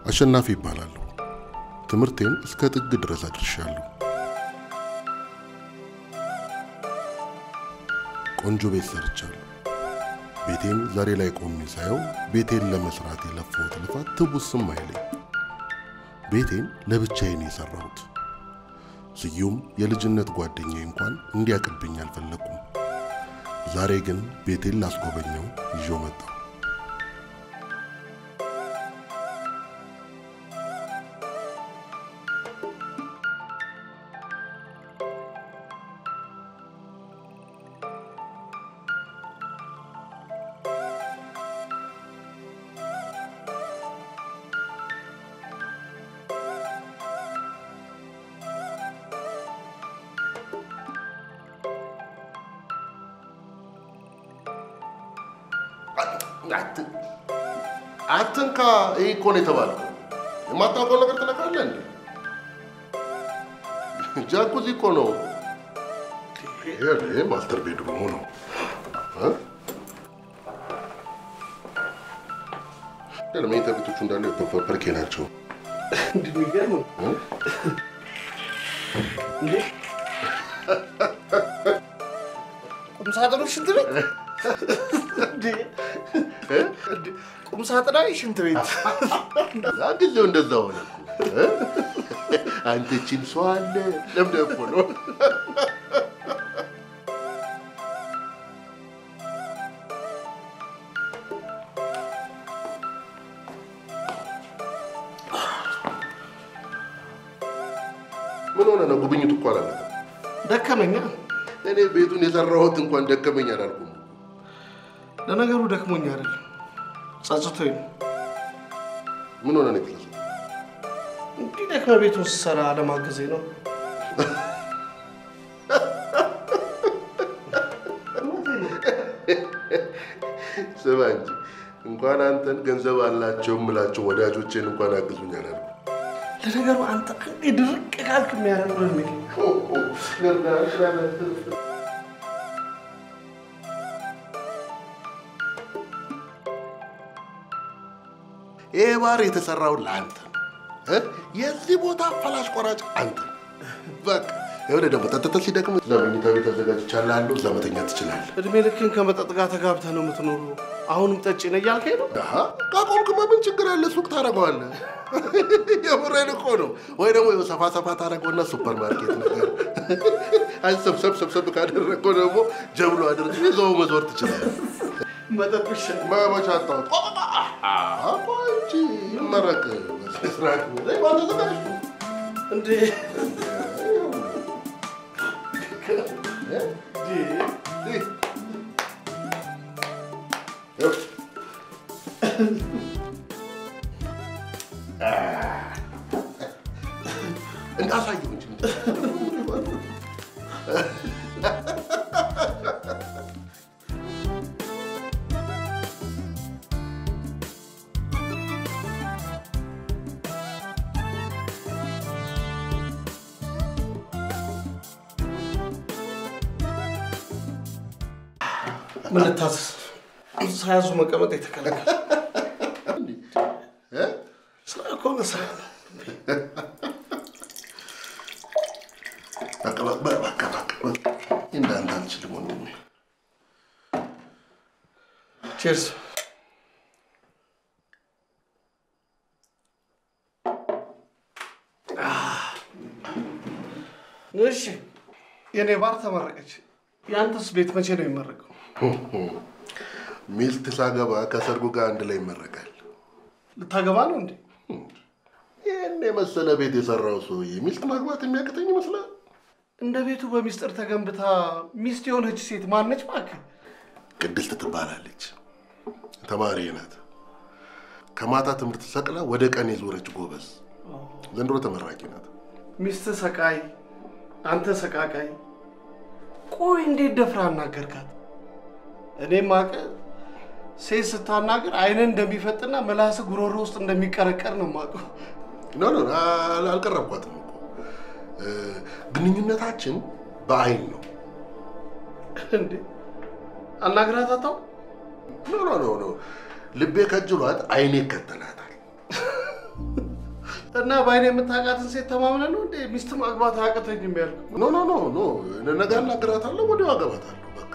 አሸናፊ ይባላለሁ። ትምህርቴን እስከ ጥግ ድረስ አድርሻለሁ። ቆንጆ ቤት ሰርቻለሁ። ቤቴን ዛሬ ላይ ቆሜ ሳየው ቤቴን ለመስራት የለፋሁት ልፋት ትቡስም አይለኝ። ቤቴን ለብቻዬን የሰራሁት ስዩም የልጅነት ጓደኛዬ እንኳን እንዲያቅብኝ አልፈለኩም። ዛሬ ግን ቤቴን ላስጎበኘው ይዤው መጣሁ። አትንካ። ይህ እኮ ነው የተባልከው። የማታውቀው ነገር ትነካለህ እንዴ? ጃኩዚ እኮ ነው። ይሄ ማስተር ቤድሩሙ ነው። ለመኝታ ቤቶቹ እንዳሉ ፐርኬ ናቸው። እንደሚገርም ነው እንዴ! ቁም ሳጥኑ ሽንት ቤት እንዴ! እንዴ! ቁም ሳጥና ሽንት ቤት ጊዜው እንደዛ ሆነ እኮ። አንተ ቺን ሰው አለ ለምደ እኮ ነው ምን ሆነ ነው? ጉብኝቱ እኮ አላለቀም። ደከመኛ። እኔ ቤቱን የሰራሁት እንኳን ደከመኝ አላልኩም። ለነገሩ ደክሞኝ አይደለም ጸጽቶኝ ነው። ምን ሆነ ነው የተለሰው? እንዲህ ደክመ ቤቱን ስሰራ አለማገዜ ነው። ስማ እንጂ እንኳን አንተን ገንዘብ አላቸው የምላቸው ወዳጆቼን እንኳን አግዙኝ አላልኩም። ለነገሩ አንተ አንዴ ድርቅ ካልክ የሚያደርግ ነው የሚል ይህ ባር የተሰራው ለአንተ ነው። እ? የዚህ ቦታ ፈላሽ ቆራጭ አንተ ነው። በቃ የሆነ ደግሞ ጠጥተህ ሲደክም እዛ መኝታ ቤት አዘጋጅቻለሁ፣ እዛ መተኛት ትችላለህ። እድሜ ልክን ከመጠጥ ጋር ተጋብተህ ነው የምትኖሩ። አሁንም ጠጪ ነህ እያልከኝ ነው? አሀ፣ ካቆምክማ ምን ችግር አለ? ሱቅ ታደርገዋለህ። የምሬን እኮ ነው። ወይ ደግሞ ይኸው ሰፋ ሰፋ ታደርገውና ሱፐር ማርኬት ነገር አይ ሰብሰብ ሰብሰብ ካደረገው ደግሞ ጀብሎ አድርገህ ይዘው መዞር ትችላለህ። መጠጥ ይሻል። መመቻ አጣሁት። ቆይ እንጂ ይመረቅ በስነ ስርዓት ላይ ባንተ ተዘጋጅቶ እንዴ እንዳሳየው እንጂ ምን ልታዘዝ? ሳያዙ መቀመጥ የተከለከለ እ? ስራ ከሆነ ስራ ነው። በቃ በቃ በቃ በቃ በቃ እንዳንተ አልችልም ወንድሜ። ቼርስ። እሺ የኔ ባር ተመረቀች። የአንተስ ቤት መቼ ነው የሚመረቀው? ሚስት ሳገባ ከሰርጉ ጋር አንድ ላይ ይመረቃል። ልታገባ ነው እንዴ? ይህን የመሰለ ቤት የሰራው ሰውዬ ሚስት ማግባት የሚያቅተኝ ይመስላል። እንደ ቤቱ በሚስጥር ተገንብታ ሚስት የሆነች ሴት ማነች? እባክህ ቅድስት ትባላለች። ተማሪ ናት። ከማታ ትምህርት ሰቅላ ወደ ቀን የዞረች ጎበዝ፣ ዘንድሮ ተመራቂ ናት። ሚስት ሰቃይ፣ አንተ ሰቃቃይ። ቆይ እንዴት ደፍራ አናገርካት? እኔም አቀ ሴት ስታናገር አይንን እንደሚፈጥና ምላስ ጉሮሮ ውስጥ እንደሚቀረቀር ነው የማውቀው። ኖ ኖ አል- አልቀረብኳትም እኮ እ፣ ግንኙነታችን በአይን ነው። እንዴ አናግራት አታውቅም? ኖ ኖ ኖ ኖ ልቤ ከጅሏት አይኔ ይከተላታል። እና በአይኔ የምታውቃትን ሴት ተማምነህ ነው እንዴ ሚስት ማግባት አያቅተኝም ያልኩህ? ኖ ኖ ኖ ኖ ነገ አናግራታለሁ፣ ወዲያው አገባታለሁ። በቃ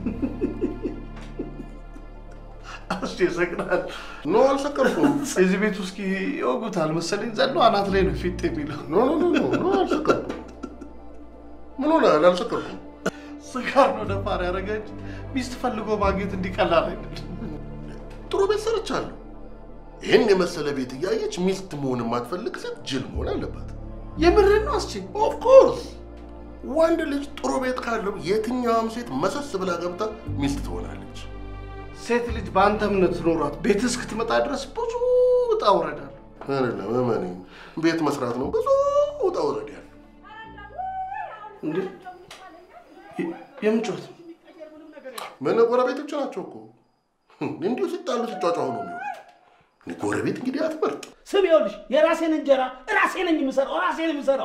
አስ ይሰቅናል። ኖ አልሰከርኩም። እዚህ ቤት ውስጥ ይወጉታል መሰለኝ ዘሎ አናት ላይ ነው ፊት የሚለው። ኖ ኖ ኖ ኖ ኖ አልሰከርኩም። ምን ሆነሃል? አልሰከርኩም። ስካር ነው ደፋር ያደረገች ሚስት ፈልጎ ማግኘት እንዲቀላል አይደለም። ጥሩ ቤት ሰርቻለሁ። ይህን የመሰለ ቤት እያየች ሚስት መሆን የማትፈልግ ሴት ጅል መሆን አለባት። የምርህን ነው አስቼ? ኦፍኮርስ ወንድ ልጅ ጥሩ ቤት ካለው የትኛውም ሴት መሰስ ብላ ገብታ ሚስት ትሆናለች። ሴት ልጅ በአንተ እምነት ኖሯት ቤት እስክትመጣ ድረስ ብዙ ውጣ ውረድ አለው። አይደለም እመነኝ፣ ቤት መስራት ነው ብዙ ውጣ ውረድ ያለው። እንዴ የ- የምን ጩኸት ነው? ምን ጎረቤቶች ናቸው እኮ እንዲሁ ሲጣሉ ሲጫጫሁ ነው የሚሆኑት። እኔ ጎረቤት እንግዲህ አትመርጥ። ስም ይኸውልሽ፣ የራሴን እንጀራ ራሴ ነኝ የምሰራው፣ ራሴ ነኝ የምሰራው።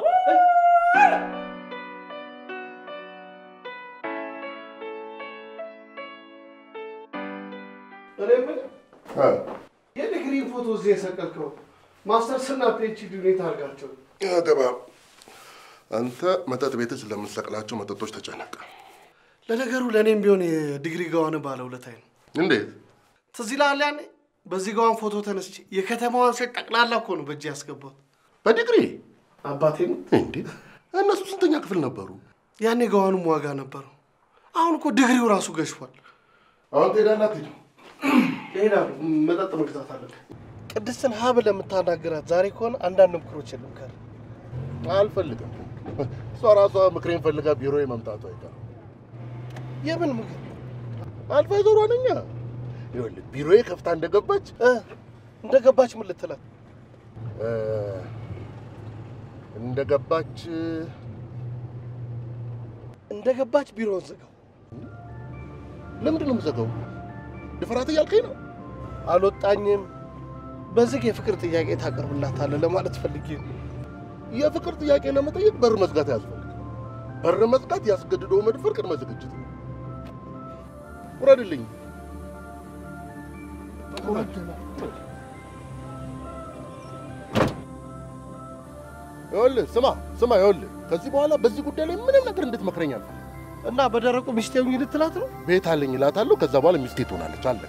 እኔ የምልህ የዲግሪን ፎቶ እዚህ የሰቀልከው ማስተርስና ፒኤችዲ ሁኔታ አድርጋቸው ገባ አንተ መጠጥ ቤት ስለምሰቅላቸው መጠጦች ተጨነቀ። ለነገሩ ለእኔም ቢሆን የዲግሪ ገዋን ባለውለታዬ ነው። እንዴት ትዝ ይልሃል ያኔ በዚህ ገዋን ፎቶ ተነስቼ የከተማዋን ሴት ጠቅላላ እኮ ነው በእጅ ያስገባት። በዲግሪ አባቴ ነው እንዴ? እነሱ ስንተኛ ክፍል ነበሩ? ያኔ ገዋኑም ዋጋ ነበረው። አሁን እኮ ዲግሪው ራሱ ገሽፏል። አሁን ትሄዳለህ አትሄድም? ይሄዳሉ። መጠጥ መግዛት አለብን። ቅድስትን ሀ ብለህ የምታናግራት ዛሬ ከሆነ አንዳንድ ምክሮች ልምከር። አልፈልግም። እሷ ራሷ ምክሬን ፈልጋ ቢሮ መምጣቱ አይቀርም። የምን ምክር? አድቫይዘሯ ነኛ። ይኸውልህ ቢሮዬ ከፍታ እንደገባች እ እንደገባች ምን ልትላት? እ፣ እንደገባች እንደገባች ቢሮውን ዝጋው። ለምንድን ነው የምዘጋው? ድፍራት እያልከኝ ነው? አልወጣኝም። በዝግ የፍቅር ጥያቄ ታቀርብላታለህ ለማለት ፈልጌ ነው። የፍቅር ጥያቄ ለመጠየቅ በር መዝጋት አያስፈልግም። በር መዝጋት ያስገድዶ መድፈር ቅድመ ዝግጅት ነው። ውረድልኝ። ይኸውልህ ስማ ስማ፣ ይኸውልህ ከዚህ በኋላ በዚህ ጉዳይ ላይ ምንም ነገር እንድትመክረኝ አልፈልግም። እና በደረቁ ሚስቴ ሁኚ ልትላት ነው? ቤት አለኝ እላታለሁ። ከዛ በኋላ ሚስቴ ትሆናለች። አለቀ።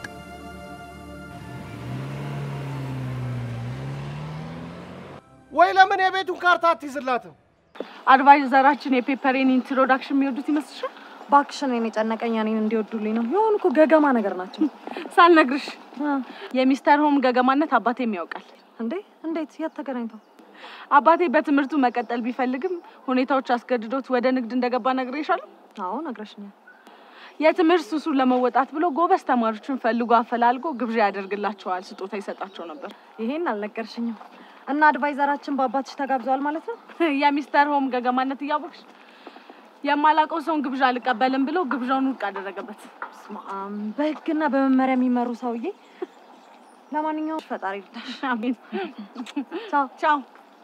ወይ ለምን የቤቱን ካርታ አትይዝላትም? አድቫይዘራችን የፔፐሬን ኢንትሮዳክሽን የሚወዱት ይመስልሻል? ባክሽን እኔን የጨነቀኝ እኔን እንዲወዱልኝ ነው። የሆኑ እኮ ገገማ ነገር ናቸው። ሳልነግርሽ የሚስተር ሆም ገገማነት አባቴም ያውቃል። እንዴ እንዴት? የት ተገናኝተው? አባቴ በትምህርቱ መቀጠል ቢፈልግም ሁኔታዎች አስገድዶት ወደ ንግድ እንደገባ ነግሬሻለሁ። አዎ ነግረሽኛል። የትምህርት ሱሱን ለመወጣት ብሎ ጎበዝ ተማሪዎችን ፈልጎ አፈላልጎ ግብዣ ያደርግላቸዋል፣ ስጦታ ይሰጣቸው ነበር። ይሄን አልነገርሽኝም። እና አድቫይዘራችን በአባትሽ ተጋብዘዋል ማለት ነው? የሚስተር ሆም ገገማነት እያወቅሽ የማላውቀው ሰውን ግብዣ አልቀበልም ብሎ ግብዣውን ውድቅ አደረገበት። በስመ አብ። በህግና በመመሪያ የሚመሩ ሰውዬ። ለማንኛውም ፈጣሪ ይርዳሽ። አሜን። ቻው። ቻው።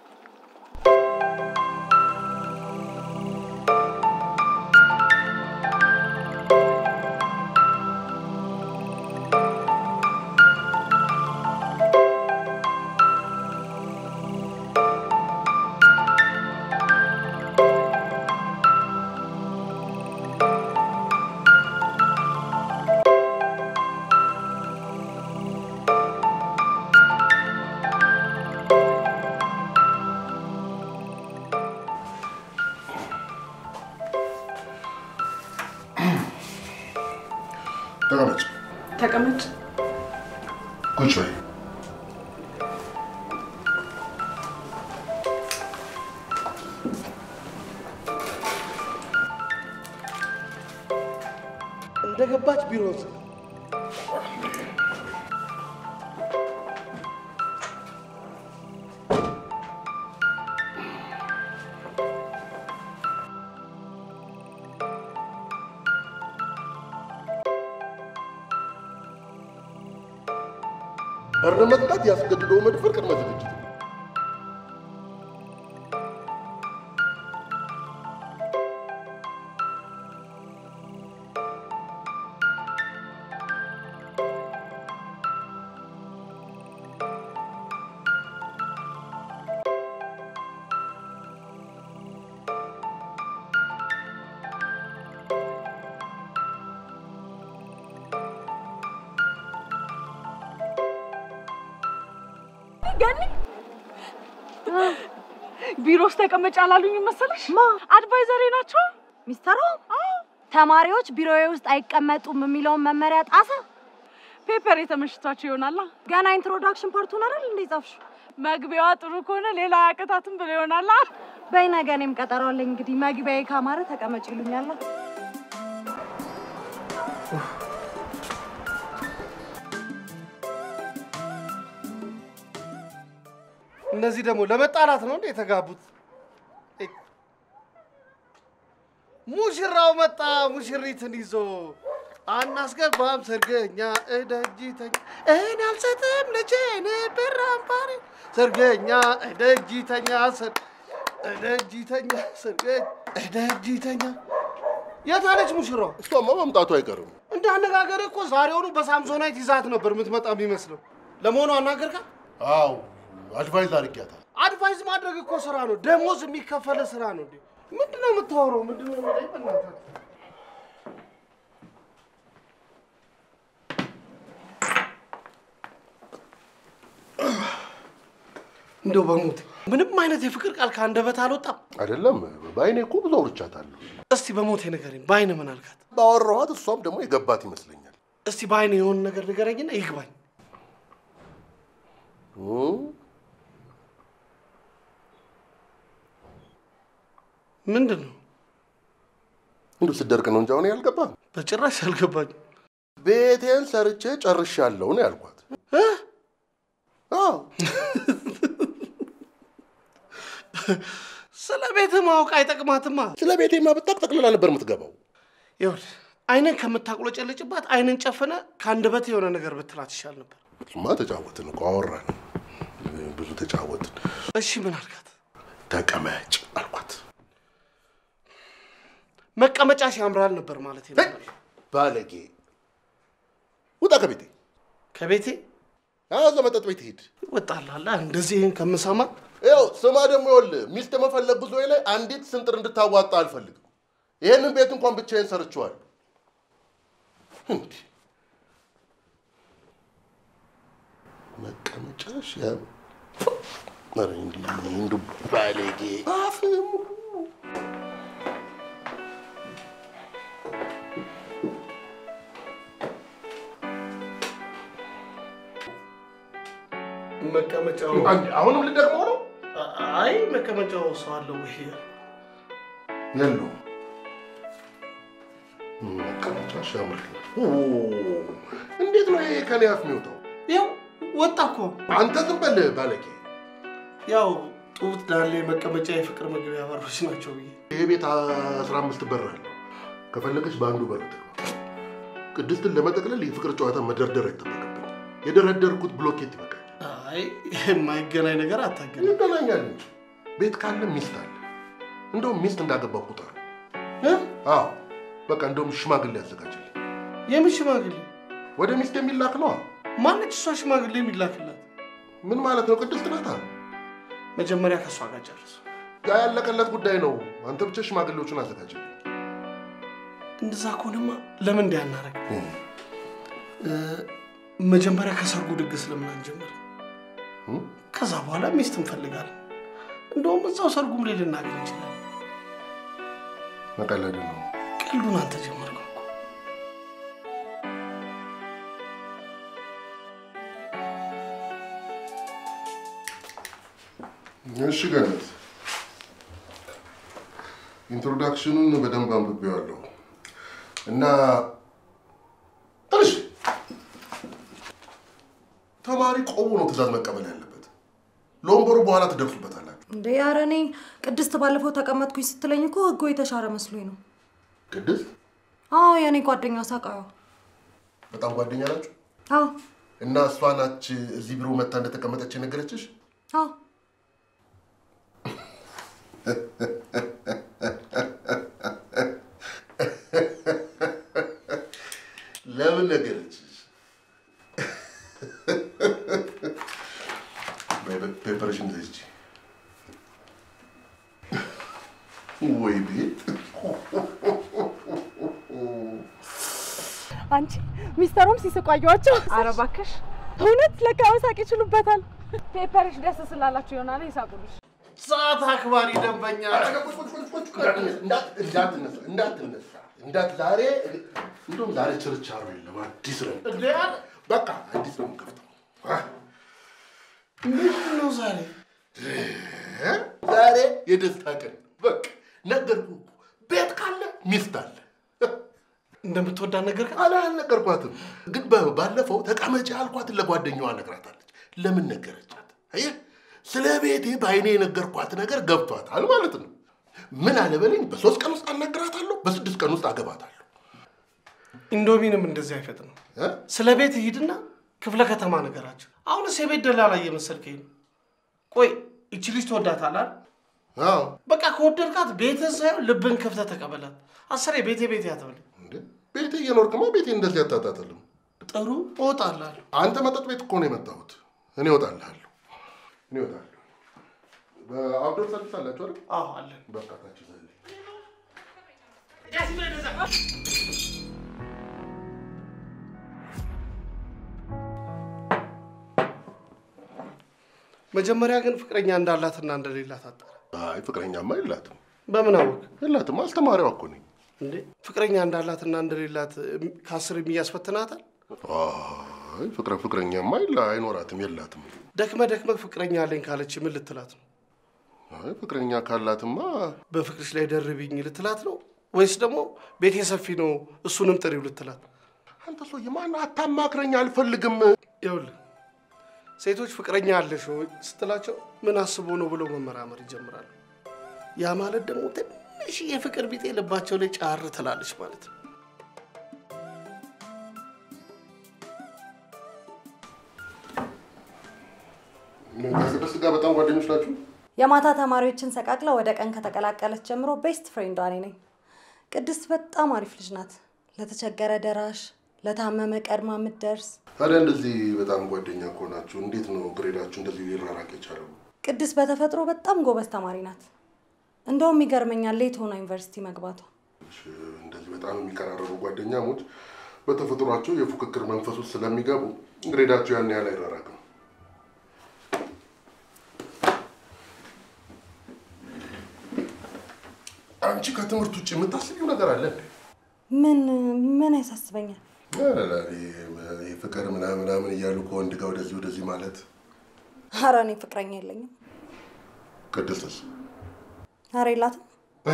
ተቀመጭ። ተቀመጭ። ቁጭ በይ። እንደገባች ቢሮውን ዝጋው። በር መዝጋት ያስገድዶ መድፈር ቅድመ ዝግጅት ነው። ገኒ ቢሮ ውስጥ ተቀመጭ አላሉኝ መሰለሽ? ማ? አድቫይዘሬ ናቸው። ሚስተሩ ተማሪዎች ቢሮዬ ውስጥ አይቀመጡም የሚለውን መመሪያ ጣሰ። ፔፐር የተመሽቷቸው ይሆናላ። ገና ኢንትሮዳክሽን ፓርቱን አይደል እንዴ ጻፍሽ? መግቢያዋ ጥሩ ከሆነ ሌላ አያቅታትም ብሎ ይሆናላ። በይ ነገ እኔም ቀጠሮ አለኝ። እንግዲህ መግቢያዬ ካማረ ተቀመጭ ይሉኛል። እነዚህ ደግሞ ለመጣላት ነው እንዴ የተጋቡት? ሙሽራው መጣ ሙሽሪትን ይዞ አናስገባም ሰርገኛ እደጅተኛ እኔ አልሰጥም ልጄን ብር አምባሪ ሰርገኛ እደጅተኛ ሰር እደጅተኛ ሰርገኛ እደጅተኛ የት አለች ሙሽራው? እሷማ መምጣቱ አይቀርም። እንደ አነጋገር እኮ ዛሬውኑ በሳምሶናይት ይዛት ነበር የምትመጣ የሚመስለው። ለመሆኑ አናገርካት? አዎ አድቫይዝ አድርጊያታል። አድቫይዝ ማድረግ እኮ ስራ ነው፣ ደሞዝ የሚከፈለ ስራ ነው። እንዴ ምንድን ነው የምታወራው? ምንድን ነው የምትለኝ? በእናትህ እንደው በሞት ምንም አይነት የፍቅር ቃል ከአንደበት አልወጣም። አይደለም በአይኔ እኮ ብዙ አውርቻታለሁ። እስቲ በሞቴ ንገረኝ፣ በአይን ምን አልካት? ባወራኋት እሷም ደግሞ የገባት ይመስለኛል። እስቲ በአይን የሆነ ነገር ንገረኝና ይግባኝ። እም? ምንድን ነው? እንዲሁ ስደርቅ ነው እንጂ አሁን ያልገባ በጭራሽ አልገባኝም። ቤቴን ሰርቼ ጨርሻለሁ ነው ያልኳት። እ? አዎ ስለ ቤትህ ማወቅ አይጠቅማትማ። ስለ ቤቴማ ብታቅ ጠቅልላ ነበር የምትገባው። ይኸውልህ አይንን ከምታቁለጨልጭባት አይንን ጨፍነ ከአንደበት የሆነ ነገር ብትላት ይሻል ነበር። እሱማ ተጫወትን እኮ አወራን፣ ብዙ ተጫወትን። እሺ ምን አልካት? ተቀመጭ አልኳት። መቀመጫሽ ያምራል ነበር ማለት ሄይ፣ ነበር። ባለጌ ውጣ ከቤቴ። ከቤቴ እዛ መጠጥ ቤት ሂድ። ይወጣላላ እንደዚህ ይህን ከምሰማ ይኸው ስማ ደግሞ ይኸውልህ ሚስት መፈለግ ጉዞ ላይ አንዲት ስንጥር እንድታዋጣ አልፈልግም። ይህንን ቤት እንኳን ብቻዬን ሰርቼዋለሁ። እንዲህ መቀመጫሽ ያ ኧረ እንዲህ እንዲሁ ባለጌ አፍ ሙሉ መቀመጫው አንድ አሁንም ልደግመው ነው አይ መቀመጫው ሰው አለው ወይ? የለውም። መቀመጫሽ ያምራል። ኦ፣ እንዴት ነው ይሄ ከኔ አፍ የሚወጣው? ያው ወጣ እኮ አንተ ዝም በል ባለጌ። ያው ጡት ዳሌ መቀመጫ የፍቅር መግቢያ በሮች ናቸው ብዬ ይሄ ቤት አስራ አምስት በር አለው። ከፈለገች በአንዱ በር ትግባ። ቅድስትን ለመጠቅለል የፍቅር ጨዋታ መደርደር አይጠበቅብኝ። የደረደርኩት ብሎኬት ይበቃል። አይ የማይገናኝ ነገር አታገናኝ። ይገናኛል እንጂ ቤት ካለ ሚስት አለ። እንደውም ሚስት እንዳገባ ቁጠር። እ? አዎ በቃ እንደውም ሽማግሌ ያዘጋጅልኝ። የምን ሽማግሌ? ወደ ሚስት የሚላክ ነዋ። ማነች እሷ ሽማግሌ የሚላክላት? ምን ማለት ነው? ቅድስት ናታ። መጀመሪያ ከእሷ ጋር ጨርሱ። ያ ያለቀለት ጉዳይ ነው። አንተ ብቻ ሽማግሌዎቹን አዘጋጅልኝ። እንደዛ ከሆነማ ለምን እንዲህ አናረግ? መጀመሪያ ከሰርጉ ድግስ ለምን አንጀምር? እም? ከዛ በኋላ ሚስት እንፈልጋለን። እንደውም እዛው ሰርጉም ላይ ልናገኝ እንችላለን። መቀለድ ነው። ቀልዱን አንተ ጀመርከው እኮ። እሺ ገነት፣ ኢንትሮዳክሽኑን በደንብ አንብቤዋለሁ እና ትንሽ ተማሪ ቆሙ ነው ትእዛዝ መቀበል ያለበት። ለወንበሩ በኋላ ትደርሱበታላችሁ። እንደ ኧረ እኔ ቅድስት ባለፈው ተቀመጥኩኝ ስትለኝ እኮ ህጎ የተሻረ መስሎኝ ነው። ቅድስት አዎ የእኔ ጓደኛ ሳቃዩ። በጣም ጓደኛ ናችሁ አዎ እና እሷ ናች እዚህ ቢሮ መታ እንደተቀመጠች የነገረችሽ? አዎ ለምን ነገረችሽ? ፔፐርሽን ዘጅ ወይ ቤት አንቺ ሚስተሩም ሲስቁ አየኋቸው። ኧረ እባክሽ እውነት ለካ መሳቅ ይችሉበታል። ፔፐርሽ ደስ ስላላችሁ ይሆናል ይሳቁልሽ። ሰዓት አክባሪ ደንበኛ እንዳትነሳ እንዳትነሳ እንዳት ዛሬ እንደውም ዛሬ ችርቻሮ የለም አዲስ ነው እንዴ አለ በቃ አዲስ ነው የምከፍተው አ፣ ምንድን ነው ዛሬ? እ? ዛሬ የደስታ ቀን በቃ ነገርኩህ እኮ ቤት ካለ ሚስት አለ እንደምትወዳት ነገር ከ አላልነገርኳትም ግን በ- ባለፈው ተቀመጪ አልኳትን ለጓደኛዋ ነግራታለች ለምን ነገረቻት አየህ ስለ ቤቴ በአይኔ የነገርኳት ነገር ገብቷታል ማለት ነው ምን አለበለኝ በሶስት ቀን ውስጥ አናግራታለሁ በስድስት ቀን ውስጥ አገባታለሁ ኢንዶሚንም እንደዚህ አይፈጥንም። እ? ስለ ቤት ሂድና ክፍለ ከተማ ነገራቸው። አሁንስ የቤት ደላላ እየመሰልከኝ ነው። ቆይ እቺ ልጅ ትወዳታለህ? አዎ በቃ ከወደድካት ቤትህን ሳይሆን ልብን ከፍተህ ተቀበላት። አስሬ ቤቴ ቤቴ አትበል። እንዴ ቤቴ እየኖርክማ ቤቴ እንደዚህ አታጣጥልም ጥሩ እወጣልሃለሁ። አንተ መጠጥ ቤት እኮ ነው የመጣሁት እኔ እወጣልሃለሁ እኔ እወጣለሁ በአውዶር ሰርቪስ አላችሁ አይደል አዎ አለን። በቃ ታች ዘልኝ መጀመሪያ ግን ፍቅረኛ እንዳላትና እንደሌላት አጣራ። አይ ፍቅረኛማ የላትም በምን አወቅ የላትም አስተማሪዋ እኮ ነኝ እንዴ? ፍቅረኛ እንዳላትና እንደሌላት እም፣ ከአስር የሚያስፈትናታል። አይ ፍቅረ ፍቅረኛማ የላ አይኖራትም የላትም ደክመ ደክመ ፍቅረኛ አለኝ ካለች ምን ልትላት ነው? አይ ፍቅረኛ ካላትማ በፍቅርሽ ላይ ደርቢኝ ልትላት ነው ወይስ ደግሞ ቤቴ ሰፊ ነው እሱንም ጥሪው ልትላት? አንተ ሰውዬ ማን አታማክረኝ አልፈልግም ይኸውልህ ሴቶች ፍቅረኛ አለሽ ወይ ስትላቸው ምን አስቦ ነው ብለው መመራመር ይጀምራሉ። ያ ማለት ደግሞ ትንሽ የፍቅር ቢጤ ልባቸው ላይ ጫር ትላለች ማለት ነው። ከቅድስት ጋር በጣም ጓደኞች ናችሁ የማታ ተማሪዎችን ሰቃቅላ ወደ ቀን ከተቀላቀለች ጀምሮ ቤስት ፍሬንዷ እኔ ነኝ። ቅድስት በጣም አሪፍ ልጅ ናት። ለተቸገረ ደራሽ፣ ለታመመ ቀድማ የምትደርስ። ታዲያ እንደዚህ በጣም ጓደኛ ከሆናችሁ እንዴት ነው ግሬዳችሁ እንደዚህ ሊራራቅ የቻለው ቅድስት በተፈጥሮ በጣም ጎበዝ ተማሪ ናት። እንደውም ይገርመኛል ሌት ሆና ዩኒቨርሲቲ መግባቷ። እንደዚህ በጣም የሚቀራረቡ ጓደኛሞች በተፈጥሯቸው የፉክክር መንፈስ ውስጥ ስለሚገቡ ግሬዳቸው ያን ያህል አይራራቅም አንቺ ከትምህርት ውጭ የምታስቢው ነገር አለ እንዴ? ምን ምን ያሳስበኛል? ኧረ ይሄ ፍቅር ምናምን ምናምን እያሉ ከወንድ ጋር ወደዚህ ወደዚህ ማለት ኧረ እኔ ፍቅረኛ የለኝም። ቅድስትስ ኧረ የላትም።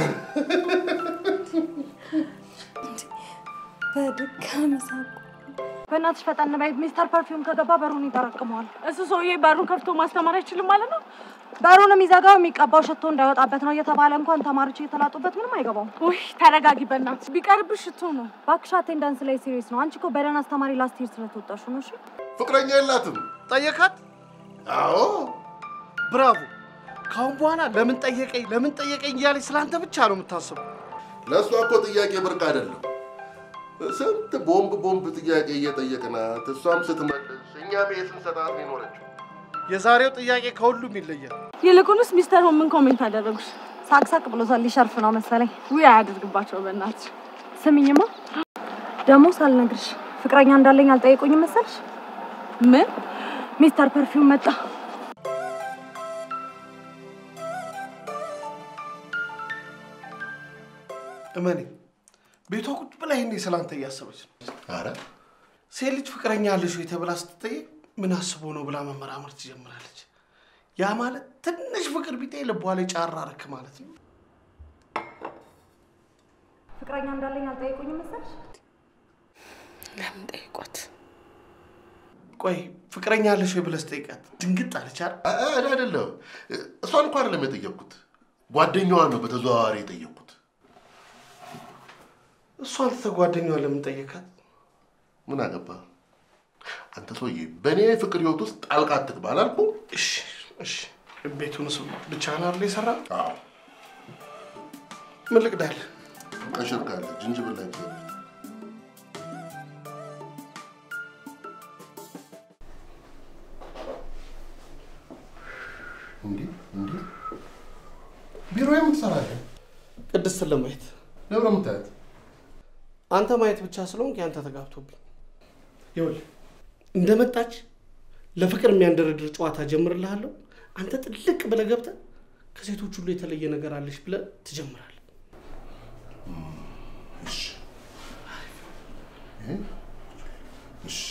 በድጋሚ ሳቁ። በእናትሽ ፈጠን በይ። ሚስተር ፐርፊውም ከገባ በሩን ይጠረቅመዋል። እሱ ሰውዬ በሩን ከፍቶ ማስተማር አይችልም ማለት ነው? በሩን የሚዘጋው የሚቀባው ሽቶ እንዳይወጣበት ነው እየተባለ እንኳን ተማሪዎች እየተላጡበት ምንም አይገባውም። ውይ ተረጋጊ በእናትሽ። ቢቀርብሽ ሽቶ ነው። እባክሽ አቴንዳንስ ላይ ሲሪየስ ነው። አንቺ እኮ በደህና አስተማሪ ላስት ይር ስለተወጣሹ ነው። እሺ ፍቅረኛ የላትም? ጠየካት? አዎ ብራቮ። ካሁን በኋላ ለምን ጠየቀኝ ለምን ጠየቀኝ እያለች ስለአንተ ብቻ ነው የምታስበው። ለእሷ እኮ ጥያቄ ብርቅ አይደለም። ስንት ቦምብ ቦምብ ጥያቄ እየጠየቅናት እሷም ስትመልስ እኛም ይሄ ስንሰጣት ነው የኖረችው። የዛሬው ጥያቄ ከሁሉም ይለያል። ይልቁንስ ሚስተር ሆም ምን ኮሜንት አደረጉሽ? ሳቅሳቅ ብሎታል። ሊሸርፍ ነው መሰለኝ። ውይ አያደርግባቸው በእናትሽ። ስሚኝማ ደግሞ ሳልነግርሽ ፍቅረኛ እንዳለኝ አልጠየቁኝም መሰልሽ? ምን ሚስተር ፐርፊውም መጣ። እመኔ ቤቷ ቁጭ ብላ ይሄኔ ስለአንተ እያሰበች ነው። አረ ሴት ልጅ ፍቅረኛ አለሽ ወይ ተብላ ስትጠየቅ ምን አስቦ ነው ብላ መመራመር ትጀምራለች። ያ ማለት ትንሽ ፍቅር ቢጤ ልቧ ላይ ጫራ ረክ ማለት ነው። ፍቅረኛ እንዳለኝ አልጠየቁኝም መሰልሽ? ለምን ጠይቋት? ቆይ ፍቅረኛ አለሽ ወይ ብለህ ስጠይቃት ድንግጥ አለች አይደል? አ- አ- አይደለም እሷን እንኳን አይደለም የጠየቅኩት፣ ጓደኛዋን ነው በተዘዋዋሪ የጠየቅኩት። እሷን ትተህ ጓደኛዋን ለምን ጠየካት? ምን አገባ አንተ ሰውዬ፣ በእኔ ፍቅር ህይወት ውስጥ ጣልቃ አትግባ አላልኩም? እሺ እሺ፣ ቤቱን ስ ብቻህን አይደል የሰራ? አዎ ምን ልቅዳለህ? ቀሽር ካለ ጅንጅብል ላይ ብዘ እንዲህ እንዲህ ቢሮ የምትሰራለን ቅድስትን ለማየት ለብረ የምታያት አንተ ማየት ብቻ ስለሆንክ ያንተ ተጋብቶብኝ። ይኸውልህ እንደመጣች ለፍቅር የሚያንደረድር ጨዋታ ጀምርልሃለሁ። አንተ ጥልቅ ብለህ ገብተህ ከሴቶች ሁሉ የተለየ ነገር አለሽ ብለህ ትጀምራለህ። እሺ እሺ።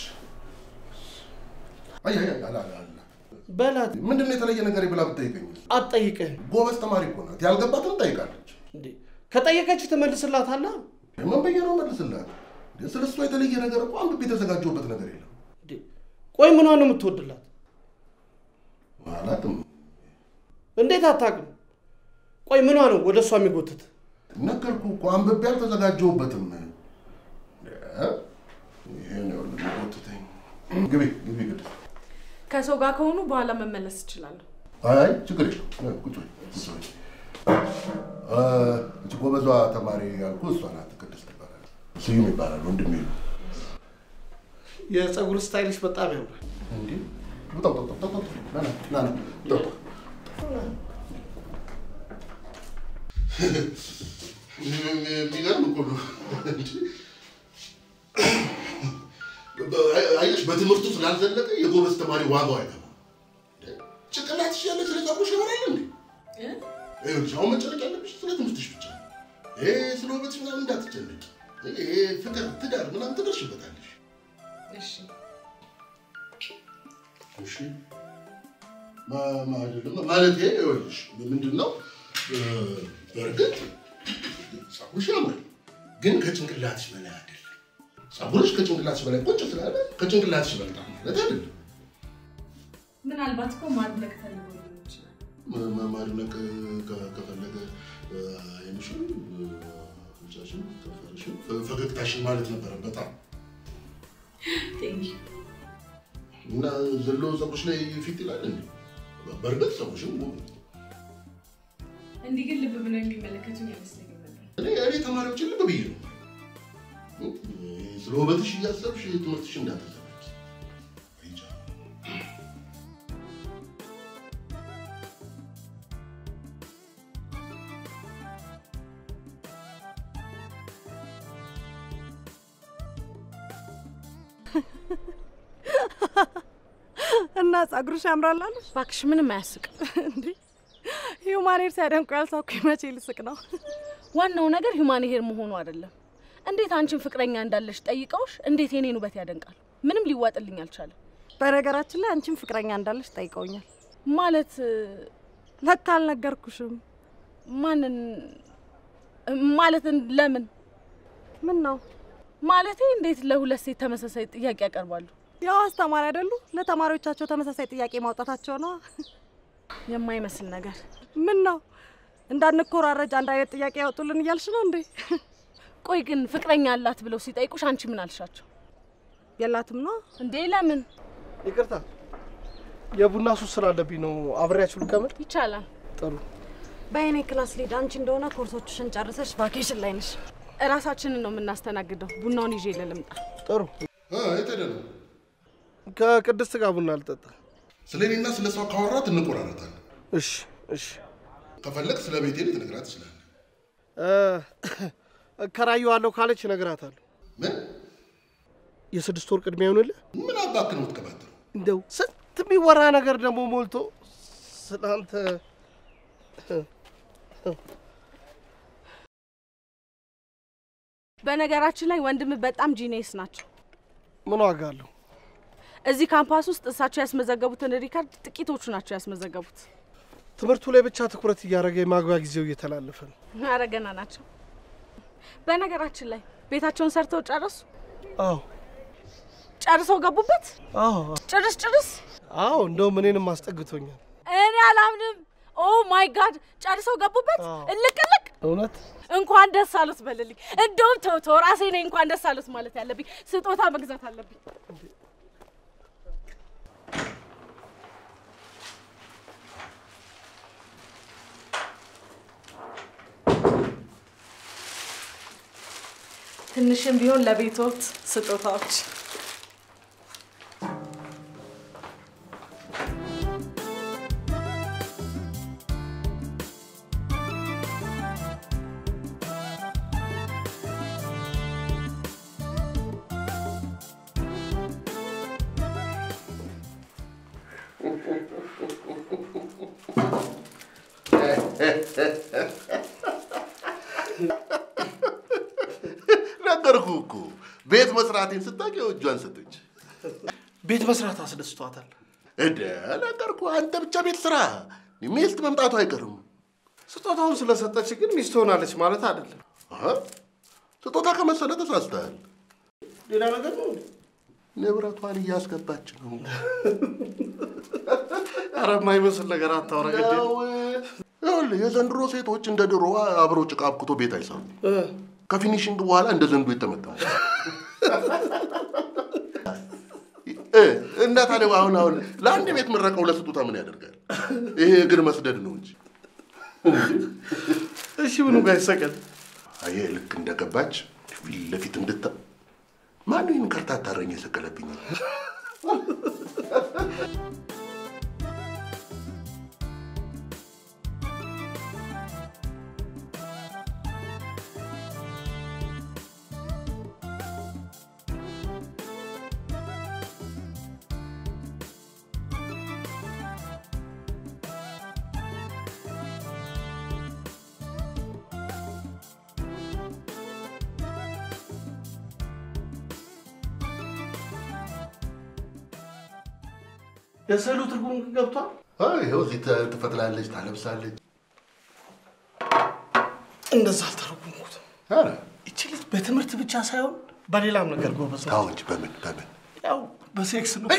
አይ አይ አይ፣ አላ አላ አላ በላት ምንድን ነው የተለየ ነገር ብላ ብትጠይቀኝ? አትጠይቅህም ጎበዝ ተማሪ እኮ ናት። ያልገባትን ጠይቃለች። እንዴ? ከጠየቀች ትመልስላታለህ። ምን ብዬ ነው መልስላት? ስለ እሷ የተለየ ነገር እኮ አንብቤ የተዘጋጀሁበት ነገር የለም። እንዴ? ቆይ ምኗን ነው የምትወድላት? አላውቅም። እንዴት አታውቅም? ቆይ ምኗ ነው ወደ እሷ የሚጎትት? ነገርኩህ እኮ አንብቤ አልተዘጋጀሁበትም። ይሄ ነው የሚጎትተኝ። ግቢ ግቢ ግድ ከሰው ጋር ከሆኑ በኋላ መመለስ እችላለሁ። አይ ችግር የለም። ቁጭ በይ ቁጭ በይ። እ፣ እቺ ጎበዟ ተማሪ ያልኩህ እሷ ናት። ቅድስት ትባላለች። ስዩም ይባላል ወንድሜ ነው። የፀጉር ስታይልሽ በጣም ያምራል። እንዴ ውጣ ውጣ ውጣ ውጣ ውጣ። ና ና ና ና ውጣ ውጣ። የሚገርም እኮ ነው። እንጂ አየሽ፣ በትምህርቱ ስላልዘለቀ የጎበዝ ተማሪ ዋጋው አይገባም። ጭንቅላትሽ ያለ ስለ ፀጉርሽ ያወራል እንዴ? ይኸውልሽ አሁን መጨነቅ ያለብሽ ስለ ትምህርትሽ ብቻ ነው። ይሄ ስለ ውበትሽ ምናምን እንዳትጨነቂ። ይሄ ፍቅር፣ ትዳር ምናምን ትደርሽበታለሽ። እሺ እሺ ማ- ማ- አይደለም ማለት ይኸውልሽ ምንድን ነው እ፣ በእርግጥ ፀጉርሽ ያምራል፣ ግን ከጭንቅላትሽ በላይ አይደለም። ፀጉርሽ ከጭንቅላትሽ በላይ ቁጭ ስላለ ከጭንቅላትሽ ይበልጣል ማለት አይደለም። ምናልባት እኮ ማድረግ ፈልጎ ሊሆን ይችላል። ማ- ማ- ማድነቅ ከ- ከፈለገ እ፣ ዓይንሽን፣ እ፣ አፍንጫሽን፣ ከንፈርሽን፣ ፈ- ፈገግታሽን ማለት ነበረ በጣም ቴንክ ዩ። እና ዘሎ ፀጉርሽ ላይ ፊት ይላል እንዴ? በእርግጥ ፀጉርሽም ውብ ነው። እንዲህ ግን ልብ ብለው የሚመለከቱኝ አይመስለኝም ነበር። እኔ እኔ ተማሪዎችን ልብ ብዬ ነው ስለ ውበትሽ እያሰብሽ ትምህርትሽ እንዳትዘበቂ። አይቻ እና ጸጉርሽ ያምራል አሉሽ? እባክሽ ምንም አያስቅም። እንዴ ሂውማን ሄር ሲያደንቁ ያልሳኩኝ መቼ ልስቅ ነው? ዋናው ነገር ሂውማን ሄር መሆኑ አይደለም። እንዴት አንቺን ፍቅረኛ እንዳለሽ ጠይቀውሽ እንዴት የኔን ውበት ያደንቃል? ምንም ሊዋጥልኝ አልቻለም። በነገራችን ላይ አንቺም ፍቅረኛ እንዳለሽ ጠይቀውኛል። ማለት ለካ አልነገርኩሽም። ማንን ማለት ለምን ምን ነው ማለቴ እንዴት ለሁለት ሴት ተመሳሳይ ጥያቄ ያቀርባሉ? ያው አስተማሪ አይደሉ? ለተማሪዎቻቸው ተመሳሳይ ጥያቄ ማውጣታቸው ነው። የማይመስል ነገር። ምን ነው እንዳንኮራረጅ አንድ አይነት ጥያቄ ያወጡልን እያልሽ ነው እንዴ? ቆይ ግን ፍቅረኛ አላት ብለው ሲጠይቁሽ አንቺ ምን አልሻቸው የላትም ነው። እንዴ? ለምን ይቅርታ የቡና ሱስ ስላለብኝ ነው። አብሬያችሁ ልቀመጥ? ይቻላል? ጥሩ። በእኔ ክላስ ሊድ አንቺ እንደሆነ ኮርሶችሽን ጨርሰሽ ቫኬሽን ላይ ነሽ። እራሳችንን ነው የምናስተናግደው። ቡናውን ይዤ ልምጣ። ጥሩ። የት ሄደህ ነው? ከቅድስት ጋር ቡና ልጠጣ። ስለ እኔና ስለ እሷ ካወራት እንቆራረጣለን። እሺ፣ እሺ። ከፈለግ ስለ ቤቴ ልትነግራት ትችላለህ። እ፣ እከራየዋለሁ ካለች እነግራታለሁ። ምን የስድስት ወር ቅድሚያ ይሆንልህ። ምን አባክ ነው የምትቀባጥረው? እንደው ስንት የሚወራ ነገር ደግሞ ሞልቶ ስለአንተ በነገራችን ላይ ወንድም በጣም ጂኔስ ናቸው። ምን ዋጋ አለው? እዚህ ካምፓስ ውስጥ እሳቸው ያስመዘገቡትን ሪካርድ ጥቂቶቹ ናቸው ያስመዘገቡት። ትምህርቱ ላይ ብቻ ትኩረት እያደረገ የማግቢያ ጊዜው እየተላለፈ ነው። ኧረ ገና ናቸው። በነገራችን ላይ ቤታቸውን ሰርተው ጨረሱ? አዎ፣ ጨርሰው ገቡበት? አዎ፣ ጭርስ ጭርስ? አዎ። እንደውም እኔንም አስጠግቶኛል። እኔ አላምንም። ኦ ማይ ጋድ! ጨርሰው ገቡበት? አዎ። እልቅ እልቅ! እውነት እንኳን ደስ አሉት በልልኝ። እንደውም ተው ተው፣ ራሴ ነኝ እንኳን ደስ አሉት ማለት ያለብኝ። ስጦታ መግዛት አለብኝ። ትንሽም ቢሆን ለቤቶት ስጦታዎች ነገርኩህ እኮ ቤት መስራቴን ስታውቅ እጇን ሰጠች። ቤት መስራት አስደስቷታል። እንደ ነገርኩህ አንተ ብቻ ቤት ስራ፣ ሚስት መምጣቱ አይቀርም። ስጦታውን ስለሰጠች ግን ሚስት ሆናለች ማለት አይደለም። አሀ፣ ስጦታ ከመሰለ ተሳስተሃል። ሌላ ነገር ነው እንዴ? ንብረቷን እያስገባች ነው። ኧረ የማይመስል ነገር አታውራ። ግድ የለም። ያው ይኸውልህ የዘንድሮ ሴቶች እንደ ድሮ አብረው ጭቃ አብኩቶ ቤት አይሰሩም። እ፣ ከፊኒሽንግ በኋላ እንደ ዘንዱ የተመጠሙ እ፣ እና ታዲያ አሁን አሁን ለአንድ ቤት ምረቀው ለስጦታ ምን ያደርጋል? ይሄ እግር መስደድ ነው እንጂ። እሺ ምኑ ጋር ይሰቀል? አየህ ልክ እንደገባች ፊት ለፊት እንድታ ማነው ይህን ከርታታ እረኛ የሰቀለብኝ? የስዕሉ ትርጉም ግን ገብቷል? አይ ይኸው እዚህ ተ- ትፈትላለች፣ ታለብሳለች። እንደዛ አልተረጉምኩትም። ኧረ ይቺ ልጅ በትምህርት ብቻ ሳይሆን በሌላም ነገር ጎበዝ ናት። ተው እንጂ በምን በምን ያው በሴክስ ነው።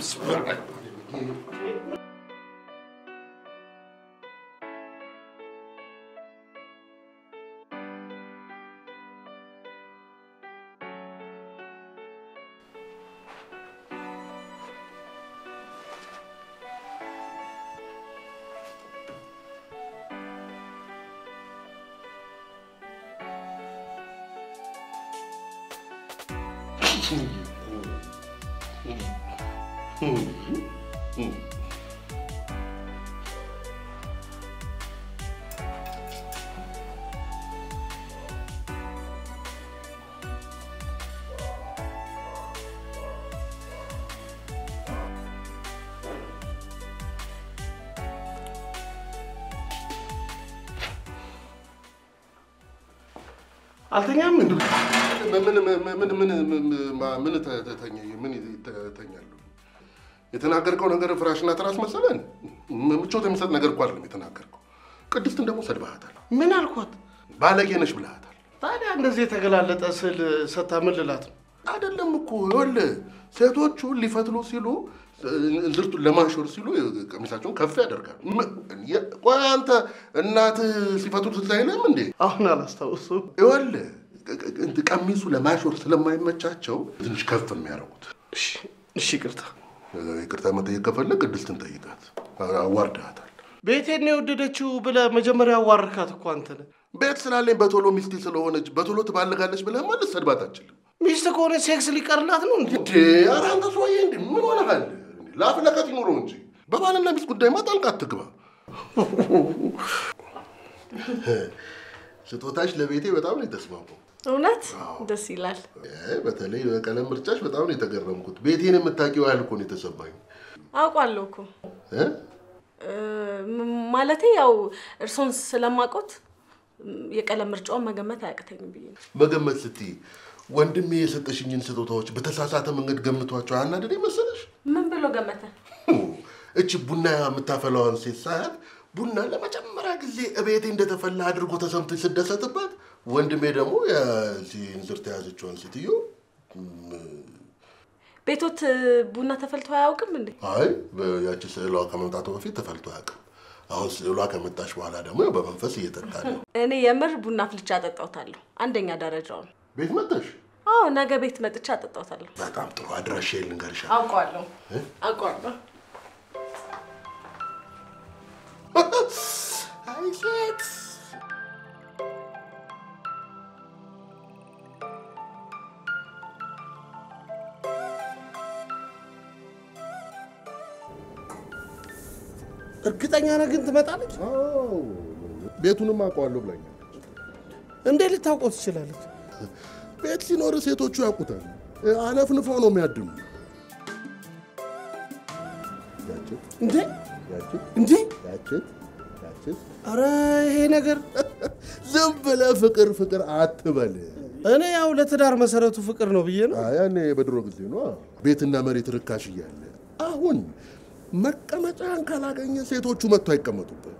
አልተኛም እንዴ? ምን ምን ምን ምን ምን ተ- ተተኛ ምን ተተኛለሁ? የተናገርከው ነገር ፍራሽና ትራስ መሰለን? ምቾት የሚሰጥ ነገር እኮ አይደለም የተናገርከው። ቅድስትን ደግሞ ሰድበሃታል። ምን አልኳት? ባለጌ ነሽ ብለሃታል። ታዲያ እንደዚህ የተገላለጠ ስዕል ሰታ ምን ልላት ነው? አይደለም እኮ ይኸውልህ፣ ሴቶቹ ሊፈትሉ ሲሉ እንዝርቱን ለማሾር ሲሉ ቀሚሳቸውን ከፍ ያደርጋል። ም- የ- ቆይ አንተ እናትህ ሲፈቱት ትዝ አይልም እንዴ? አሁን አላስታውሱም። ይኸውልህ ቅ- ቅ- እንትን ቀሚሱ ለማሾር ስለማይመቻቸው ትንሽ ከፍ የሚያደርጉት። እሺ እሺ፣ ይቅርታ። ይቅርታ መጠየቅ ከፈለግ ቅድስትን ጠይቃት። አዋርድሃታል። ቤቴን ነው የወደደችው ብለህ መጀመሪያ አዋርካት እኮ አንተ ነህ። ቤት ስላለኝ በቶሎ ሚስቴ ስለሆነች በቶሎ ትባልጋለች ብለህ ማለት ሰድባት አችልም ሚስት ከሆነ ሴክስ ሊቀርላት ነው እንዴ? እንዴ? ኧረ አንተ ሰውዬ እንዴ ምን ሆነሃል? ላፍ ለቀት ይኑረው እንጂ በባልና ሚስት ጉዳይማ ጣልቃ አትግባ። ስጦታሽ ለቤቴ በጣም ነው የተስማማው። እውነት ደስ ይላል። አይ፣ በተለይ በቀለም ምርጫሽ በጣም ነው የተገረምኩት። ቤቴን የምታውቂው ያህል እኮ ነው የተሰማኝ አውቋለሁ እኮ እ? እ፣ ም- ማለቴ ያው እርሶን ስለማቆት የቀለም ምርጫውን መገመት አያቅተኝም ብዬ ነው። መገመት ስትይ ወንድሜ የሰጠሽኝን ስጦታዎች በተሳሳተ መንገድ ገምቷቸው አናደደኝ መሰለሽ? ምን ብሎ ገመተ? እቺ ቡና የምታፈላዋን ሴት ሳያት ቡና ለመጀመሪያ ጊዜ እቤቴ እንደተፈላ አድርጎ ተሰምቶ ስደሰትበት፣ ወንድሜ ደግሞ የዚህ እንዝርት የያዘችዋን ሴትዮ ቤቶት ቡና ተፈልቶ አያውቅም እንዴ? አይ ያቺ ስዕሏ ከመምጣቱ በፊት ተፈልቶ አያውቅም። አሁን ስዕሏ ከመጣች በኋላ ደግሞ ያው በመንፈስ እየጠጣ ነው። እኔ የምር ቡና ፍልቻ አጠጣውታለሁ። አንደኛ ደረጃውን። ቤት መጣሽ? አዎ ነገ ቤት መጥቻ አጠጣውታለሁ። በጣም ጥሩ አድራሻ ልንገርሻ። አውቀዋለሁ አውቀዋለሁ። አይ ሴት እርግጠኛ ነህ ግን ትመጣለች? ቤቱንም አውቀዋለሁ ብላኛለች። እንዴት ልታውቀው ትችላለች? ቤት ሲኖር ሴቶቹ ያውቁታል። አለፍንፈው ነው የሚያድሙ። ያችን እንዴ ያችን እንዴ! ያችን ያችን አረ ይሄ ነገር ዝም ብለህ ፍቅር ፍቅር አትበል። እኔ ያው ለትዳር መሰረቱ ፍቅር ነው ብዬ ነው። አይ፣ ያኔ በድሮ ጊዜ ነው ቤትና መሬት ርካሽ እያለ። አሁን መቀመጫን ካላገኘ ሴቶቹ መጥቶ አይቀመጡበት።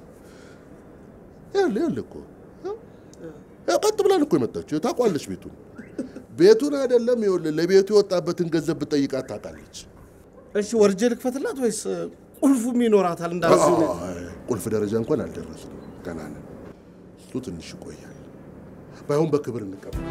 ያለ ያለ እኮ ያው ቀጥ ብላን እኮ የመጣችው ታውቋለች ቤቱን ቤቱን አይደለም ይኸውልህ፣ ለቤቱ የወጣበትን ገንዘብ ብጠይቃት ታውቃለች። እሺ ወርጄ ልክፈትላት ወይስ ቁልፉም ይኖራታል? እንዳዚህ ነው። አይ፣ ቁልፍ ደረጃ እንኳን አልደረስንም፣ ገና ነን። እሱ ትንሽ ይቆያል። ባይሆን በክብር እንቀበል።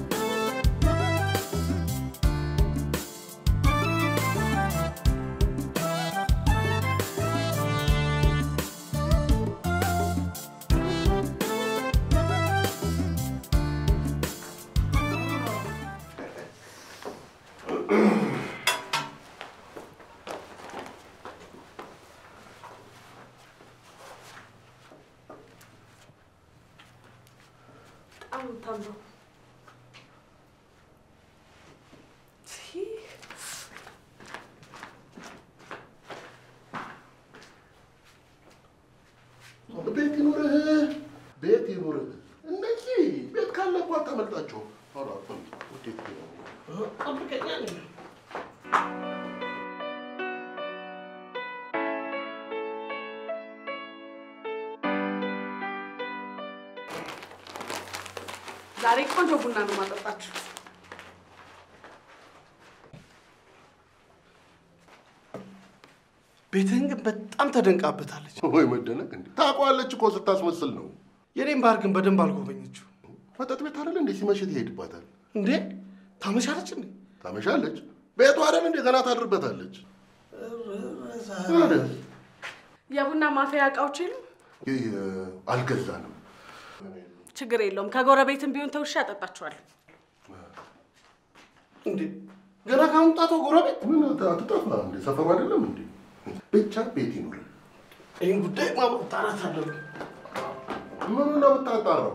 ቤት ይኑርህ፣ ቤት ይኑርህ። እነዚህ ቤት ካለ እኮ አታመልጣቸው። ኧረ አትመልጥ። ውጤት ነው። ጠብቀኛ ነኝ። ዛሬ ቆንጆ ቡና ነው ማጠጣችሁ። ቤትህን ግን በጣም ተደንቃበታለች። ወይ መደነቅ እንዴ! ታውቀዋለች እኮ ስታስመስል ነው። የኔም ባህር ግን በደንብ አልጎበኘችው። መጠጥ ቤት አይደል እንዴ? ሲመሽ ትሄድባታል፣ እንዴ ታመሻለች እንዴ? ታመሻለች። ቤቱ አይደል እንዴ? ገና ታድርበታለች። አይደል? የቡና ማፍያ እቃዎች የሉም? ይህ አልገዛንም። ችግር የለውም። ከጎረቤትም ቢሆን ተውሻ ያጠጣችኋለሁ። እንዴ ገና ከመምጣቷ ጎረቤት ምን አት- አትጠፋ እንዴ? ሰፈሩ አይደለም እንዴ? ብቻ ቤት ይኑር። ይህን ጉዳይ ማጣራት አለብን። ምኑ ነው የምታጣራው?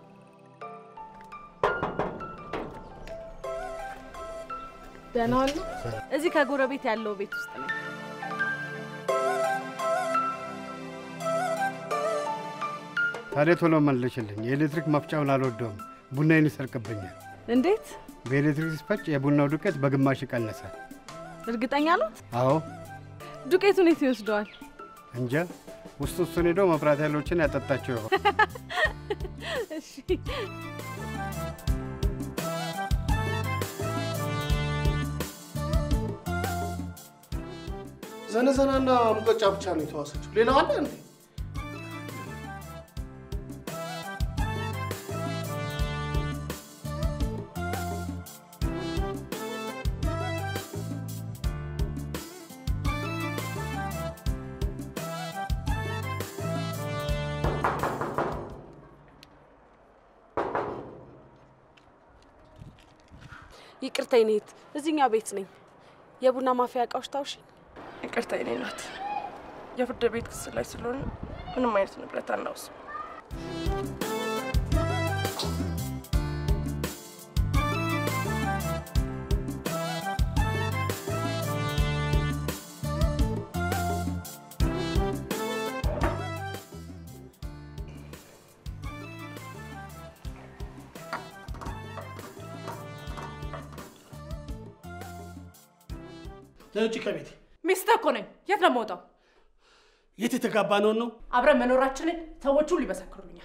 ደህና ዋሉ። እዚህ ከጎረቤት ያለው ቤት ውስጥ ነው። ታዲያ ቶሎ መልሽልኝ። የኤሌክትሪክ መፍጫውን አልወደውም፣ ቡናዬን ይሰርቅብኛል። እንዴት? በኤሌክትሪክ ሲፈጭ የቡናው ዱቄት በግማሽ ይቀንሳል። እርግጠኛ ኖት? አዎ ዱቄቱን የት ይወስደዋል? እንጃ ውስጥ ውስጡን ሄዶ መብራት ያሎችን ያጠጣቸው ይሆን። እሺ ዘነዘናና ሙቀጫ ብቻ ነው የተዋሰችው። ሌላው አለ እንዴ? ይቅርታ የኔ እህት፣ እዚህኛው ቤት ነኝ። የቡና ማፍያ እቃዎች ታውሽ? ይቅርታ የኔ ናት። የፍርድ ቤት ክስ ላይ ስለሆነ ምንም አይነት ንብረት አናውስም። ለውጭ ከቤት ሚስትህ እኮ ነኝ። የት ነው የምወጣው? የት የተጋባ ነውን ነው? አብረን መኖራችንን ሰዎች ሁሉ ይመሰክሩልኛል።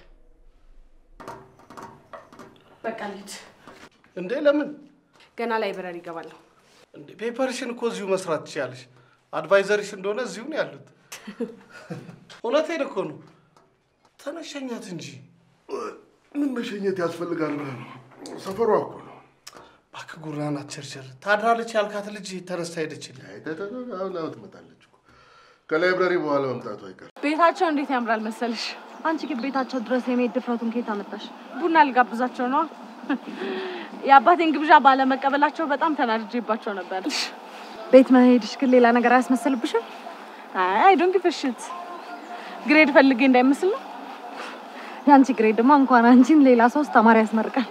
በቃ ልሂድ። እንዴ ለምን ገና ላይብረሪ እገባለሁ። እንዴ ፔፐርሽን እኮ እዚሁ መስራት ትችያለሽ። አድቫይዘሪሽ እንደሆነ እዚሁ ነው ያሉት። እውነቴን እኮ ነው። ተነሸኛት እንጂ ምን መሸኘት ያስፈልጋል ብለህ ነው? ሰፈሯ እኮ ነው። እባክህ ጉራን አትቸርቸር። ታድራለች ያልካት ልጅ ተነስታ ሄደችልኝ። አይ ተ- ተ- ተ- አሁን አሁን ትመጣለች እኮ ከላይብረሪ በኋላ መምጣቱ አይቀር። ቤታቸው እንዴት ያምራል መሰልሽ። አንቺ ግን ቤታቸው ድረስ የመሄድ ድፍረቱን ከየት አመጣሽ? ቡና ልጋብዛቸው ነዋ። የአባቴን ግብዣ ባለመቀበላቸው በጣም ተናድጄባቸው ነበር። ቤት መሄድሽ ግን ሌላ ነገር አያስመስልብሽም? አይ ዶንት ጊቭ ሽት ግሬድ ፈልጌ እንዳይመስል ነው። የአንቺ ግሬድ ድማ እንኳን አንቺን ሌላ ሶስት ተማሪ ያስመርቃል።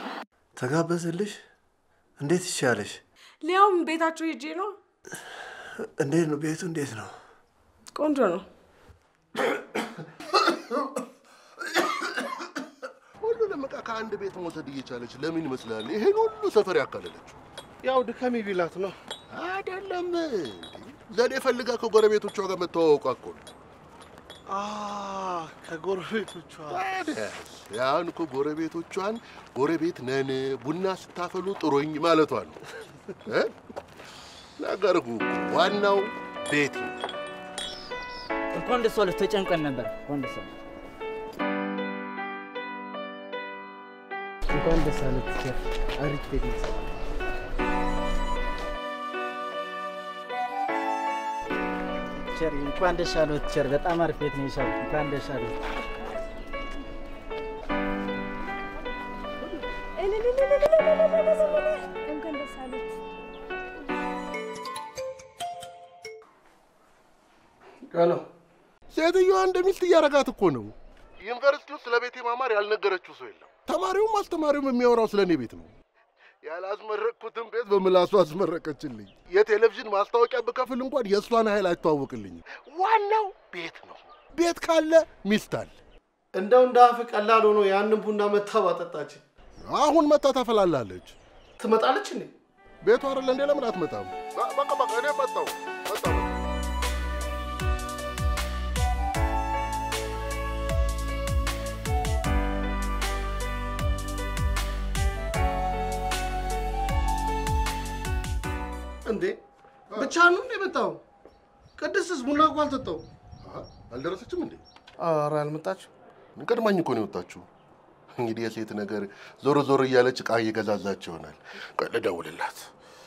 ተጋበዝልሽ? እንዴት ይሻለሽ? ሊያውም ቤታቸው ሄጄ ነው። እንዴት ነው ቤቱ? እንዴት ነው? ቆንጆ ነው። ሁሉንም ዕቃ ከአንድ ቤት መውሰድ እየቻለች ለምን ይመስላል ይሄን ሁሉ ሰፈር ያካለለችው? ያው ድከም ቢላት ነው። አይደለም ዘዴ ፈልጋ ከጎረቤቶቿ ጋር መተዋወቋ እኮ ነው። አ ከጎረቤቶቿ ታዲያስ ያን እኮ ጎረቤቶቿን ጎረቤት ነን ቡና ስታፈሉ ጥሩኝ ማለቷ ነው። እ? ነገርኩ እኮ ዋናው ቤት ነው። እንኳን ደስ አለህ። ተጨንቀን ነበር። እንኳን ደስ አለህ። እንኳን ደስ አለህ ቲቸር። አሪፍ ቤት ነው የሰራው። ቲቸር እንኳን ደስ አለህ ቲቸር። በጣም አሪፍ ቤት ነው የሰራው። እንኳን ደስ አለህ። እንኳን ደስ አሉት። ቀነው ሴትዮዋ እንደ ሚስት እያረጋት እኮ ነው። ዩኒቨርሲቲ ውስጥ ስለ ቤቴ ማማር ያልነገረችው ሰው የለም። ተማሪውም አስተማሪውም የሚያወራው ስለ እኔ ቤት ነው። ያላስመረቅኩትን ቤት በምላሱ አስመረቀችልኝ። የቴሌቪዥን ማስታወቂያ ብከፍል እንኳን የእሷን ኃይል አይተዋወቅልኝም። ዋናው ቤት ነው። ቤት ካለ ሚስት አለ። እንደው እንደ አፍ ቀላል ሆኖ ያንን ቡና መታ ባጠጣችን አሁን መታ ታፈላላለች። ትመጣለች እንዴ? ቤቷ አይደለ እንዴ? ለምን አትመጣም? በቃ በቃ እኔ መጣሁ መጣሁ። እንዴ ብቻ ነው እንዴ መጣው? ቅድስትስ ቡና እኮ አልጠጣው። አሀ፣ አልደረሰችም እንዴ? ኧረ አልመጣችም። ቀድማኝ እኮ ነው የወጣችሁ። እንግዲህ የሴት ነገር ዞሮ ዞሮ እያለች ዕቃ እየገዛዛች ይሆናል። ቆይ ልደውልላት።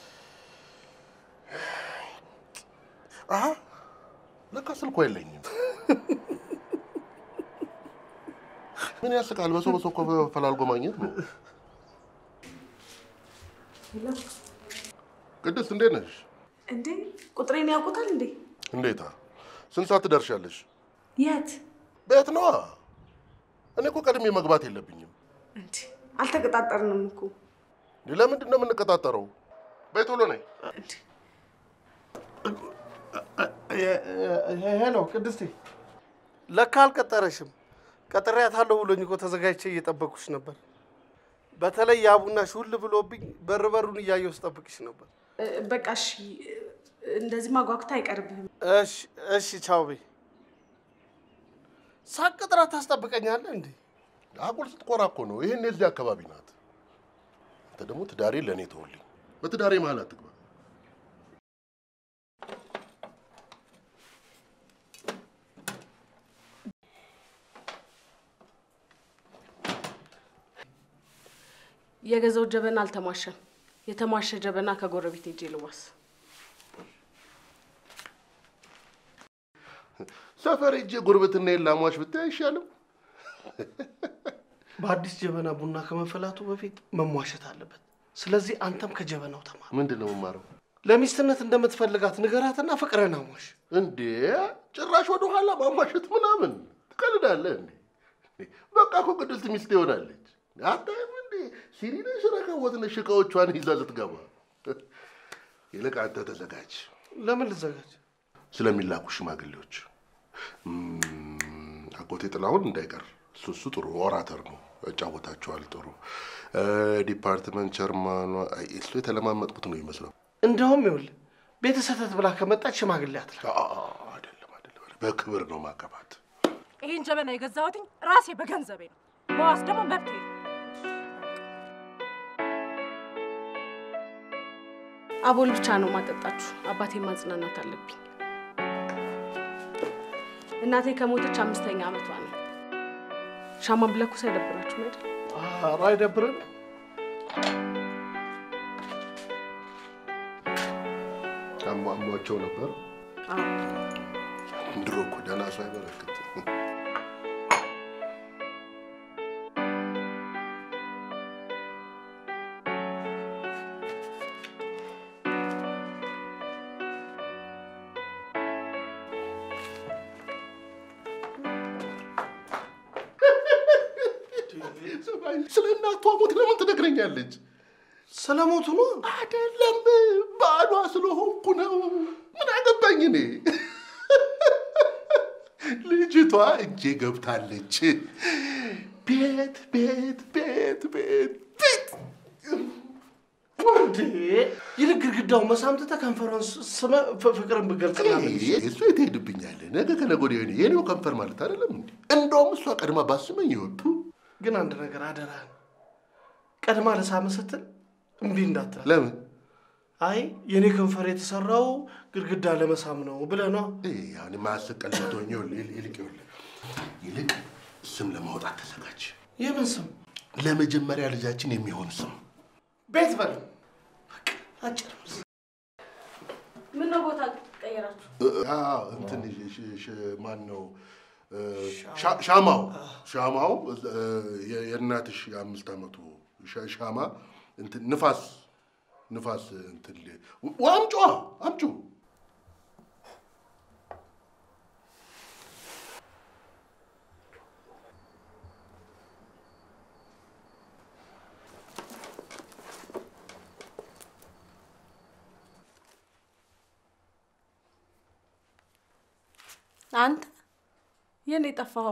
አሀ ለካ ስልኳ የለኝም። ምን ያስቃል? በሰው በሰው እኮ ፈላልጎ ማግኘት ነው። ቅድስት እንዴት ነሽ? እንዴ ቁጥሬን ያውቁታል እንዴ? እንዴታ ስንት ሰዓት ትደርሻለሽ? የት ቤት ነዋ። እኔ እኮ ቀድሜ መግባት የለብኝም። እንዴ? አልተቀጣጠርንም እኮ ለምንድን ነው የምንቀጣጠረው? በይ ቶሎ ነይ። ሄሎ ቅድስቴ፣ ለካ አልቀጠረሽም። ቀጥሬያታለሁ ብሎኝ እኮ ተዘጋጅቼ እየጠበኩሽ ነበር። በተለይ ያ ቡናሽ ሁል ብሎብኝ በር በሩን እያየሁ ስጠብቅሽ ነበር። በቃ እሺ፣ እንደዚህ ማጓጉታ አይቀርብህም። እሺ እሺ፣ ቻው በይ። ሳቅጥራ ታስጠብቀኛለህ እንዴ? አጉል ስትኮራ እኮ ነው። ይህን የዚህ አካባቢ ናት። አንተ ደግሞ ትዳሬ ለእኔ ተወልኝ። በትዳሬ መሀል አትግባ። የገዛው ጀበና አልተሟሸም። የተሟሸ ጀበና ከጎረቤት ሄጄ ልዋስ። ሰፈር ሄጄ ጉርብትና የላሟች ብታይ አይሻልም? በአዲስ ጀበና ቡና ከመፈላቱ በፊት መሟሸት አለበት። ስለዚህ አንተም ከጀበናው ተማር። ምንድን ነው የምማረው? ለሚስትነት እንደምትፈልጋት ንገራትና ፍቅረን አሟሽ። እንዴ ጭራሽ ወደ ኋላ ማሟሸት ምናምን ትቀልዳለህ እንዴ? በቃ እኮ ቅድስት ሚስት ይሆናለች። አታይም እንዴ ሲሪነሽ ረከቦትነሽ እቃዎቿን ይዛ ስትገባ። ይልቅ አንተ ተዘጋጅ ለምን ልዘጋጅ? ስለሚላኩ ሽማግሌዎች። እም፣ አጎቴ ጥላሁን እንዳይቀር እሱ እሱ ጥሩ ኦራተር ነው፣ ያጫወታቸዋል ጥሩ። እ፣ ዲፓርትመንት ቸርማኗ አይ፣ እሱ የተለማመጥኩት ነው ይመስለው። እንደውም ይኸውልህ ቤተሰተት ብላ ከመጣች ሽማግሌ አትላ አ- አ- አይደለም አይደለም፣ በክብር ነው ማገባት። ይህን ጀበና የገዛሁትኝ ራሴ በገንዘቤ ነው። መዋስ ደግሞ መብቴ ነው። አቦል ብቻ ነው ማጠጣችሁ። አባቴ ማጽናናት አለብኝ። እናቴ ከሞተች አምስተኛ ዓመቷ ነው። ሻማ ብለኩ ሳይደብራችሁ አይደል? ኧረ አይደብርም። አሟሟቸው ነበር። አዎ። ድሮ እኮ ደህና ሰው አይበረክትም። ስለ እናቷ ሞት ለምን ትነግረኛለች? ስለሞቱ ነው። አይደለም ባሏ ስለሆንኩ ነው። ምን አገ ነኝ እኔ። ልጅቷ እጄ ገብታለች። ቤት ቤት ቤት ቤት ቤት እንዴ ይልቅ ግድግዳውን መሳምትተ ከንፈሯን ስመ ፍ- ፍቅርን ብገልጽላለች እሱ የት ሄድብኛል? ነገ ከነገ ወዲያ የኔ የኔው ከንፈር ማለት አይደለም እንዴ? እንደውም እሷ ቀድማ ባስመኝ ይወጡ ግን አንድ ነገር አደራህን ቀድማ ልሳም ስትል እምቢ እንዳትል። ለምን አይ የኔ ከንፈር የተሰራው ግድግዳ ለመሳም ነው ብለህ ነዋ። አሁን ማስቀል ልትሆኝ ይልቅ ይኸውልህ፣ ይልቅ ስም ለማውጣት ተዘጋጅ። የምን ስም? ለመጀመሪያ ልጃችን የሚሆን ስም ቤት በል በቃ አጭር ምን ነው ቦታ ቀየራችሁ? አዎ፣ እንትን ሽ- ሽ- ማን ነው እ፣ ሻ- ሻማው ሻማው እ፣ የ- የእናትሽ የአምስት ዓመቱ ሻ- ሻማ እንትን ንፋስ ንፋስ እንትን ል- ው- አምጪዋ አምጪው አንተ የኔ ጠፋኸው?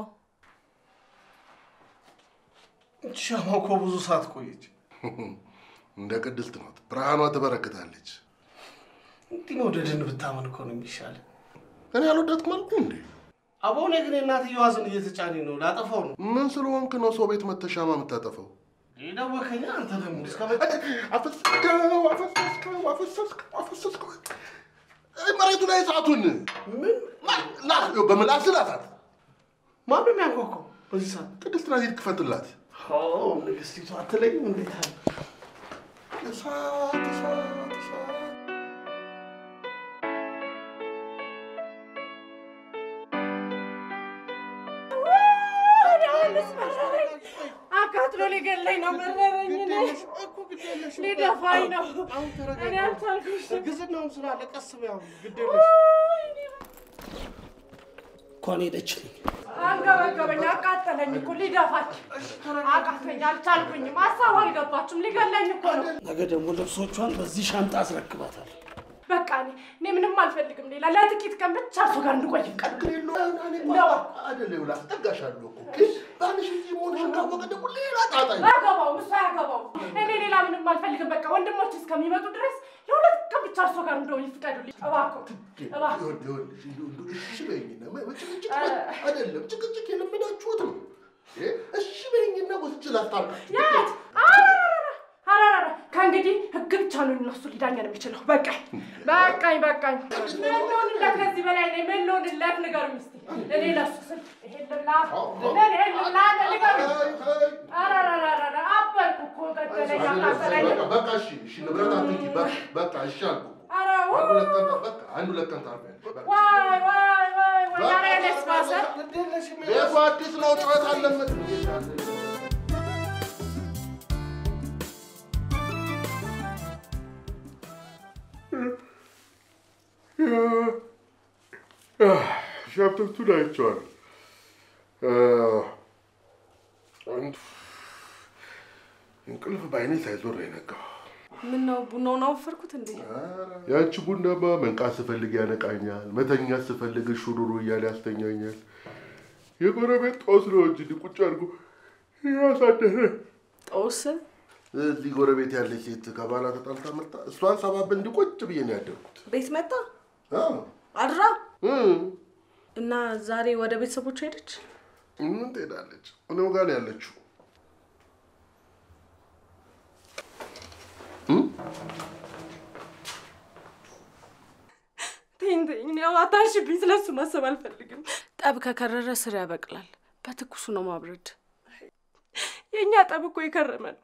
ሻማው እኮ ብዙ ሰዓት ቆየች። እንደ ቅድስት ናት። ብርሃኗ ትበረክታለች። እንዲህ መውደድን ብታመን እኮ ነው የሚሻል። እኔ አልወደድኩም አልኩ እንዴ? አቦ እኔ ግን የእናትየዋ ዝን እየተጫነኝ ነው። ላጠፋው ነው። ምን ስለሆንክ ነው ሰው ቤት መተህ ሻማ የምታጠፋው? ደወከኛ አንተ ደግሞ እስከ አፈሰስከው አፈሰስከው አፈሰስከው አፈሰስከው እ፣ መሬቱ ላይ እሳቱን ምን በምላስ ላሳት። ማነው የሚያንኳኳው በዚህ ሰዓት? ቅድስት ናት፣ ሂድ ክፈትላት። ኦ ንግስቲቱ አትለኝም እንዴት አለ እሳት እሳት እሳት አካትሎ ሊገለኝ ነው። መረረኝ። እኔ ሊደፋኝ ነው። አሁን እኔ አልቻልኩሽ። እርግዝናውም ስላለ ቀስ በይ አሁን ግድ የለሽ እንኳን ሄደችልኝ። አንገበገበኝ፣ አቃጠለኝ እኮ ሊደፋች አቃተኝ። አልቻልኩኝም። ሀሳቡ አልገባችም። ሊገለኝ እኮ ነው። ነገ ደግሞ ልብሶቿን በዚህ ሻንጣ አስረክባታል። በቃ እኔ እኔ ምንም አልፈልግም። ሌላ ለጥቂት ቀን ብቻ እሱ ጋር እንድቆይ ይፍቀዱ። አይደለም ብላ አስጠጋሻለሁ እኮ ግን ባልሽ እዚህ መሆንሽን ካወቀ ደግሞ ሌላ ጣጣ ይሆናል። አያገባውም፣ እሱ አያገባውም። እኔ ሌላ ምንም አልፈልግም። በቃ ወንድሞች እስከሚመጡ ድረስ ለሁለት ቀን ብቻ እሱ ጋር እንደው ይፍቀዱልኝ። እባክዎ እባክዎ። ይኸውልህ፣ ይኸውልህ፣ እሺ በይኝና ጭቅጭቅ አይደለም ጭቅጭቅ የለመዳችሁት ነው። እ፣ እሺ በይኝና ወስጄ ላስታርቃችሁ። የት? አረረረ፣ አረረረ። ከእንግዲህ ህግ ብቻ ነው እነሱ ሊዳኘን የሚችለው። በቃኝ በቃኝ በቃኝ። ምን ልሆንለት ከዚህ በላይ እኔ ምን ልሆንለት ንገሩኝ እስኪ። እኔ ለሱ ስል ይሄን ልብላ ምን ይሄን ልብላ ንገሩኝ። አረረረረ አበልኩ እኮ ገደለኝ፣ አቃጠለኝ። በቃ በቃ እሺ እሺ ንብረት አትንኪ። በቃ በቃ እሺ አልኩ እኮ። ኧረ አንድ ሁለት ቀን ጠ- በቃ አንድ ሁለት ቀን ታርፊያለሽ። በቃ። ዋይ ዋይ ዋይ ወይ ኧረ እኔስ ባሰ። ቤቱ አዲስ ነው፣ ጩኸት አለበት። ሻፕቶቹን አይቼዋለሁ። እንቅልፍ በዓይኔ ሳይዞር ነው የነቃው። ምን ነው ቡናውን አወፈርኩት እንዴ? ያቺ ቡናማ መንቃት ስፈልግ ያነቃኛል፣ መተኛት ስፈልግ ሹሩሩ እያለ ያስተኛኛል። የጎረቤት ጦስ ነው እንጂ እንዲህ ቁጭ አድርጎ ያሳደረ። ጦስ እዚህ ጎረቤት ያለች ሴት ከባሏ ተጣልታ መጣ። እሷን ሰባብ እንዲህ ቁጭ ብዬ ነው ያደርኩት። ቤት መጣ አዎ። አድራ እ እና ዛሬ ወደ ቤተሰቦች ሄደች። ምን ትሄዳለች? እኔው ጋር ነው ያለችው። ተይኝ ተይኝ፣ እኔ አታንሽብኝ። ስለሱ ማሰብ አልፈልግም። ጠብ ከከረረ ስር ያበቅላል። በትኩሱ ነው ማብረድ። የእኛ ጠብ እኮ የከረመ ነው።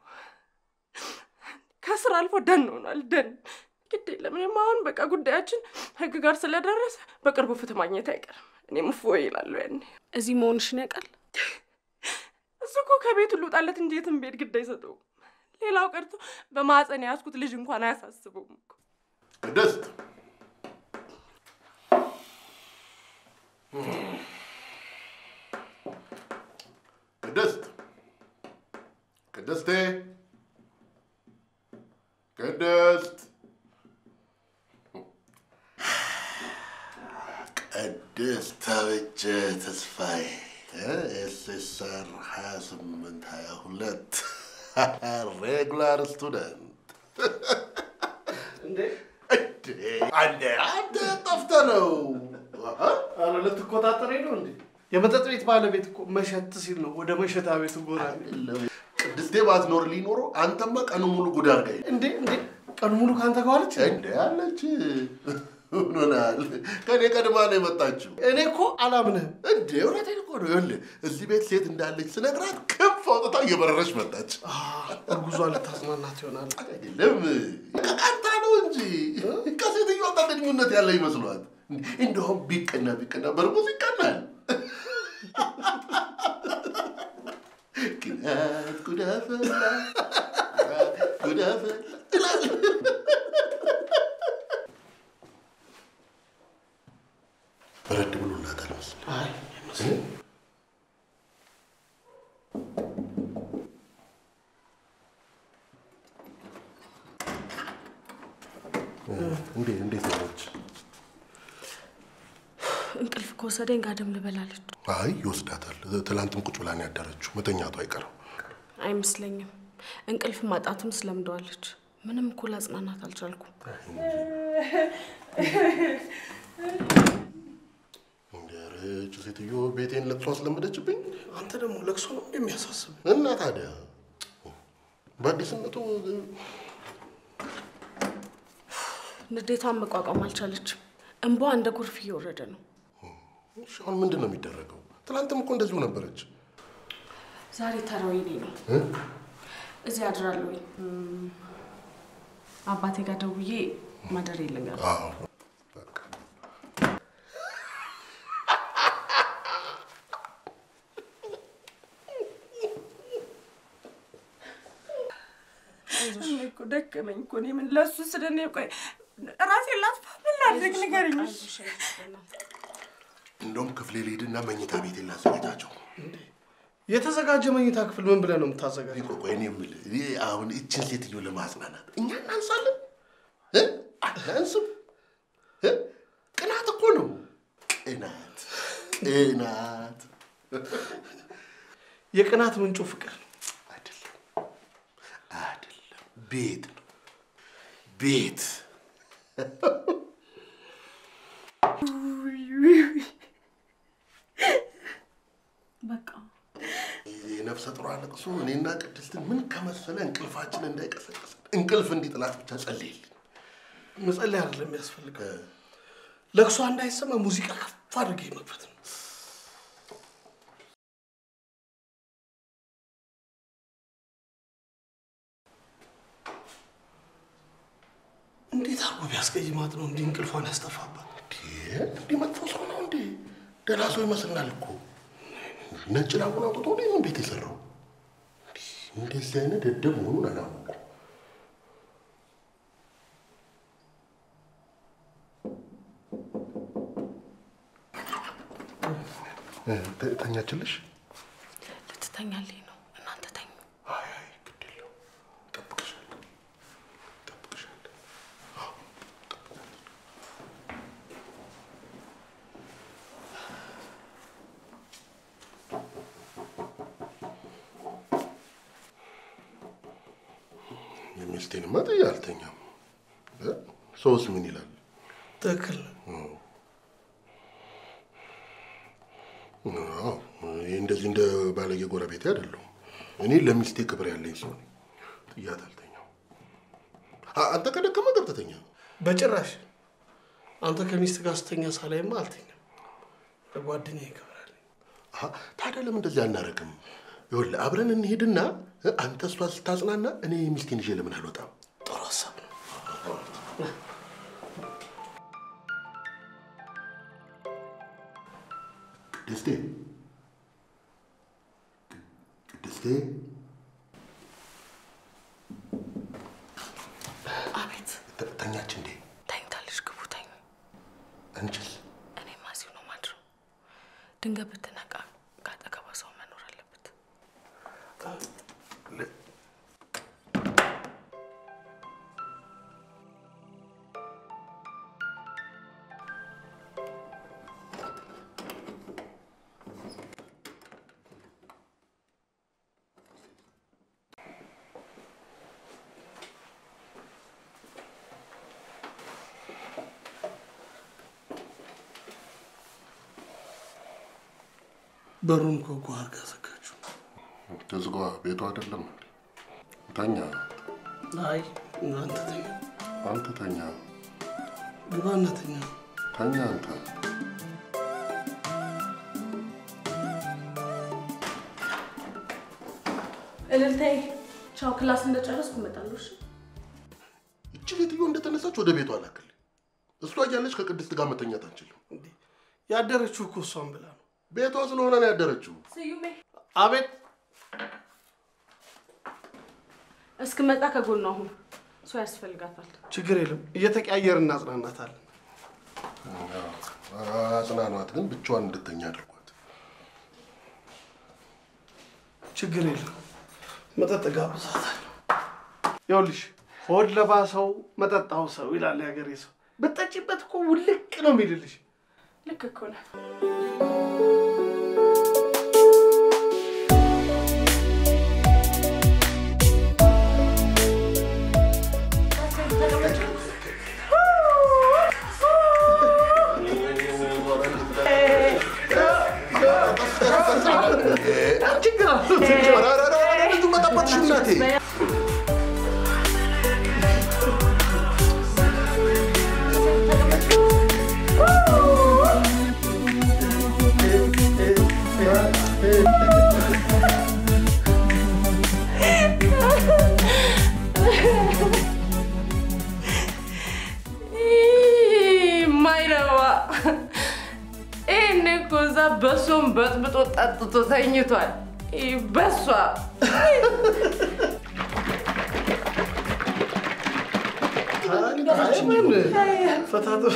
ከስር አልፎ ደን ሆኗል። ደን ግድ የለም። እኔም አሁን በቃ ጉዳያችን ህግ ጋር ስለደረሰ በቅርቡ ፍትህ ማግኘት አይቀርም። እኔም እፎይ ይላለሁ ያኔ። እዚህ መሆንሽን ያውቃል። እሱ እኮ ከቤቱ ልውጣለት እንጂ የትም ቤት ግድ አይሰጠውም። ሌላው ቀርቶ በማፀን የያዝኩት ልጅ እንኳን አያሳስበውም እኮ። ቅድስት ቅድስት ቅድስቴ ቅድስት ቅድስት ተበጀ ተስፋዬ ኤስኤስአር 28 22 ሬጉላር ስቱደንት እንዴ አንዴ አንተ ጠፍተህ ነው። ኧረ ልትቆጣጠረኝ ነው እንዴ? የመጠጥ ቤት ባለቤት እኮ መሸት ሲል ነው ወደ መሸታ ቤቱ ጎራ የሚለው። ቅድስቴ ባትኖር ሊኖሮ አንተማ ቀኑ ሙሉ ጉድ አድርጋኝ እንዴ እንዴ ቀኑ ሙሉ ከአንተ ጋር ዋለች? እንደ አለች ምን ሆነሃል? ከኔ ቀድማ ነው የመጣችው። እኔ እኮ አላምንህም። እንዴ እውነቴን እኮ ነው። ይኸውልህ እዚህ ቤት ሴት እንዳለች ስነግራት ክንፍ አውጥታ እየበረረች መጣች። እርጉዟ ልታጽናናት ይሆናል። አይደለም ቀቃንታ ነው እንጂ ከሴትዮዋ ጋር ግንኙነት ያለ ይመስሏት። እንደውም ቢቀና ቢቀና በርጉዝ ይቀናል። ቅናት ጉዳፈላ ጉዳፈላ ይላል። በረድ ብሎላታል መሰለኝ። አይ አይመስልም። እንዴ እንዴት ነች? እንቅልፍ ከወሰደኝ ጋደም ልበላለች። አይ ይወስዳታል። ትላንትም ቁጭ ብላ ነው ያደረችው። መተኛቱ አይቀርም። አይመስለኝም። እንቅልፍ ማጣትም ስለምደዋለች። ምንም እኮ ላጽናናት አልቻልኩም። እንዲያረች ሴትዮ ቤቴን ለቅሶ አስለመደችብኝ። አንተ ደግሞ ለቅሶ ነው የሚያሳስብ። እና ታዲያ በአዲስነቱ ንዴቷን መቋቋም አልቻለችም። እንቧ እንደ ጎርፍ እየወረደ ነው። እሺ፣ አሁን ምንድን ነው የሚደረገው? ትላንትም እኮ እንደዚሁ ነበረች። ዛሬ ተራው የኔ ነው። እዚህ አድራለሁኝ። እም፣ አባቴ ጋር ደውዬ ማደር የለኛል። አዎ በቃ እኔ እኮ ደከመኝ እኮ እኔ ምን ለእሱ ስለ እኔ ቆይ ራሴን ላጥፋ ምን ላድርግ ንገረኝ እሺ። እንደውም ክፍሌ ልሂድና መኝታ ቤቴን ላዘጋጃቸው። የተዘጋጀ መኝታ ክፍል ምን ብለህ ነው የምታዘጋጀው? ቆይ ቆይ፣ እኔ የምልህ እኔ አሁን እችን ሴትዮ ለማጽናናት እኛ እናንሳለን እ? አናንስም እ? ቅናት እኮ ነው ቅናት ቅናት የቅናት ምንጩ ፍቅር ነው። አይደለም አይደለም፣ ቤት ነው ቤት። በቃ የነፍሰ ጡር ለቅሶ እኔና ቅድስትን ምን ከመሰለ እንቅልፋችን እንዳይቀሰቀስ እንቅልፍ እንዲጥላት ብቻ ጸልይልን። መጸለይ አይደለም የሚያስፈልገው፣ ለቅሷ እንዳይሰማ ሙዚቃ ከፍ አድርጌ መክፈት ነው። እንዴት አርጎ ቢያስቀይማት ነው እንዲህ እንቅልፏን ያስጠፋባት? እንዲህ መጥፎ ሰው ነው እንዴ? ደህና ሰው ይመስልናል እኮ። ነጭ ላቡን አውጥቶ ነው ይህን ቤት የሰራው። እንደዚህ አይነት ደደብ መሆኑን አላወኩም። ተ- ተኛችልሽ? ልትተኛልኝ ነው። እናንተ ተኙ። አይ አይ ግድ የለውም። እጠብቅሻለሁ እጠብቅሻለሁ። የሚስቴንማ ጥዬ አልተኛም። እ? ሰውስ ምን ይላል? ትክክል ነው። አዎ፣ ይህ እንደዚህ እንደ ባለጌ ጎረቤቴ አይደለሁም። እኔ ለሚስቴ ክብር ያለኝ ሰው ነኝ። ጥያት አልተኛም። አ- አንተ ከደከመ ገብተህ ተኛ። በጭራሽ አንተ ከሚስት ጋር ስተኛ ሳላይማ አልተኛም። ለጓደኛዬ ክብር አለኝ። አሀ፣ ታዲያ ለምን እንደዚህ አናረግም? ይኸውልህ አብረን እንሄድና እ፣ አንተ እሷ ስታጽናና እኔ ሚስቴን ይዤ ለምን አልወጣም? ጥሩ ሀሳብ ነው። ቅድስቴ ቅድስቴ አቤት ተ- ተኛች እንዴ? ተኝታለች። ግቡ ተኙ። አንቺስ? እኔማ እዚሁ ነው ማድረው። ድንገት ብትነቃ ከአጠገቧ ሰው መኖር አለበት። በሩን ኮኮ አድርጋ ዘጋችሁ። ትዝጓ ቤቱ አይደለም እንዴ? ተኛ፣ አይ አንተ ተኛ፣ አንተ ተኛ፣ ግባና ተኛ። ተኛ አንተ። እልልታዬ፣ ቻው። ክላስ እንደጨረስኩ እመጣለሁ። እሺ? እቺ ሴትዮ እንደተነሳች ወደ ቤቷ ላክልኝ። እሷ እያለች ከቅድስት ጋር መተኛት አንችልም። እንዴ ያደረችው እኮ እሷን ብላ ነው። ቤቷ ስለሆነ ነው ያደረችው። ስዩሜ፣ አቤት እስክመጣ ከጎኗ አሁን ሰው ያስፈልጋታል። ችግር የለም እየተቀያየር እናጽናናታለን። አጽናኗት፣ ግን ብቻዋን እንድተኛ አድርጓት። ችግር የለም መጠጥ ጋብዛታለሁ። ይኸውልሽ ሆድ ለባሰው መጠጣው ሰው ይላል የሀገሬ ሰው። ብትጠጪበት እኮ ውልቅ ነው የሚልልሽ። ልክ እኮ ነህ። ችግር አለው ኧረ፣ ኧረ፣ ኧረ፣ ልጁ መጠበጥሽ እናቴ። ማይረባ ይህን እኮ እዛ በሶም በጥብጦ ጠጥቶ ተኝቷል። ይህ በሷ ፈታቶ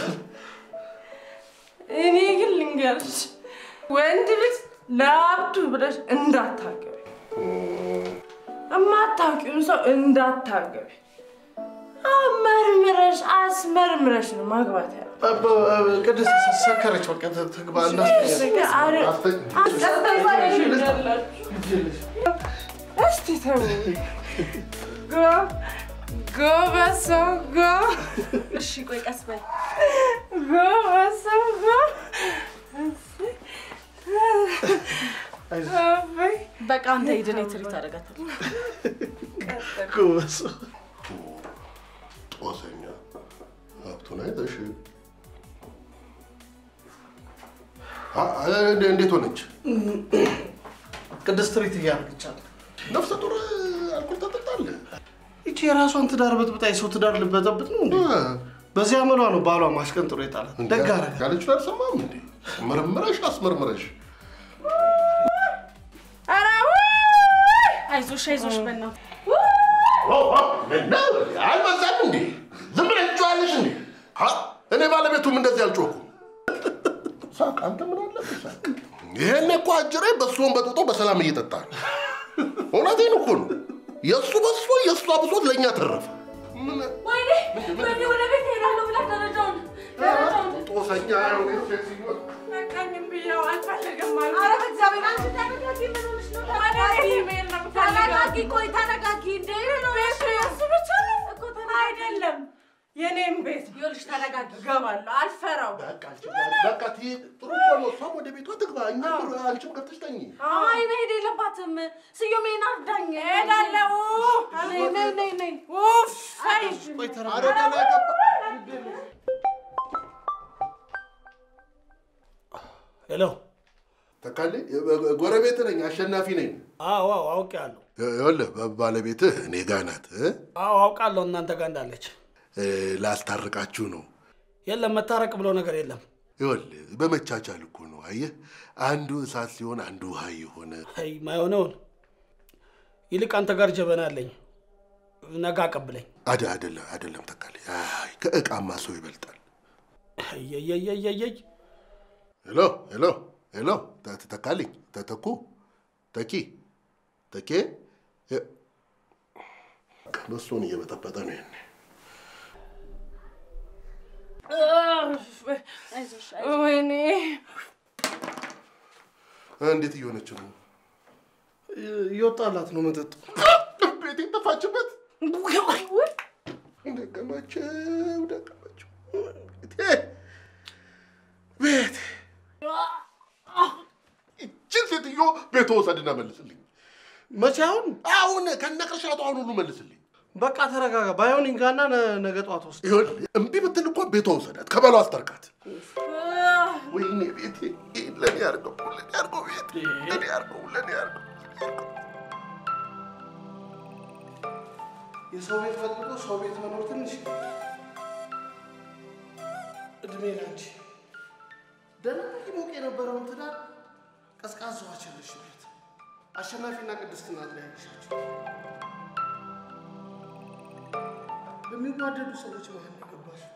እኔ ግን ልንገርሽ ወንድ ልጅ ለአብዱ ብለሽ እንዳታገቢ፣ እማታውቂውን ሰው እንዳታገቢ። አመርምረሽ አስመርምረሽ ነው ማግባት ያለ ቅድስት ሰከረች። በቃ ትግባ እስቲ ተው ጎ ጎበዝ ሰው ጎ እሺ፣ ቆይ ቀስ በል። ጎበዝ ሰው ጎ አበይ በቃ አንተ ሂድ፣ እኔ ትሪት አደርጋታለሁ። ጎበዝ ጦሰኛ ሀብቱን አይተሽ አ- አ- እንደ- እንዴት ሆነች? ቅድስት ትሪት እያደረገቻት ነፍሰ ጡር አልኮል ታጠጣለህ? ይቺ የራሷን ትዳር በጥብጣ የሰው ትዳር ልበጠብጥ ነው እንዴ? በዚህ አመሏ ነው ባሏ ማሽቀንጥሮ የጣላት። ደግ አደረገ። ያለችውን አልሰማም እንዴ? መርምረሽ አስመርምረሽ ኧረ አይዞሽ፣ አይዞሽ በእናትህ አልበዛም እንዴ? ዝም ብለሽ ትጮያለሽ እንዴ? ሀ? እኔ ባለቤቱም እንደዚህ አልጮኩም። ሳቅ፣ አንተ ምን አለብህ ሳቅ። ይሄን እኮ አጅሬ በሶን በጥጦ በሰላም እየጠጣ ነው። እውነቴን እኮ ነው። የእሱ በሶ የእሷ ብሶት ለእኛ ተረፈ። ምን ወይኔ፣ ወይኔ፣ ወደ ቤት እሄዳለሁ ብላ ደረጃውን ደረጃውን ጦሰኛ በቃኝም ብዬው አልፈልግም አሉ። ኧረ በእግዚአብሔር አንቺ ተረጋጊ። ምን ሆነሽ ነው? ተረጋጊ። ኢሜል ነው የምፈልገው። ተረጋጊ። ቆይ ተረጋጊ። እንደ ቤቱ የእሱ ብቻ ነው እኮ ተረጋጊ። አይደለም፣ የኔም ቤት ነው። ይኸውልሽ ተረጋጊ። እገባለሁ፣ አልፈራው። በቃ ትይ ጥሩ እኮ ነው። እሷም ወደ ቤቷ ትግባ፣ እኛም አንቺም ገብተሽ ተኝ። አይ መሄድ የለባትም። ስዩሜን አርዳኝ። እሄዳለሁ። ነይ ነይ ነይ ነይ። ኡፍ አይ ቆይ ተረ ኧረ ደህና ገባ። ሄሎ። ተካልኝ ጎረቤት ነኝ፣ አሸናፊ ነኝ። አዎ አዎ አውቄያለሁ። ይኸውልህ ባለቤትህ እኔ ጋ ናት እ? አዎ አውቃለሁ እናንተ ጋር እንዳለች። እ፣ ላስታርቃችሁ ነው። የለም መታረቅ ብሎ ነገር የለም። ይኸውልህ በመቻቻል እኮ ነው። አየህ አንዱ እሳት ሲሆን አንዱ ውሃ የሆነ አይ ማይሆነውን ይልቅ አንተ ጋር ጀበና አለኝ፣ ነገ አቀብለኝ። አደ አደለም አደለም ተካልኝ። አይ ከእቃማ ሰው ይበልጣል። እየየየየየይ ሄሎ ሄሎ ሄሎ ተ- ተካልኝ ተተኩ ተኪ ተኬ እ- በሱን እየበጠበጠ ነው ይሄኔ አይዞሽ ወይኔ እንዴት እየሆነች ነው? እየወጣላት ነው መጠጡ። ቤቴ ጠፋችበት። ደቀማቸው ደቀማቸው። ቤቴ ቤቴ ይችን ሴትዮ ተወሰድና መልስልኝ። መቼ አሁን? አሁን ከነቅርሻቱ አሁን ሁሉ መልስልኝ። በቃ ተረጋጋ። ባይሆን ይንጋና ነ- ነገ ጠዋት ወስድ። ይኸውልህ እምቢ ብትል እኮ ቤቷ ውሰዳት፣ ከባሏ አስታርቃት። ወይኔ ቤቴ፣ ይሄን ለእኔ ያርገው፣ ለእኔ ያርገው፣ ቤቴ ለእኔ ያርገው፣ ለእኔ ያርገው። የሰው ቤት ፈልጎ ሰው ቤት መኖር ትንሽ እድሜ ላንቺ። ደህና ሞቅ የነበረውን ትዳር ቀዝቃዛ ውሃ ቸለሽበት። አሸናፊና ቅድስት ናት ላይ ያለሻቸው በሚዋደዱ ሰዎች መሀል ነው የገባሽው።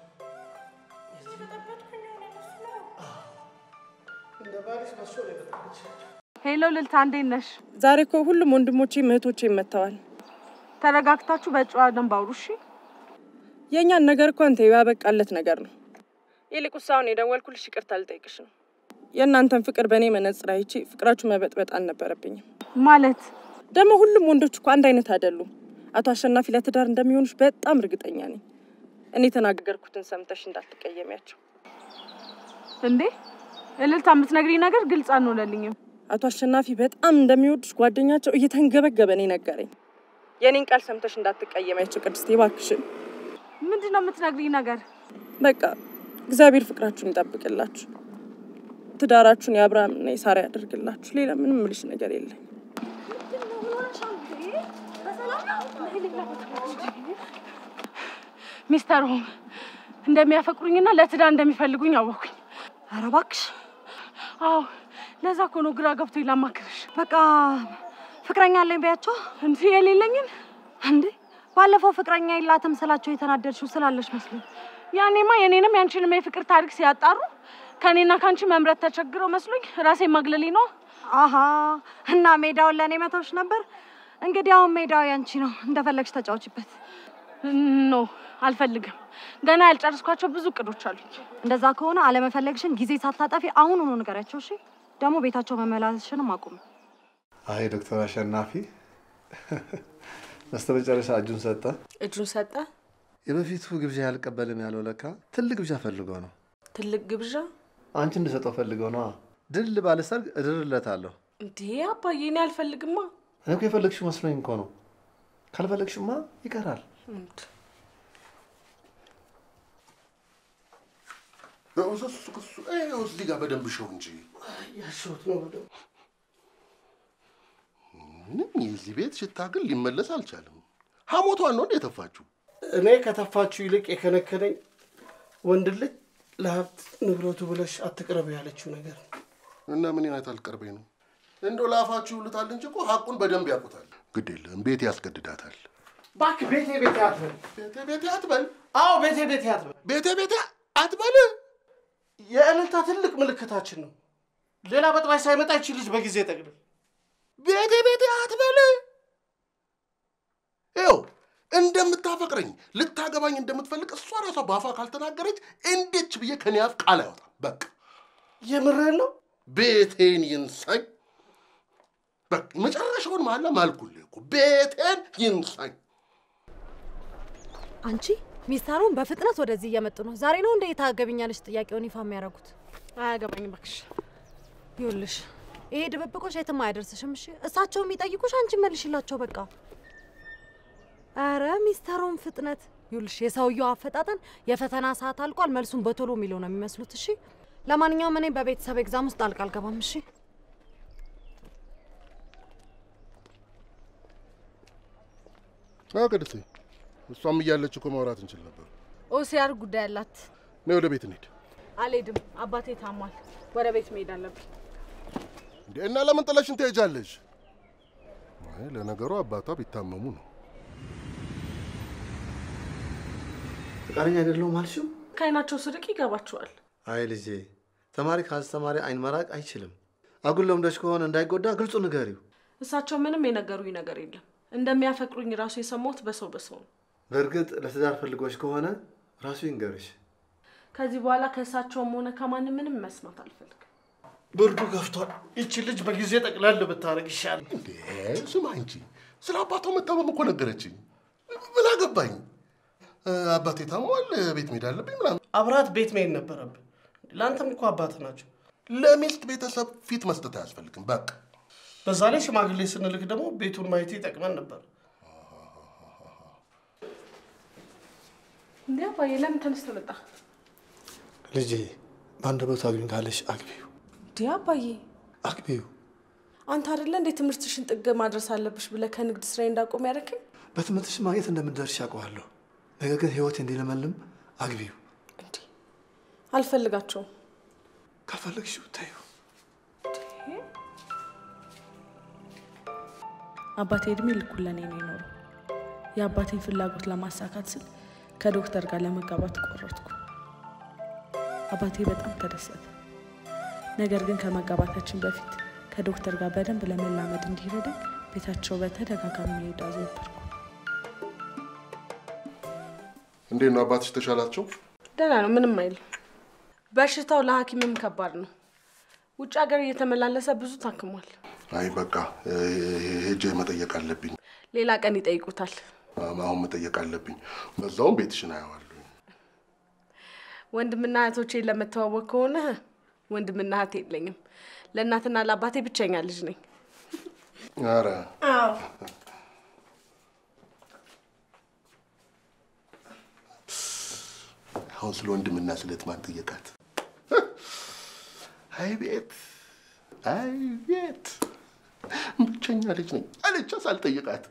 እንደ ባልሽ በሶ ነው የበጠበጥሻቸው። ሄሎ ልልታ፣ እንዴት ነሽ? ዛሬ እኮ ሁሉም ወንድሞቼ እህቶቼ መጥተዋል። ተረጋግታችሁ በጨዋ ደንብ አውሩ እሺ? የእኛን ነገር እኮ አንተ ያበቃለት ነገር ነው። ይልቁንስ አሁን የደወልኩልሽ ይቅርታ ልጠይቅሽ ነው። የእናንተን ፍቅር በእኔ መነጽር አይቼ ፍቅራችሁ መበጥበጥ አልነበረብኝም። ማለት ደግሞ ሁሉም ወንዶች እኮ አንድ አይነት አይደሉም። አቶ አሸናፊ ለትዳር እንደሚሆኑሽ በጣም እርግጠኛ ነኝ። እኔ የተናገርኩትን ሰምተሽ እንዳትቀየሚያቸው። እንዴ እልልታ፣ የምትነግሪኝ ነገር ግልጽ አልሆነልኝም። አቶ አሸናፊ በጣም እንደሚወዱሽ ጓደኛቸው እየተንገበገበ ነው ነገረኝ። የኔን ቃል ሰምተሽ እንዳትቀየሚያቸው ቅድስቴ፣ እባክሽን። ምንድን ነው የምትነግሪኝ ነገር? በቃ እግዚአብሔር ፍቅራችሁን ይጠብቅላችሁ፣ ትዳራችሁን የአብርሃምና የሳራ ያደርግላችሁ። ሌላ ምንም ምልሽ ነገር የለም። ሚስተር ሆም እንደሚያፈቅሩኝና ለትዳር እንደሚፈልጉኝ አወኩኝ። ኧረ እባክሽ አዎ ለዛ እኮ ነው ግራ ገብቶኝ ላማክርሽ። በቃ ፍቅረኛ አለኝ በያቸው። እንዲህ የሌለኝን እንዴ ባለፈው ፍቅረኛ የላትም ስላቸው የተናደድሽው ስላለሽ መስሎኝ። ያኔማ የኔንም ያንቺንም የፍቅር ታሪክ ሲያጣሩ ከኔና ከአንቺ መምረጥ ተቸግረው መስሎኝ ራሴ ማግለሌ ነው። አሀ እና ሜዳውን ለእኔ መተውሽ ነበር። እንግዲህ አሁን ሜዳው ያንቺ ነው፣ እንደፈለግሽ ተጫወችበት። ኖ አልፈልግም። ገና ያልጨረስኳቸው ብዙ እቅዶች አሉኝ። እንደዛ ከሆነ አለመፈለግሽን ጊዜ ሳታጠፊ አሁን ሆኖ ንገሪያቸው። እሺ ደግሞ ቤታቸው መመላለስሽንም አቁም። አይ ዶክተር አሸናፊ በስተመጨረሻ እጁን ሰጠ። እጁን ሰጠ። የበፊቱ ግብዣ ያልቀበልም ያለው ለካ ትልቅ ግብዣ ፈልገው ነው። ትልቅ ግብዣ አንቺ እንድሰጠው ፈልገው ነዋ። ድል ባለ ሰርግ እድርለታለሁ። እንዴ አባዬ፣ እኔ አልፈልግማ። እኔ እኮ የፈለግሽው መስሎኝ እኮ ነው። ካልፈለግሽማ ይቀራል። እንድ እሱ እሱ ይኸው እዚህ ጋር በደንብ ሸው እንጂ ያሸሁት ነው በደምብ። ምንም የዚህ ቤት ሽታ ግን ሊመለስ አልቻለም። ሐሞቷን ነው እንደ የተፋችሁ። እኔ ከተፋችሁ ይልቅ የከነከነኝ ወንድ ልጅ ለሀብት ንብረቱ ብለሽ አትቅረብ ያለችው ነገር ነው። እና ምን አይነት አልቀርበኝ ነው እንደው ለአፋችሁ ይውሉታል እንጂ እኮ ሀቁን በደንብ ያውቁታል። ግድ የለም ቤቴ ያስገድዳታል። እባክህ ቤቴ ቤቴ አትበል። ቤቴ ቤቴ አትበል። አዎ ቤቴ ቤቴ አትበል። ቤቴ ቤቴ አትበል። የእልልታ ትልቅ ምልክታችን ነው። ሌላ በጥባይ ሳይመጣ ይቺ ልጅ በጊዜ ጠቅልል። ቤቴ ቤቴ አትበል። ይኸው እንደምታፈቅረኝ ልታገባኝ እንደምትፈልግ እሷ ራሷ በአፏ ካልተናገረች እንዴች ብዬ ከኔ አፍ ቃል አይወጣም። በቃ የምርህን ነው? ቤቴን ይንሳኝ። በቃ የመጨረሻውን መሀላ ማልኩልህ እኮ ቤቴን ይንሳኝ። አንቺ ሚስተሩን በፍጥነት ወደዚህ እየመጡ ነው። ዛሬ ነው እንደ ታገቢኛለሽ ጥያቄውን ይፋ የሚያደርጉት። አያገባኝም እባክሽ። ይኸውልሽ ይሄ ድብብቆሽ የትም አያደርስሽም። እሺ እሳቸው የሚጠይቁሽ አንቺ መልሽላቸው በቃ። አረ ሚስተሩን ፍጥነት ይኸውልሽ፣ የሰውየው አፈጣጠን የፈተና ሰዓት አልቋል፣ መልሱን በቶሎ የሚለው ነው የሚመስሉት። እሺ ለማንኛውም እኔ በቤተሰብ ኤግዛም ውስጥ ጣልቃ አልገባም። እሺ አዎ ቅድስቴ፣ እሷም እያለች እኮ ማውራት እንችል ነበር። ኦሲያር ጉዳይ አላት። ነይ ወደ ቤት እንሂድ። አልሄድም፣ አባቴ ታሟል። ወደ ቤት መሄድ አለብኝ። እንዴ እና ለምን ጥለሽን ትሄጃለሽ? አይ ለነገሩ አባቷ ቢታመሙ ነው። ፈቃደኛ አይደለሁም አልሽው? ከአይናቸው ስርቅ ይገባቸዋል። አይ ልጄ፣ ተማሪ ከአስተማሪ አይን መራቅ አይችልም። አጉል ለምዶች ከሆነ እንዳይጎዳ ግልጹ ንገሪው። እሳቸው ምንም የነገሩኝ ነገር የለም። እንደሚያፈቅሩኝ ራሱ የሰማሁት በሰው በሰው ነው። በእርግጥ ለትዳር ፈልጎች ከሆነ ራሱ ይንገርሽ። ከዚህ በኋላ ከእሳቸውም ሆነ ከማንም ምንም መስማት አልፈልግም። ብርዱ ገፍቷል። ይቺ ልጅ በጊዜ ጠቅለል ብታደርግ ይሻላል። እንዴ ስማ እንጂ ስለ አባቷ መታመም እኮ ነገረችኝ። ምን አገባኝ? አባቴ ታሟል፣ ቤት መሄድ አለብኝ ምናምን። አብራት ቤት መሄድ ነበረብን። ለአንተም እኮ አባት ናቸው። ለሚስት ቤተሰብ ፊት መስጠት አያስፈልግም። በቃ በዛ ላይ ሽማግሌ ስንልክ ደግሞ ቤቱን ማየት ይጠቅመን ነበር። እንዴ አባዬ ለምን ተነስተህ መጣ? ልጄ በአንደበቱ አግቢኝ ካለሽ አግቢው እንዴ አባዬ አግቢው። አንተ አይደለ እንዴት ትምህርትሽን ጥግ ማድረስ አለብሽ ብለህ ከንግድ ስራዬ እንዳቆም ያደረከኝ? በትምህርትሽ ማግኘት እንደምትደርሽ ያውቀዋለሁ። ነገር ግን ህይወት እንዲለመልም አግቢው። አልፈልጋቸውም። ካልፈለግሽው ተይው። አባቴ እድሜ ልኩን ለእኔ ነው የኖረው። የአባቴን ፍላጎት ለማሳካት ስል ከዶክተር ጋር ለመጋባት ቆረጥኩ። አባቴ በጣም ተደሰተ። ነገር ግን ከመጋባታችን በፊት ከዶክተር ጋር በደንብ ለመላመድ እንዲረዳኝ ቤታቸው በተደጋጋሚ መሄድ አዘወተርኩ። እንዴት ነው አባትሽ ተሻላቸው? ደህና ነው፣ ምንም አይልም። በሽታው ለሐኪምም ከባድ ነው። ውጭ ሀገር እየተመላለሰ ብዙ ታክሟል። አይ በቃ እ፣ ሄጄ መጠየቅ አለብኝ። ሌላ ቀን ይጠይቁታል። አሁን መጠየቅ አለብኝ። በዛውም ቤትሽን አየዋለሁ። ወንድምና እህቶቼን ለመተዋወቅ ከሆነ ወንድምና እህት የለኝም። ለእናትና ለአባቴ ብቸኛ ልጅ ነኝ። ኧረ አዎ አሁን ስለ ወንድምና ስለ እህት ማን ጠየቃት? አይ ቤት አይ ቤት ብቸኛ ልጅ ነኝ አለቻ ሳልጠይቃት።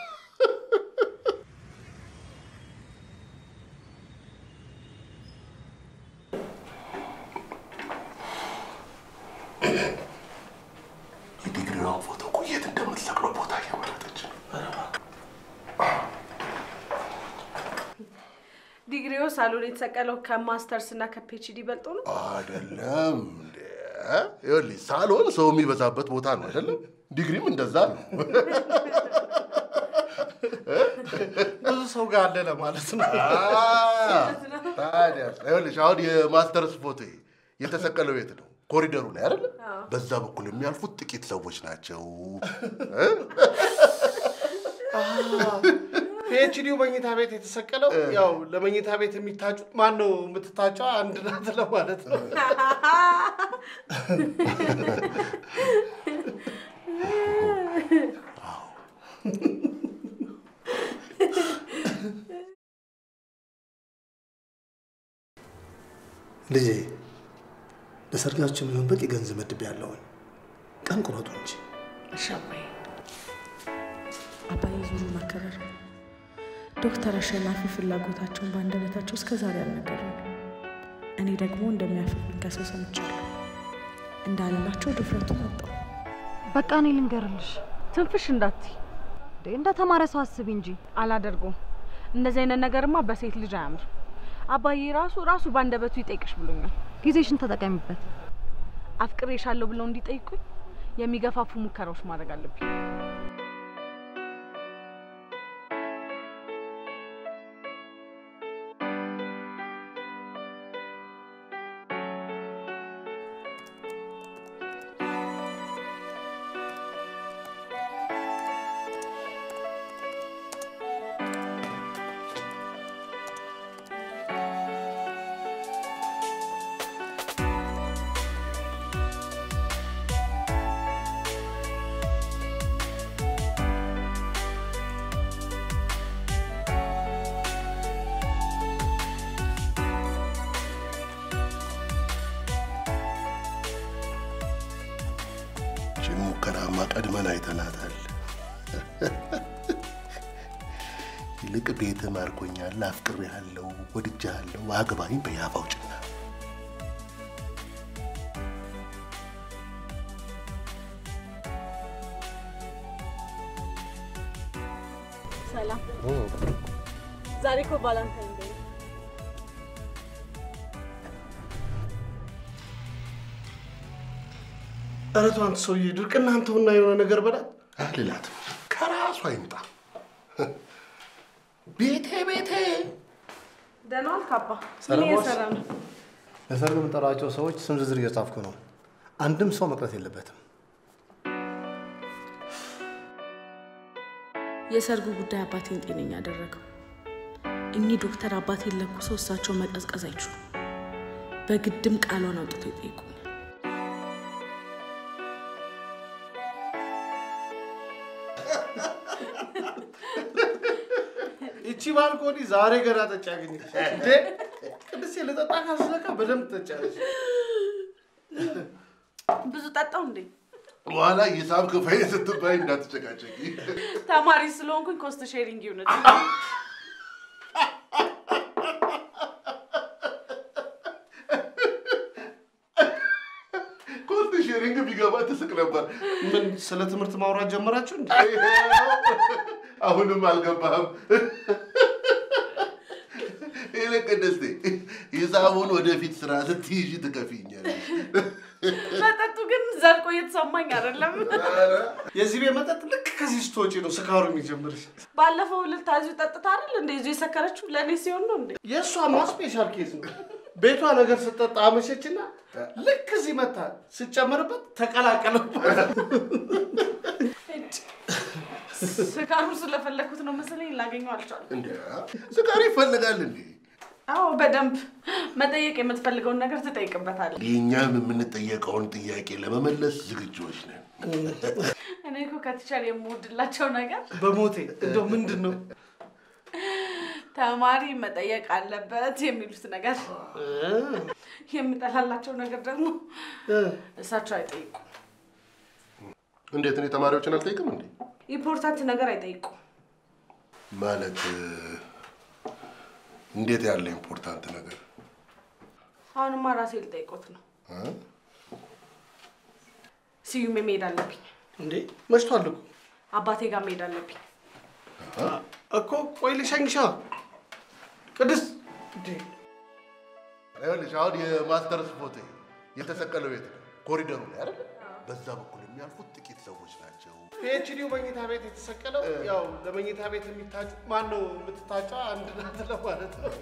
የዲግሪዋን ፎቶ እኮ የት እንደምትሰቅለው ቦታ እያመረጠች ነው። ዲግሪው ሳሎን የተሰቀለው ከማስተርስ እና ከፒኤችዲ በልጦ ነው። አይደለም እንዴ? ይኸውልሽ ሳሎን ሰው የሚበዛበት ቦታ ነው አይደለም? ዲግሪም እንደዛ ነው። ብዙ ሰው ጋር አለ ለማለት ነው። ታዲያ ይኸውልሽ አሁን የማስተርስ ፎቶ የተሰቀለው የት ነው? ኮሪደሩ ላይ አይደለ? በዛ በኩል የሚያልፉት ጥቂት ሰዎች ናቸው። እ? ፒኤችዲው መኝታ ቤት የተሰቀለው ያው ለመኝታ ቤት የሚታጩት ማን ነው የምትታጨው አንድ ናት ለማለት ነው። ልጄ ለሰርጋችሁ የሚሆን በቂ ገንዘብ መድቤ ያለውን ቀን ቁረጡ እንጂ እሺ አባዬ። አባዬ ዙሩ መከበር ዶክተር አሸናፊ ፍላጎታቸውን በአንደበታቸው እስከ ዛሬ አልነገሩም። እኔ ደግሞ እንደሚያፈቅሩኝ ከሰው ሰምቻለሁ። እንዳለላቸው ድፍረቱን አጣሁ። በቃ እኔ ልንገርልሽ፣ ትንፍሽ እንዳትይ። እንዴ እንደ ተማረ ሰው አስቢ እንጂ። አላደርገውም። እንደዚህ አይነት ነገርማ በሴት ልጅ አያምር። አባዬ ራሱ ራሱ በአንደበቱ ይጠይቅሽ ብሎኛል። ጊዜሽን ተጠቀሚበት። አፍቅሬሻለሁ ብለው እንዲጠይቁኝ የሚገፋፉ ሙከራዎች ማድረግ አለብኝ። ይህችን ሙከራማ ቀድመን አይተናታል። ይልቅ ቤት ማርኮኛል፣ አፍቅሬሃለሁ፣ ወድጄሃለሁ፣ አግባኝ በያፍ አውጭና ሰላም። ዛሬ እኮ ቫላንታይን ዴይ ነው። ኧረ ተው አንተ ሰውዬ ድርቅና አንተውና የሆነ ነገር በላት። አልላትም፣ ከራሷ አይምጣ። ቤቴ ቤቴ ደህና ዋልክ አባ? ምን ሰላም ዋልሽ? እየሰራ ነው? ለሰርግ የምጠራቸው ሰዎች ስም ዝርዝር እየጻፍኩ ነው። አንድም ሰው መቅረት የለበትም። የሰርጉ ጉዳይ አባቴን ጤነኛ አደረገው። እኚህ ዶክተር አባቴን ለኩሰው እሳቸው መቀዝቀዝ አይችሉም። በግድም ቃሏን አውጥተው ይጠይቁኛል። እቺ ባልኮኒ ዛሬ ገና ጠጭ ያገኘች እንዴ ቅድስቴ ልጠጣ ካስለካ በደንብ ትጠጫለች። ብዙ ጠጣው እንዴ? በኋላ ሂሳብ ክፈይ ስትባይ እንዳትጨቃጨቂ። ተማሪ ስለሆንኩኝ ኮስት ሼሪንግ ይሁንልኝ። ኮስት ሼሪንግ ቢገባ ትስቅ ነበር። ምን ስለ ትምህርት ማውራት ጀመራችሁ እንዴ? አሁንም አልገባህም። ይልቅ ቅድስቴ ሂሳቡን ወደፊት ስራ ስትይዥ ትከፊኛለሽ። መጠጡ ግን ዘልቆ እየተሰማኝ አይደለም። የዚህ ቤት መጠጥ ልክ ከዚህ ስትወጪ ነው ስካሩ የሚጀምርሽ። ባለፈው ልልታ እዚሁ ጠጥታ አይደል እንደ ይዞ የሰከረችው ለእኔ ሲሆን ነው እንዴ? የእሷማ ስፔሻል ኬዝ ነው። ቤቷ ነገር ስጠጣ አመሸችና ልክ እዚህ መታ ስጨምርበት ተቀላቀለባት። ስካሩ ስለፈለኩት ነው መሰለኝ ላገኘው አልቻልኩም። እንደ ስካሪ ይፈልጋል እንዴ? አዎ በደንብ መጠየቅ የምትፈልገውን ነገር ትጠይቅበታለህ። የእኛም የምንጠየቀውን ጥያቄ ለመመለስ ዝግጁዎች ነን። እኔ እኮ ከቲቸር የምወድላቸው ነገር በሞቴ እንደው ምንድን ነው ተማሪ መጠየቅ አለበት የሚሉት ነገር፣ የምጠላላቸው ነገር ደግሞ እሳቸው አይጠይቁም። እንዴት እኔ ተማሪዎችን አልጠይቅም እንዴ? ኢምፖርታንት ነገር አይጠይቁም። ማለት እንዴት ያለ ኢምፖርታንት ነገር አሁንማ ራሴ ልጠይቆት ነው። እ? ስዩሜ መሄድ አለብኝ። እንዴ? መሽቷል እኮ አባቴ ጋር መሄድ አለብኝ። እኮ ቆይ ልሸኝሻ ቅድስት እንዴ ይኸውልሽ አሁን የማስተርስ ፎቶ የተሰቀለው ቤት ነው፣ ኮሪደሩ ላይ አይደል? በዛ በኩል የሚያልፉት ጥቂት ሰዎች ናቸው። ፒኤችዲው መኝታ ቤት የተሰቀለው ያው ለመኝታ ቤት የሚታጩ ማን ነው የምትታጫው አንድ ናት ለማለት ነው።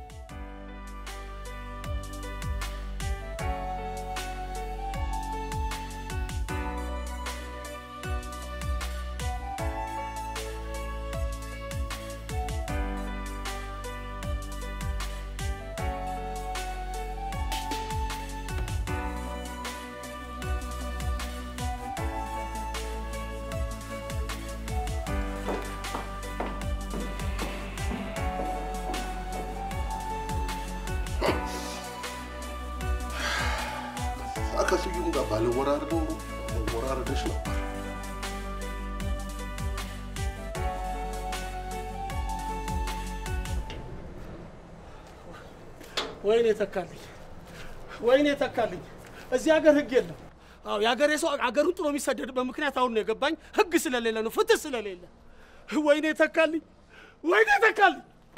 ከስዩም ጋር ባልወራረደው መወራረደሽ ነበር። ወይኔ ተካልኝ፣ ወይኔ ተካልኝ። እዚህ ሀገር ህግ የለም። አዎ የሀገሬ ሰው አገሩን ጥሎ የሚሰደድበት ምክንያት አሁን ነው የገባኝ። ህግ ስለሌለ ነው፣ ፍትህ ስለሌለ። ወይኔ ተካልኝ፣ ወይኔ ተካልኝ።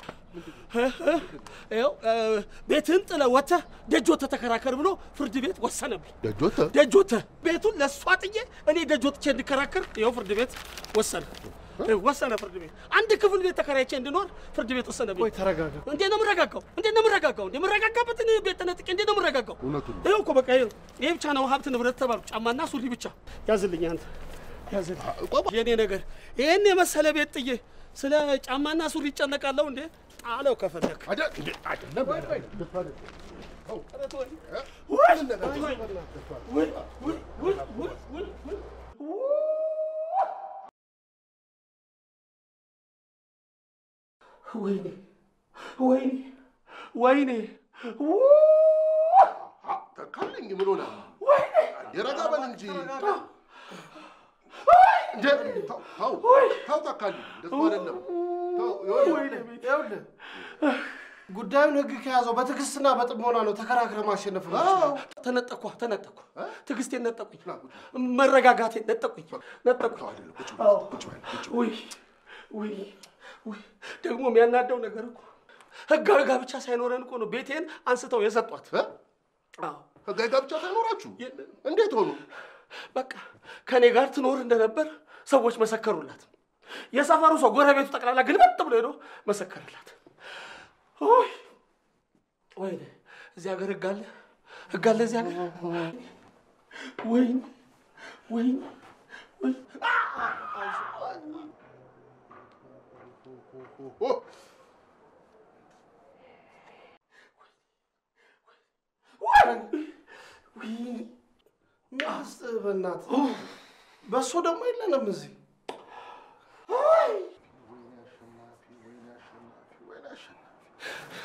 ይኸው ቤትህን ጥለህ ወጥተህ ደጅ ወጥተህ ተከራከር ብሎ ፍርድ ቤት ወሰነብኝ። ደጅ ወጥተ ደጅ ወጥተህ ቤቱን ለእሷ ጥዬ እኔ ደጅ ወጥቼ እንድከራከር ይኸው ፍርድ ቤት ወሰነ ወሰነ። ፍርድ ቤት አንድ ክፍል ቤት ተከራይቼ እንድኖር ፍርድ ቤት ወሰነብኝ። ቆይ ተረጋጋ። እንዴት ነው የምረጋጋው? እንዴት ነው የምረጋጋው? እንዴ የምረጋጋበትን ቤት ተነጥቄ እንዴት ነው የምረጋጋው? እውነቱን ይኸው እኮ በቃ ይኸው ይሄ ብቻ ነው ሀብት ንብረት ተባልኩ። ጫማና ሱሪ ብቻ ያዝልኝ አንተ ያዝልኝ። የኔ ነገር ይሄን የመሰለ ቤት ጥዬ ስለ ጫማና ሱሪ ይጨነቃለሁ እንዴ? ጣለው ከፈለክ አይደለም ወይኔ ወይኔ ወይኔ ተካልኝ ምን ሆነ? የረጋ በል እንጂ እንደ ተው ተው ተው ተካልኝ፣ እንደሱ አይደለም። ተው ይኸውልህ ይኸውልህ ጉዳዩን ህግ ከያዘው በትዕግስትና በጥሞና ነው ተከራክረ ማሸነፍ ነው። ተነጠኳ ተነጠኳ፣ ትዕግስቴን ነጠቁኝ፣ መረጋጋቴን ነጠቁኝ ነጠቁኝ። አዎ። ውይ ውይ ውይ! ደግሞ የሚያናደው ነገር እኮ ህጋዊ ጋብቻ ሳይኖረን እኮ ነው ቤቴን አንስተው የሰጧት። አዎ ህጋዊ ጋብቻ ሳይኖራችሁ እንዴት ሆኑ? በቃ ከእኔ ጋር ትኖር እንደነበር ሰዎች መሰከሩላት። የሰፈሩ ሰው ጎረቤቱ ጠቅላላ ግልበጥ ብሎ ሄዶ መሰከረላት። ውይ ወይኔ! እዚህ ሀገር ህግ አለ ህግ አለ እዚህ ሀገር። ወይኔ ወይኔ ወይ ሚስት በእናትህ በእሱ ደግሞ የለንም እዚህ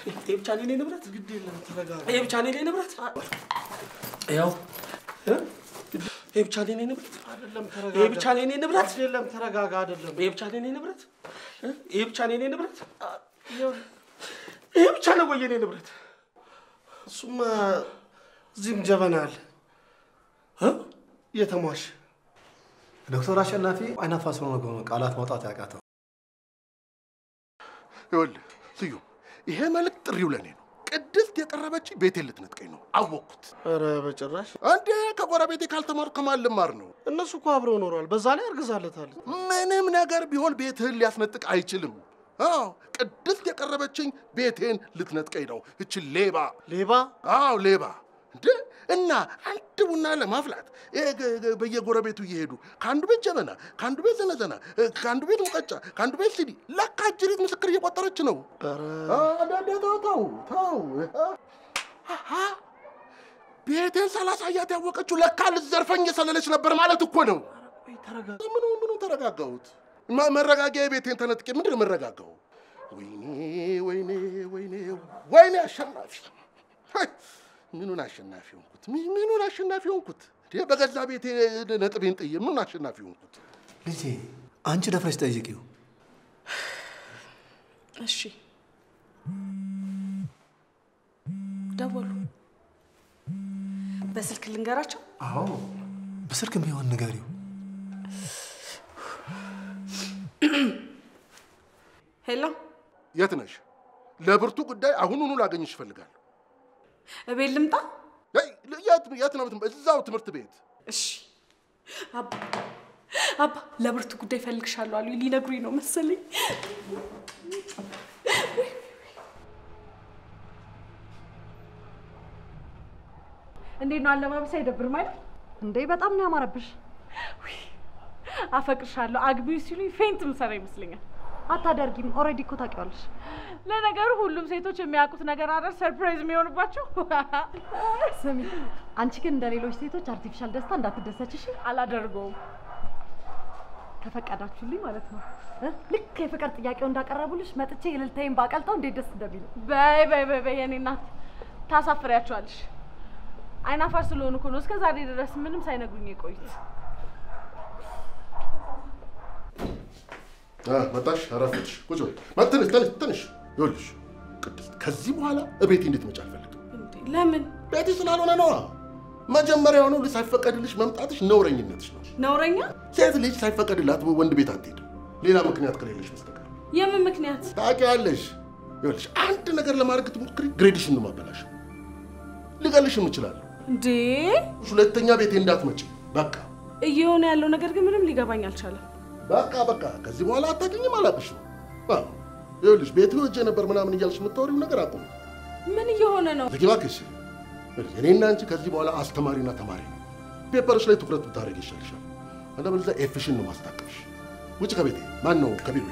ይሄ ብቻ ነው የኔ ንብረት። ግድ የለም ተረጋጋ። ይሄ ብቻ ነው የኔ ንብረት። ያው እ? ይሄ ብቻ ነው የኔ ንብረት። አይደለም ተረጋጋ። ይሄ ብቻ ነው የኔ ንብረት። አይደለም ተረጋጋ። አይደለም ይሄ ብቻ ነው የኔ ንብረት። እ? ይሄ ብቻ ነው የኔ ንብረት። ይሄ ብቻ ነው ወይ የኔ ንብረት? እሱማ እዚህም ጀበና አለ እ? እየተሟሽ ዶክተር አሸናፊ አይናፋስ ሆኖ ነው ቃላት ማውጣት ያቃተው። ይኸውልህ ስዩም፣ ይሄ መልእክት ጥሪው ለእኔ ነው። ቅድስት የቀረበች ቤቴን ልትነጥቀኝ ነው። አወቅኩት። ኧረ በጭራሽ እንዴ ከጎረቤቴ ካልተማርኩ ከማን ልማር ነው? እነሱ እኮ አብረው ኖረዋል። በዛ ላይ አርግዛለታለች። ምንም ነገር ቢሆን ቤትህን ሊያስነጥቅ አይችልም። አዎ ቅድስት የቀረበችኝ ቤቴን ልትነጥቀኝ ነው። እች ሌባ ሌባ? አዎ ሌባ። እንዴ እና አንድ ቡና ለማፍላት ይሄ ገ- ገ- በየጎረቤቱ እየሄዱ ከአንዱ ቤት ጀበና፣ ከአንዱ ቤት ዘነዘና፣ እ፣ ከአንዱ ቤት ሙቀጫ፣ ከአንዱ ቤት ሲዲ ለካ እጅሪት ምስክር እየቆጠረች ነው። አዳዳ ተው ተው ተው። አሃ፣ ቤቴን ሳላሳያት ያወቀችው ለካ ልትዘርፈኝ የሰለለች ነበር ማለት እኮ ነው። ምኑ ምኑ ተረጋጋሁት? ማ- መረጋጊያ ቤቴን ተነጥቄ ምንድን ነው መረጋጋው? ወይኔ ወይኔ ወይኔ ወይኔ አሸናፊ ሀይ! ምኑን አሸናፊ ሆንኩት? ሚ- ምኑን አሸናፊ ሆንኩት? እንዴ በገዛ ቤቴ ነጥቤን ጥዬ ምኑን አሸናፊ ሆንኩት? ልጄ አንቺ ደፍረሽ ጠይቂው። እሺ ደወሉ። በስልክ ልንገራቸው። አዎ በስልክም ቢሆን ንገሪው። ሄሎ፣ የት ነሽ? ለብርቱ ጉዳይ አሁኑኑ ላገኝሽ እፈልጋለሁ። እቤት ልምጣ? አይ፣ የት የት ነው? የምትመ- እዛው ትምህርት ቤት። እሺ አባ አባ፣ ለብርቱ ጉዳይ ፈልግሻለሁ አሉ። ሊነግሩኝ ነው መሰለኝ። እንዴት ነው አለባበስ አይደብርም አይደል? እንዴ በጣም ነው ያማረብሽ። አፈቅርሻለሁ አግቢው ሲሉኝ ፌንት ምሰራ ይመስለኛል። አታደርጊም። ኦልሬዲ እኮ ታውቂዋለሽ። ለነገሩ ሁሉም ሴቶች የሚያውቁት ነገር አይደል ሰርፕራይዝ የሚሆንባቸው። ስሚ፣ አንቺ ግን እንደ ሌሎች ሴቶች አርቲፊሻል ደስታ እንዳትደሰች እሺ? አላደርገውም። ከፈቀዳችሁልኝ ማለት ነው። እ? ልክ የፍቅር ጥያቄው እንዳቀረቡልሽ መጥቼ የልልታዬን ባቀልጠው እንዴት ደስ እንደሚል በይ በይ በይ በይ የኔ እናት ታሳፍሪያቸዋለሽ። አይናፋር ስለሆኑ እኮ ነው እስከ ዛሬ ድረስ ምንም ሳይነግሩኝ የቆዩት። አ፣ መጣሽ? አረፈድሽ? ቁጭ በይ። ማ- ትንሽ ትንሽ ትንሽ። ይኸውልሽ ቅድስት፣ ከዚህ በኋላ እቤቴ እንድትመጪ አልፈልግም። ለምን? ቤቴ ስላልሆነ ነዋ። መጀመሪያውኑ ሳይፈቀድልሽ መምጣትሽ ነውረኝነትሽ ነው። ነውረኛ? ሴት ልጅ ሳይፈቀድላት ወንድ ቤት አትሄድም፣ ሌላ ምክንያት ከሌለሽ በስተቀር። የምን ምክንያት? ታውቂያለሽ። ይኸውልሽ አንድ ነገር ለማድረግ ትሞክሪ፣ ግሬድሽን ነው የማበላሸው። ልገልሽም እችላለሁ። እንዴ ሁለተኛ ቤቴ እንዳትመጪ። በቃ እየሆነ ያለው ነገር ግን ምንም ሊገባኝ አልቻለም። በቃ በቃ። ከዚህ በኋላ አታውቂኝም፣ አላውቅሽም። አዎ፣ ይኸውልሽ ቤት ሄጄ ነበር ምናምን እያልሽ የምታወሪው ነገር አቁም። ምን እየሆነ ነው? ዝጊ እባክሽ። እኔና አንቺ ከዚህ በኋላ አስተማሪና ተማሪ ነው። ፔፐርሽ ላይ ትኩረት ብታደርግ ይሻልሻል። አለበለዚያ ኤፍሽን ነው ማስታቀፍሽ። ውጭ ከቤቴ ማን ነው ከቢሮ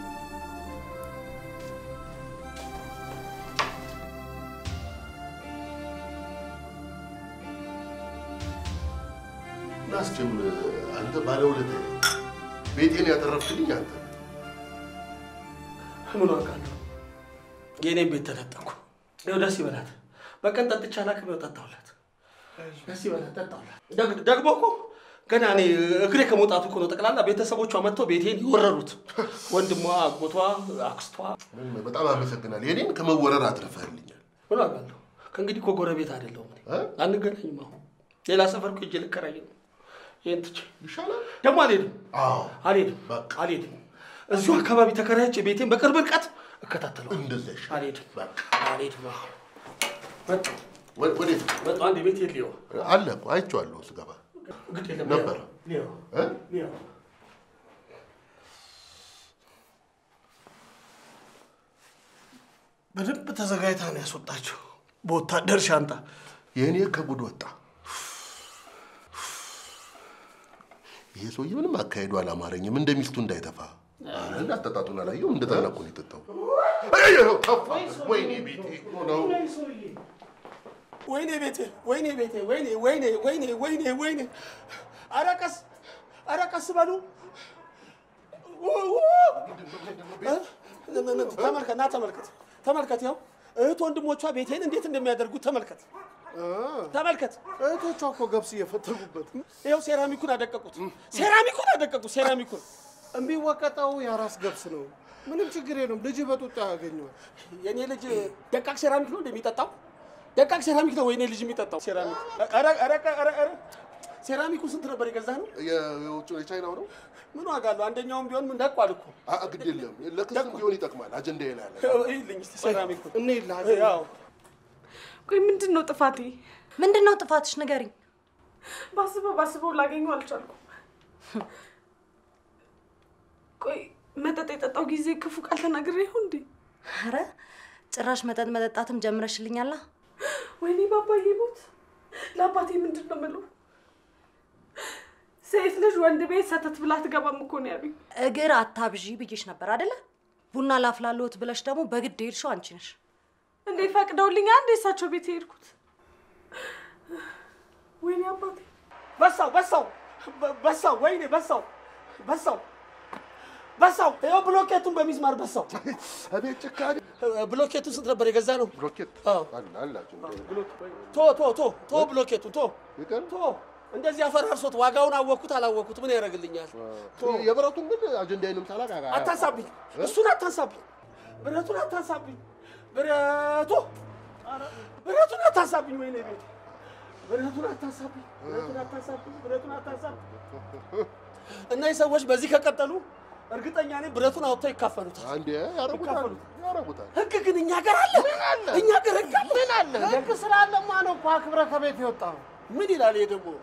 ናስችም አንተ ባለውለታ ቤቴን ያተረፍክልኝ አንተ ምን አውቃለሁ? የእኔም ቤት ተነጠቅኩ። ይኸው ደስ ይበላት። በቀን ጠጥቼ አላውቅም። ይኸው ጠጣሁላት። ደስ ይበላት፣ ጠጣሁላት። ደግ- ደግሞ እኮ ገና እኔ እግሬ ከመውጣቱ እኮ ነው ጠቅላላ ቤተሰቦቿ መጥተው ቤቴን የወረሩት። ወንድሟ፣ አጎቷ፣ አክስቷ። በጣም አመሰግናለሁ። የኔን ከመወረር አትረፈህልኛል። ምን አውቃለሁ? ከእንግዲህ እኮ ጎረቤት አይደለሁም እኔ። አንገናኝም። አሁን ሌላ ሰፈር እኮ ሄጄ ልከራይ ነው። ይሄን ትቼ ይሻላል። ደግሞ አልሄድም፣ አልሄድም፣ አልሄድም። እዚሁ አካባቢ ተከራይቼ ቤቴን በቅርብ ርቀት እከታተለዋለሁ። እንደዛ ይሻላል። አልሄድም፣ አልሄድም። አዎ። መጣሁ ወዴት መጣሁ። አንድ ቤት የለየው አለ እኮ አይቼዋለሁ ስገባ ግድ የለም ነበር። ሊያው እ? ሊያው በደንብ ተዘጋጅታ ነው ያስወጣቸው በወታደር ሻንጣ። የእኔ ከጉድ ወጣ። ይሄ ሰውዬ ምንም አካሄዱ አላማረኝም። እንደ ሚስቱ እንዳይተፋ አረ እንዳጠጣጡን አላየሁም። እንደጠላ እኮ ነው የጠጣው። አየኸው፣ ተፋ። ወይኔ ቤቴ ነው። ወይኔ ቤቴ፣ ወይኔ ቤቴ፣ ወይኔ ወይኔ ወይኔ ወይኔ ወይኔ! ኧረ ቀስ ኧረ ቀስ በሉ። ው- ው- እ? ተመልከት፣ ና ተመልከት፣ ተመልከት። ያው እህት ወንድሞቿ ቤቴን እንዴት እንደሚያደርጉት ተመልከት ተመልከት። እህቶቿ እኮ ገብስ እየፈተጉበት ይኸው ሴራሚኩን አደቀቁት፣ ሴራሚኩን አደቀቁት፣ ሴራሚኩን የሚወቀጠው የአራስ ገብስ ነው። ምንም ችግር የለም። ልጅ በጡጣ ያገኘዋል። የኔ ልጅ ደቃቅ ሴራሚክ ነው እንደሚጠጣው ደቃቅ ሴራሚክ ነው ወይኔ ልጅ የሚጠጣው ሴራሚክ። ኧረ ኧረ ኧረ ኧረ ሴራሚኩ ስንት ነበር የገዛ ነው? የውጭ የቻይናው ነው። ምን ዋጋ አለው? አንደኛውም ቢሆን ምን ደቋል እኮ አ- ግድ የለም ለክስም ቢሆን ይጠቅማል። አጀንዳ ይላል። ይልኝ እስቲ ሴራሚኩ እኔ ያው ቆይ ምንድን ነው ጥፋቴ? ምንድን ነው ጥፋትሽ? ንገሪኝ። ባስበው ባስበው ላገኘው አልቻልኩም። ቆይ መጠጥ የጠጣው ጊዜ ክፉ ቃል ተናግሬ ይሁን እንዴ? አረ ጭራሽ መጠጥ መጠጣትም ጀምረሽልኛላ። ወይኔ ባባዬ ሞት! ለአባቴ ምንድን ነው የምለው? ሴት ልጅ ወንድ ቤት ሰተት ብላ ትገባም እኮ ነው ያሉኝ። እግር አታብዢ ብዬሽ ነበር አደለ? ቡና ላፍላለሁት ብለሽ ደግሞ በግድ የሄድሽው አንቺ ነሽ። እንዴ ፈቅደውልኛ እንዴ እሳቸው ቤት የሄድኩት? ወይኔ አባቴ በሳው በሳው በ- በሳው ወይኔ በሳው በሳው በሳው ይኸው ብሎኬቱን በሚስማር በሳው። አቤት ጭካኔ! ብሎኬቱን ስንት ነበር የገዛ ነው? ብሎኬት አዎ። አለ አላቸው። ቶ ቶ ቶ ቶ ብሎኬቱን ቶ ቶ እንደዚህ አፈራርሶት ዋጋውን አወቅኩት አላወቅኩት ምን ያደርግልኛል? የብረቱን ግን አጀንዳዬንም ሳላቅ አጋ- አታንሳብኝ፣ እሱን አታንሳብኝ፣ ብረቱን አታንሳብኝ፣ ብረቱ ብረቱን አታንሳብኝ፣ ወይኔ ቤት ብረቱን አታንሳብኝ፣ ብረቱን አታንሳብኝ፣ ብረቱን አታንሳብኝ። እነዚህ ሰዎች በዚህ ከቀጠሉ እርግጠኛ ነኝ ብረቱን አውጥተው ይካፈሉታል። አንዴ ያረጉታል ያረጉታል። ህግ ግን እኛ ጋር አለ፣ እኛ ጋር ህግ አለ። ምን አለ? ህግ ስላለማ ነው እኮ አክብረ ከቤት የወጣው። ምን ይላል ይሄ ደግሞ?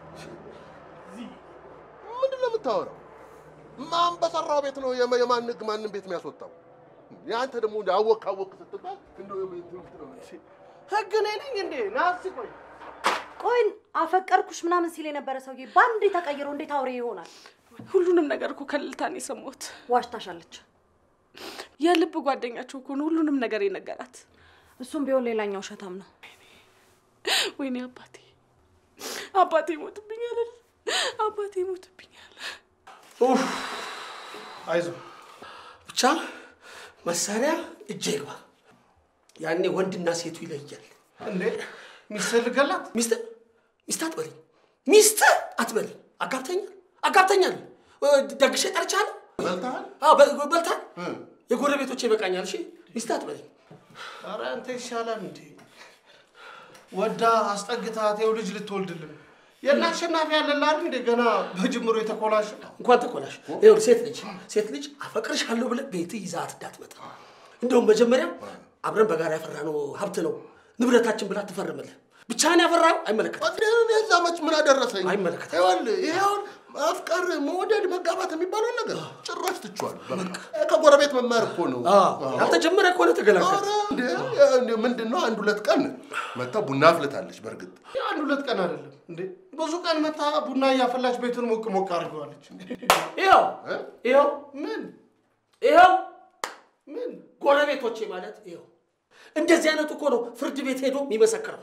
ምንድን ነው የምታወራው? ማን በሰራው ቤት ነው የማ- የማን ህግ ማንም ቤት የሚያስወጣው? የአንተ ደግሞ እንደ አወቅ አወቅ ስትባል እንደው የምን ትምህርት ነው? ህግ እኔ ነኝ እንዴ? ና እስኪ ቆይ ቆይ አፈቀርኩሽ ምናምን ሲል የነበረ ሰውዬ በአንዴ ተቀይሮ እንዴት አውሬ ይሆናል? ሁሉንም ነገር እኮ ከልልታ ነው የሰማሁት። ዋሽታሻለች። የልብ ጓደኛቸው እኮ ነው ሁሉንም ነገር የነገራት። እሱም ቢሆን ሌላኛው ውሸታም ነው። ወይኔ አባቴ አባቴ ይሞትብኛል፣ አባቴ ይሞትብኛል። ኡፍ አይዞ ብቻ መሳሪያ እጄ ይግባ። ያኔ ወንድና ሴቱ ይለያል። እንዴ ሚስትህ ልገላት? ሚስት ሚስት አትበልኝ፣ ሚስት አትበልኝ። አጋብተኛል አጋብተኛል። ደግሼ ጠርቻለሁ። በልተሃል? አዎ፣ በ- በልታል። የጎረቤቶቼ ይበቃኛል። እሺ ሚስት አትበልኝ። ኧረ አንተ ይሻላል እንዴ ወዳ አስጠግታት ይኸው ልጅ ልትወልድልን የእነ አሸናፊ ያለላል እንዴ ገና በጅምሮ የተኮላሸ እንኳን ተኮላሽ። ይኸውልህ ሴት ልጅ ሴት ልጅ አፈቅርሻለሁ ብለህ ቤትህ ይዛት እንዳትመጣ። እንደውም መጀመሪያ አብረን በጋራ ያፈራነው ሀብት ነው ንብረታችን ብላ ትፈርምልህ። ብቻህን ያፈራው አይመለከትም። እኔ እዛ መች ምን አደረሰኝ? አይመለከትም። ይኸውልህ ይሄ አሁን ማፍቀር፣ መውደድ፣ መጋባት የሚባለው ነገር ጭራሽ ትቼዋለሁ። በቃ ከጎረቤት መማር እኮ ነው። ያልተጀመረ ከሆነ ተገላገል። ኧረ እንዴ እንዴ ምንድን ነው አንድ ሁለት ቀን መታ ቡና አፍልታለች። በእርግጥ አንድ ሁለት ቀን አይደለም እንዴ ብዙ ቀን መታ ቡና እያፈላች ቤቱን ሞቅ ሞቅ አድርገዋለች ይኸው ይኸው ምን ይኸው ምን ጎረቤቶቼ ማለት ይኸው እንደዚህ አይነቱ እኮ ነው ፍርድ ቤት ሄዶ የሚመሰክረው።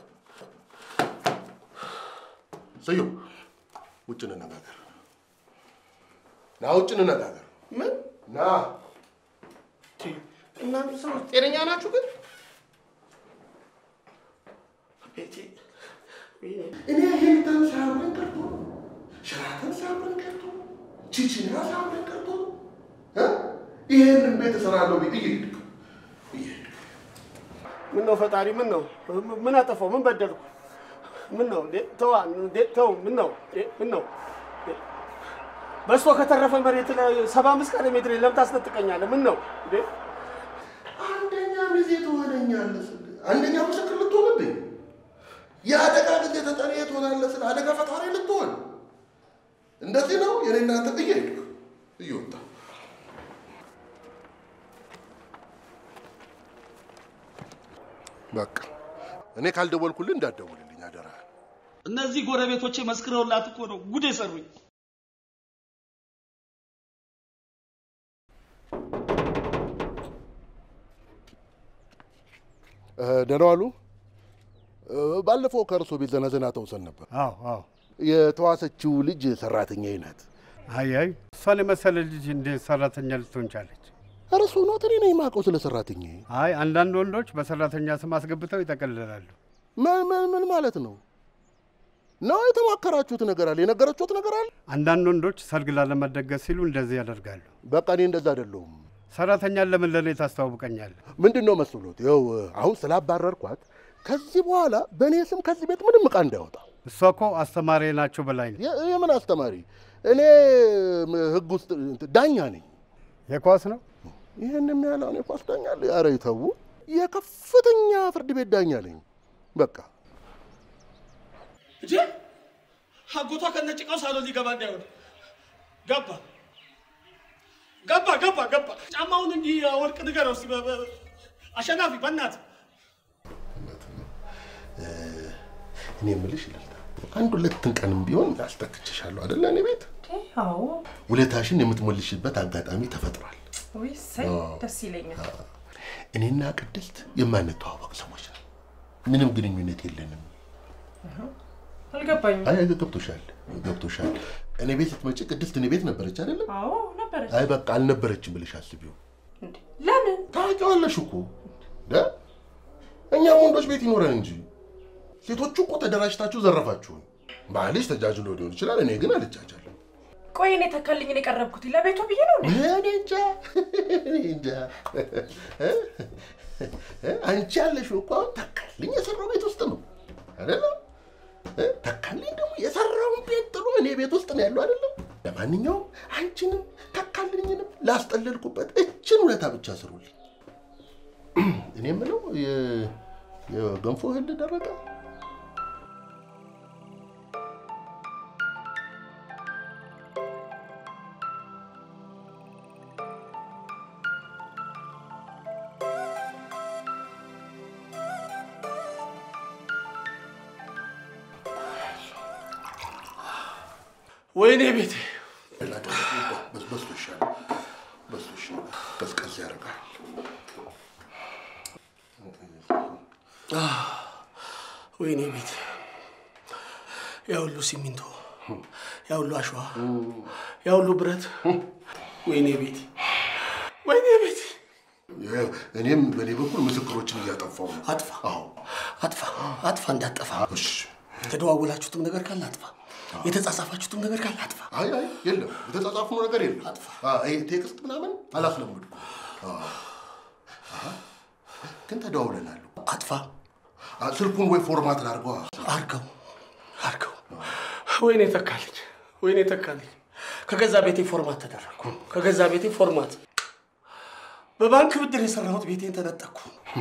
ስዩም ውጭ እንነጋገር። ና ውጭ እንነጋገር። ምን ና እናንተ ሰዎች ጤነኛ ናችሁ ግን ቤቴ እኔ ሂልተን ሳያምረን ቀርቶ ሸራተን ሳያምረን ቀርቶ ቺቺና ሳያምረን ቀርቶ እ? ይሄንን ቤት እሰራለሁ ብዬ እየሄድክ ምን ነው ፈጣሪ፣ ምን ነው ምን አጠፋው? ምን በደልኩ? ምን ነው እንዴ? ተዋ እንዴ! ተው። ምን ነው እንዴ? ምን ነው እንዴ? በስቶ ከተረፈ መሬት ላይ ሰባ አምስት ካሬ ሜትር ለምን ታስነጥቀኛለህ? ምን ነው እንዴ? አንደኛ ሚዜ ትሆነኛለህ ስል አንደኛ ምስክር ልትሆንብኝ የአደጋ ጊዜ ተጠሪ ትሆናለህ ስል አደጋ ፈጣሪ ልትሆን እንደዚህ ነው የኔ እናንተ እየሄድክ እየወጣ በቃ እኔ ካልደወልኩልህ እንዳትደውልልኝ አደራ። እነዚህ ጎረቤቶቼ መስክረውላት እኮ ነው ጉድ የሰሩኝ። ደህና ዋሉ። ባለፈው ከእርሶ ቤት ዘነዘና ተውሰን ነበር። አዎ አዎ። የተዋሰችው ልጅ ሰራተኛዬ ናት። አይ አይ፣ እሷን የመሰለ ልጅ እንዴት ሰራተኛ ልትሆን ቻለች? ኧረ እሱ ኖት እኔ ነኝ የማውቀው ስለ ሰራተኛዬ። አይ አንዳንድ ወንዶች በሰራተኛ ስም አስገብተው ይጠቀልላሉ። ምን ምን ምን ማለት ነው? ነው የተማከራችሁት ነገር አለ? የነገረችሁት ነገር አለ? አንዳንድ ወንዶች ሰርግ ላለመደገስ ሲሉ እንደዚህ ያደርጋሉ። በቃ እኔ እንደዛ አይደለሁም። ሰራተኛን ለምን ለእኔ ታስተዋውቀኛለህ? ምንድን ነው መስሎት? ይኸው አሁን ስላባረርኳት ከዚህ በኋላ በእኔ ስም ከዚህ ቤት ምንም ዕቃ እንዳይወጣ። እሷ እኮ አስተማሪ ናቸው በላይ ነው። የ- የምን አስተማሪ? እኔ ም- ህግ ውስጥ እንትን ዳኛ ነኝ። የኳስ ነው ይህን የሚያለውን የኳስ ዳኛ አለ? ኧረ ይተው። የከፍተኛ ፍርድ ቤት ዳኛ ነኝ። በቃ እንጂ አጎቷ ከነጭቃው ሳሎን ሊገባ እንዳይሆን ገባ ገባ ገባ ገባ። ጫማውን እንጂ ወርቅ ንገረው እስኪ በ- በ- አሸናፊ በእናትህ እኔ የምልሽ ይላል አንድ ሁለትን ቀንም ቢሆን አስጠክችሻለሁ አይደለ? እኔ ቤት አዎ ውለታሽን የምትሞልሽበት አጋጣሚ ተፈጥሯል። ወይ እሰይ አዎ። ደስ ይለኛል። እኔና ቅድስት የማንተዋወቅ ሰዎች ነን። ምንም ግንኙነት የለንም። አልገባኝም። አይ ገብቶሻል፣ ገብቶሻል። እኔ ቤት ስትመጪ ቅድስት እኔ ቤት ነበረች አይደለም? አዎ ነበረች። አይ በቃ አልነበረችም ብለሽ አስቢው። ለምን ታውቂዋለሽ እኮ ደ እኛም ወንዶች ቤት ይኖረን እንጂ ሴቶቹ እኮ ተደራጅታችሁ ዘረፋችሁን። ባልሽ ተጃጅሎ ሊሆን ይችላል፣ እኔ ግን አልጃጃለሁ። ቆይ እኔ ተከልኝን የቀረብኩት ለቤቱ ብዬ ነው እንዴ? እኔ እንጃ እኔ እንጃ። አንቺ ያለሽው እኮ አሁን ተካልኝ የሰራው ቤት ውስጥ ነው አይደለም? ተካልኝ ደግሞ የሰራውን ቤት ጥሎ እኔ ቤት ውስጥ ነው ያለው አይደለም? ለማንኛውም አንቺንም ተካልኝንም ላስጠለልኩበት እችን ውለታ ብቻ ስሩልኝ። እኔ የምለው የ- የገንፎ እህል ደረቀ? ወይኔ ቤቴ በስበስቶ ይሻላል፣ በስቶ ይሻላል። ቀዝቀዝ ያደርጋል። ወይኔ ቤቴ ያ ሁሉ ሲሚንቶ፣ ያ ሁሉ አሸዋ፣ ያ ሁሉ ብረት፣ ወይኔ ቤቴ፣ ወይኔ ቤቴ። ይኸው እኔም በእኔ በኩል ምስክሮችን እያጠፋው ነው። አጥፋ፣ አዎ አጥፋ፣ አጥፋ፣ እንዳጠፋ። እሺ። የተደዋወላችሁትም ነገር ካለ አጥፋ፣ የተጻጻፋችሁትም ነገር ካለ አጥፋ። አይ አይ የለም፣ የተጻጻፍነው ነገር የለም። አጥፋ። አዎ፣ ይሄ ቴክስት ምናምን አላስለመድኩም። አዎ። አሃ። ግን ተደዋውለናል። አጥፋ፣ አ፣ ስልኩን ወይ ፎርማት ላድርገዋ። አርገው፣ አርገው። ወይኔ ተካልኝ፣ ወይኔ ተካልኝ። ከገዛ ቤቴ ፎርማት ተደረግኩ፣ ከገዛ ቤቴ ፎርማት። በባንክ ብድር የሰራሁት ቤቴን ተነጠቅኩ።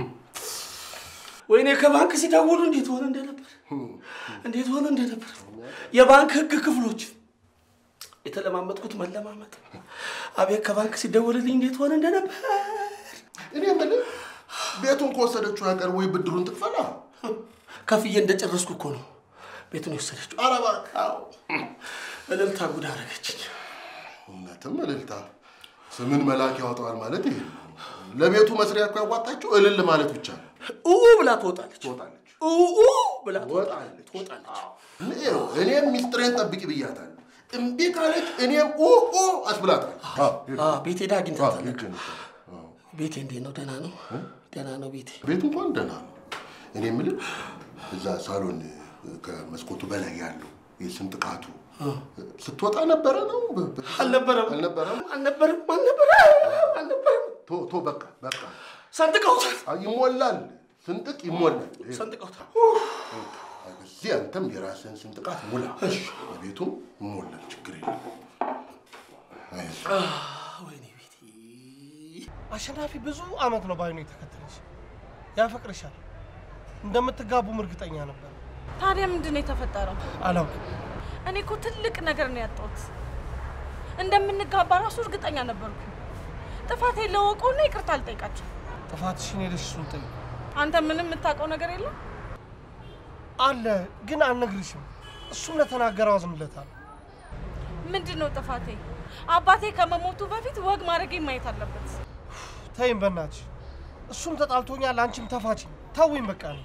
ወይኔ ከባንክ ሲደውሉ እንዴት ሆነ እንደነበር እንዴት ሆነ እንደነበር የባንክ ህግ ክፍሎች የተለማመጥኩት መለማመጥ። አቤት ከባንክ ሲደውልልኝ እንዴት ሆነ እንደነበር። እኔ የምልህ ቤቱን ከወሰደችው ያቀር ወይ ብድሩን ትክፈላ። ከፍዬ እንደጨረስኩ እኮ ነው ቤቱን የወሰደችው። ኧረ እባክህ። አዎ እልልታ ጉድ አደረገችኝ። እውነትም እልልታ ስምን መልአክ ያወጣዋል ማለት ይሄ ነው። ለቤቱ መስሪያ እኮ ያዋጣችው እልል ማለት ብቻ ነው። ኡ ብላ ትወጣለች፣ ትወጣለች ኡ ብላ ትወጣለች። ትወጣለች። ይኸው እኔም ሚስጥሬን ጠብቂ ብያታለሁ። እምቢ ካለች እኔም ኡ ኡ አስብላታለሁ። አዎ፣ ቤቴ ሄዳ አግኝታታለሁ። ልክ ነህ። ቤቴ እንዴት ነው? ደህና ነው? ደህና ነው ቤቴ። ቤቱ እንኳን ደህና ነው። እኔ የምልህ እዛ ሳሎን ከመስኮቱ በላይ ያለው የስንጥቃቱ ስትወጣ ነበረ ነው? አልነበረም፣ አልነበረም? አልነበረም፣ አልነበረም፣ አልነበረም። ቶ ቶ በቃ በቃ ሰንጥቀውታል፣ አይ፣ ይሞላል። ስንጥቅ ይሞላል። ሰንጥቀውታል። እዚህ አንተም የራስህን ስንጥቃት ሙላ፣ ቤቱም ይሞላል። ችግር የለም። አይዞህ። ወይኔ ቤቴ። አሸናፊ ብዙ አመት ነው ባይኑ የተከተለች። ያፈቅርሻል። እንደምትጋቡም እርግጠኛ ነበር። ታዲያ ምንድን ነው የተፈጠረው? አላውቅም። እኔ እኮ ትልቅ ነገር ነው ያጣሁት። እንደምንጋባ ራሱ እርግጠኛ ነበርኩ። ጥፋቴ ለወቀውና ይቅርታ አልጠይቃቸው። ጥፋትሽን ሄደሽ እሱን ጠይቅ። አንተ ምንም የምታውቀው ነገር የለም? አለ ግን አልነግርሽም። እሱም ለተናገረው አዝንለታለሁ። ምንድን ነው ጥፋቴ? አባቴ ከመሞቱ በፊት ወግ ማድረግ ማየት አለበት። ተይም በእናትሽ። እሱም ተጣልቶኛል፣ አንቺም ተፋችኝ። ተውኝ በቃ ነው።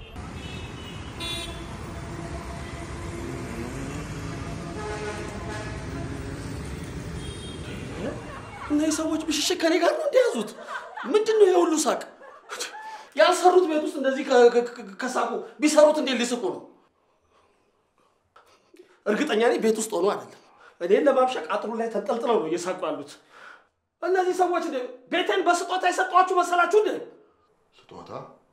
እነዚህ ሰዎች ብሽሽቅ ከኔ ጋር ነው እንደያዙት። ምንድን ነው የሁሉ ሳቅ? ያልሰሩት ቤት ውስጥ እንደዚህ ከ- ከ- ከ- ከሳቁ ቢሰሩት እንዴት ሊስቁ ነው? እርግጠኛ ነኝ ቤት ውስጥ ሆኖ አይደለም። እኔን ለማብሸቅ አጥሩ ላይ ተንጠልጥለው ነው እየሳቁ ያሉት። እነዚህ ሰዎች እንደ ቤቴን በስጦታ የሰጧችሁ መሰላችሁ እንዴ? ስጦታ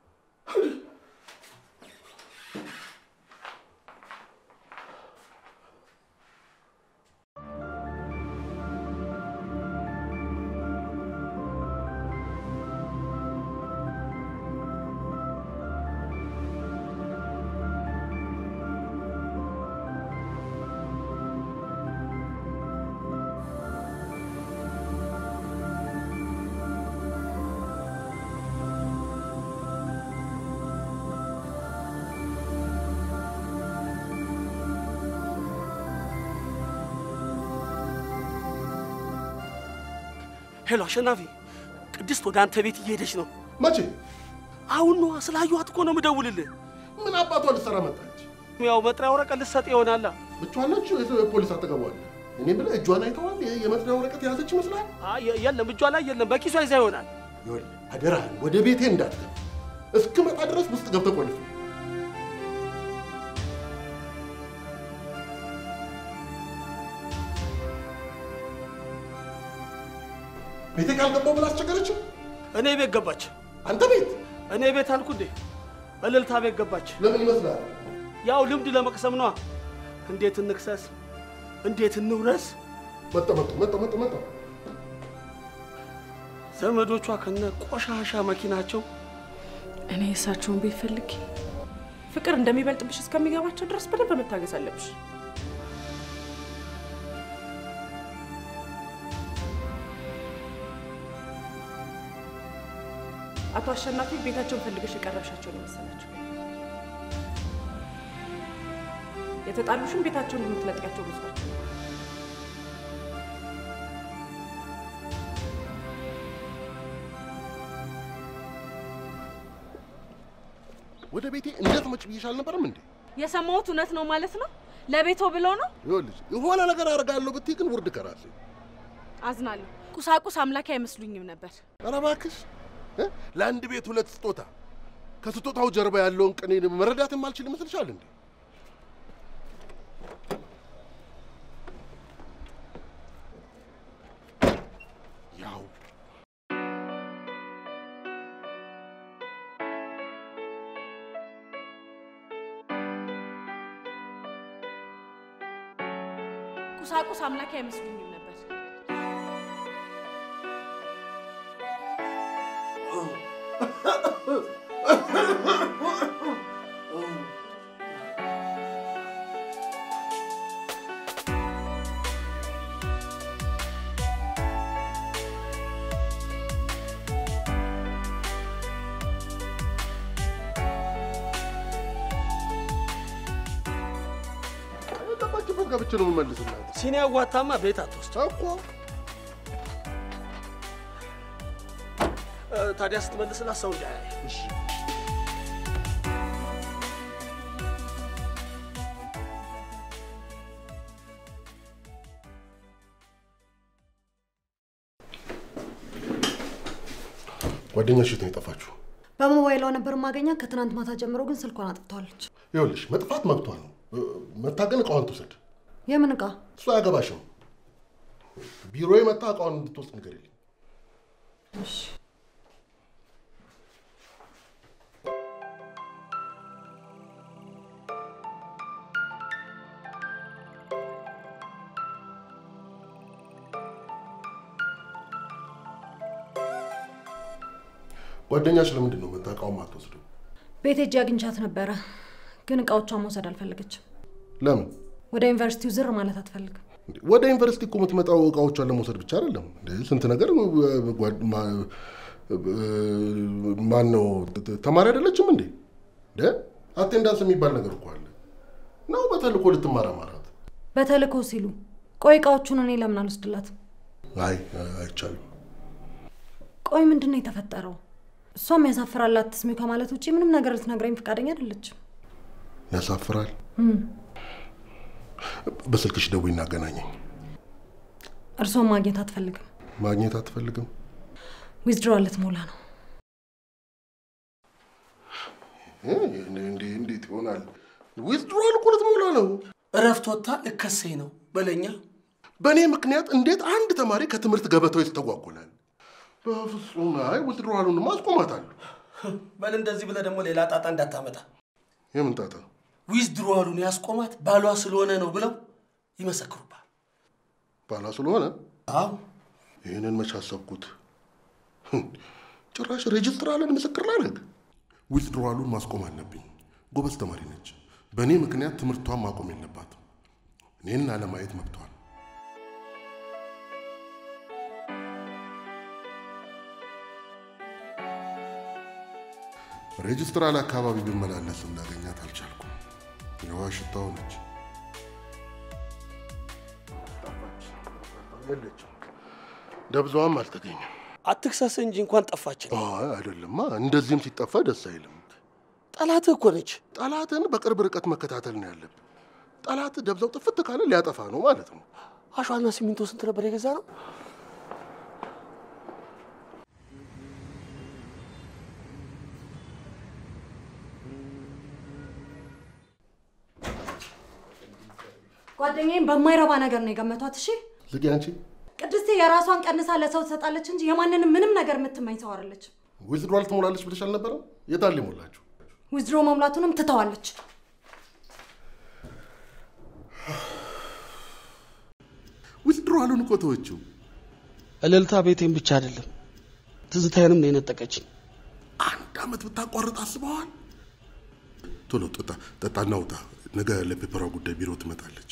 ሄሎ አሸናፊ፣ ቅድስት ወደ አንተ ቤት እየሄደች ነው። መቼ? አሁን ነዋ። ስላየኋት እኮ ነው የምደውልልህ። ምን አባቷ ልትሰራ መጣች? ያው መጥሪያ ወረቀት ልትሰጥ ይሆናላ። ብቻዋን ነች? ፖሊስ አጠገቧል። እኔ ብለህ እጇን አይተዋል? የ- የመጥሪያ ወረቀት የያዘች ይመስላል? አይ፣ የ- የለም እጇ ላይ የለም፣ በኪሷ ይዛ ይሆናል። ይኸውልህ አደራህን ወደ ቤቴ እንዳትገባ እስክመጣ ድረስ ውስጥ ገብተህ ቆልፍ። ቤቴ ካልገባሁ ብላ አስቸገረችው። እኔ ቤት ገባች። አንተ ቤት? እኔ ቤት አልኩ እንዴ? እልልታ ቤት ገባች። ለምን ይመስላል? ያው ልምድ ለመቅሰም ነዋ። እንዴት እንክሰስ፣ እንዴት እንውረስ። መጣ መጣ መጣ መጣ መጣ ዘመዶቿ ከነ ቆሻሻ መኪናቸው እኔ የእሳቸውን ቤት ፈልጌ ፍቅር እንደሚበልጥብሽ እስከሚገባቸው ድረስ በደንብ መታገስ አለብሽ። አቶ አሸናፊ ቤታቸውን ፈልገሽ የቀረብሻቸው ነው መሰላቸው። የተጣሉሽም ቤታቸውን የምትነጥቂያቸው መስሏቸው። ወደ ቤቴ እንዳትመጭ ብዬሽ አልነበረም እንዴ? የሰማሁት እውነት ነው ማለት ነው? ለቤቶ ብሎ ነው? ይኸውልሽ የሆነ ነገር አደርጋለሁ ብትይ ግን ውርድ ከራሴ። አዝናለሁ። ቁሳቁስ አምላክ አይመስሉኝም ነበር። ኧረ እባክሽ እ? ለአንድ ቤት ሁለት ስጦታ ከስጦታው ጀርባ ያለውን ቅኔ መረዳት የማልችል ይመስልሻል እንዴ? ያው ቁሳቁስ አምላክ አይመስሉኝም ነበር። የገባችበት ገብቼ ነው የምመልስላት ሲኒ ያዋታማ ቤት አትወስድ እኮ። እ፣ ታዲያ ስትመልስላት ሰው እንዳያይ እሺ ጓደኛሽ የት ነው የጠፋችሁ? በሞባይሏ ነበር ማገኛት። ከትናንት ማታ ጀምሮ ግን ስልኳን አጥፍተዋለች። ይኸውልሽ መጥፋት መብቷ ነው። እ፣ መታገን እቃዋን ትውሰድ። የምን እቃ? እሱ አያገባሽም። ቢሮዬ መጣ እቃዋን እንድትወስድ ንገሪልኝ። ጓደኛሽ ለምንድን ነው መታ እቃውን ማትወስደው? ቤት ሄጄ አግኝቻት ነበረ፣ ግን እቃዎቿን መውሰድ አልፈለገችም። ለምን? ወደ ዩኒቨርሲቲው ዝር ማለት አትፈልግም። እንዴ፣ ወደ ዩኒቨርሲቲ እኮ የምትመጣው እቃዎቿን ለመውሰድ ብቻ አይደለም። እንዴ፣ ስንት ነገር እ፣ ጓድ- ማ- እ፣ ማን ነው ት- ተማሪ አይደለችም እንዴ? እንዴ አቴንዳንስ የሚባል ነገር እኮ አለ። ነው በተልእኮ ልትማር አማራት? በተልእኮ ሲሉ ቆይ እቃዎቹን እኔ ለምን አልወስድላትም? አይ አይቻልም። ቆይ ምንድን ነው የተፈጠረው? እሷም ያሳፍራል አትስሚው ከማለት ውጭ ምንም ነገር ልትነግረኝ ፈቃደኛ አይደለችም። ያሳፍራል። እም፣ በስልክሽ ደውይና አገናኘኝ። እርስዎን ማግኘት አትፈልግም። ማግኘት አትፈልግም? ዊዝድሮ ልትሞላ ነው። እንዴት ይሆናል? ዊዝድሮዋል እኮ ልትሞላ ነው። እረፍት ወጥታ ልከሰኝ ነው በለኛ። በእኔ ምክንያት እንዴት አንድ ተማሪ ከትምህርት ገበታው ይስተጓጎላል? በፍጹም አይ፣ ዊዝድሮዋሉንማ አስቆማታለሁ። በል እንደዚህ ብለህ ደግሞ ሌላ ጣጣ እንዳታመጣ። የምን ጣጣ? ዊዝድሮዋሉን ያስቆማት ባሏ ስለሆነ ነው ብለው ይመሰክሩባል። ባሏ ስለሆነ? አዎ። ይህንን መች አሰብኩት? ጭራሽ ሬጅስትራልን ምስክር ላደርግ። ዊዝድሮዋሉን ማስቆም አለብኝ። ጎበዝ ተማሪ ነች። በእኔ ምክንያት ትምህርቷን ማቆም የለባትም። እኔን አለማየት መብቷል። ሬጅስትራል አካባቢ ብመላለስ እንዳገኛት አልቻልኩም። የውሃ ሽታው ነች። የለችም። ደብዛዋም አልተገኘም። አትክሰስ እንጂ እንኳን ጠፋችን። አይ አይደለማ፣ እንደዚህም ሲጠፋ ደስ አይልም። ጠላትህ እኮ ነች። ጠላትን በቅርብ ርቀት መከታተል ነው ያለብን። ጠላት ደብዛው ጥፍት ካለ ሊያጠፋ ነው ማለት ነው። አሸዋና ሲሚንቶ ስንት ነበር የገዛ ነው? ጓደኛዬም በማይረባ ነገር ነው የገመቷት። እሺ ዝጊ አንቺ። ቅድስቴ የራሷን ቀንሳ ለሰው ትሰጣለች እንጂ የማንንም ምንም ነገር የምትመኝ ሰው አይደለች። ዊዝድሮዋል ትሞላለች ብለሽ አልነበረም? የታል የሞላችሁ? ዊዝድሮ መሙላቱንም ትተዋለች። ዊዝድሮዋሉን እኮ ተወችው። እልልታ ቤቴን ብቻ አይደለም ትዝታዬንም ነው የነጠቀችኝ። አንድ አመት ብታቋርጥ አስበዋል? ቶሎ ጠጣ ጠጣና ውጣ። ነገ ለፔፐሯ ጉዳይ ቢሮ ትመጣለች።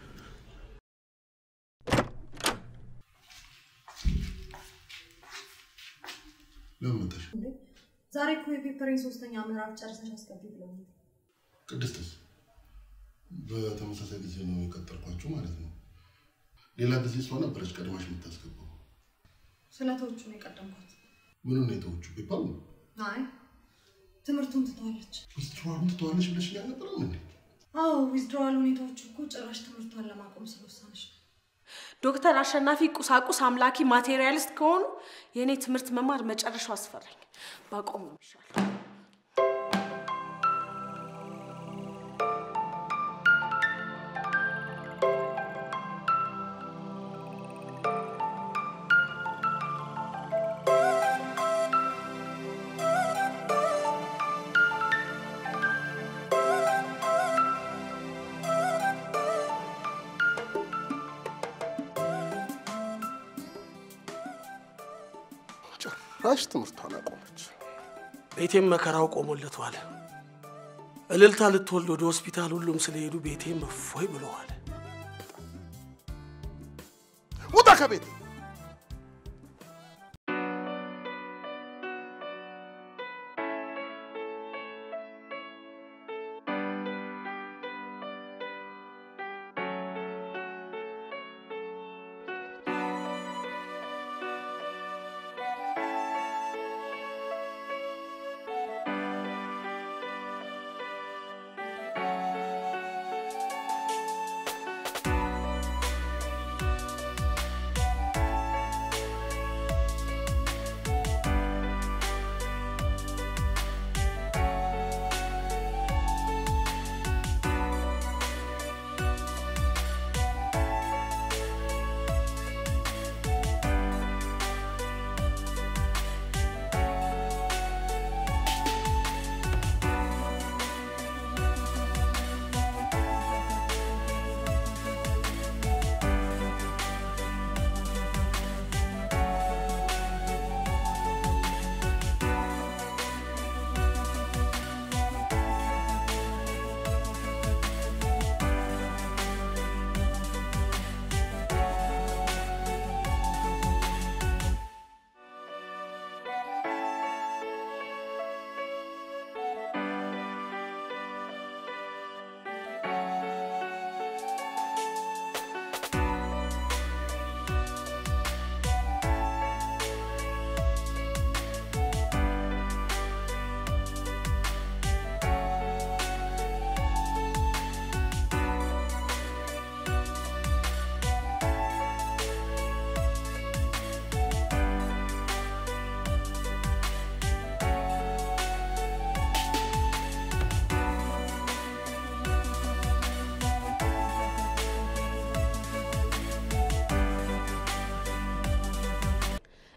ለምን መጣሽ? ዛሬ እኮ የፔፐሬን ሶስተኛ ምዕራፍ ጨርሰሽ አስገቢ ብለውኛል። ቅድስትስ በተመሳሳይ ጊዜ ነው የቀጠርኳችሁ ማለት ነው። ሌላ ጊዜ እሷ ነበረች ቀድማሽ የምታስገባው። ስለቶቹ ነው የቀደምኳት። ምኑን ነው የተወቹ? ፔፐሩ ነው። አይ ትምህርቱን ትተዋለች። ዊዝድሮዋሉን ትተዋለች ብለሽ አልነበረም እንዴ? አዎ ዊዝድሮዋል ሁኔታዎቹ እኮ ጭራሽ ትምህርቷን ለማቆም ስለወሰነች ነው። ዶክተር አሸናፊ ቁሳቁስ አምላኪ ማቴሪያሊስት ከሆኑ የእኔ ትምህርት መማር መጨረሻው አስፈራኝ። ባቆም ነው የሚሻለው። ጭራሽ ትምህርቷን አቆመች። ቤቴም መከራው ቆሞለቷል። እልልታ ልትወልድ ወደ ሆስፒታል ሁሉም ስለሄዱ ቤቴም እፎይ ብለዋል። ውጣ ከቤቴ!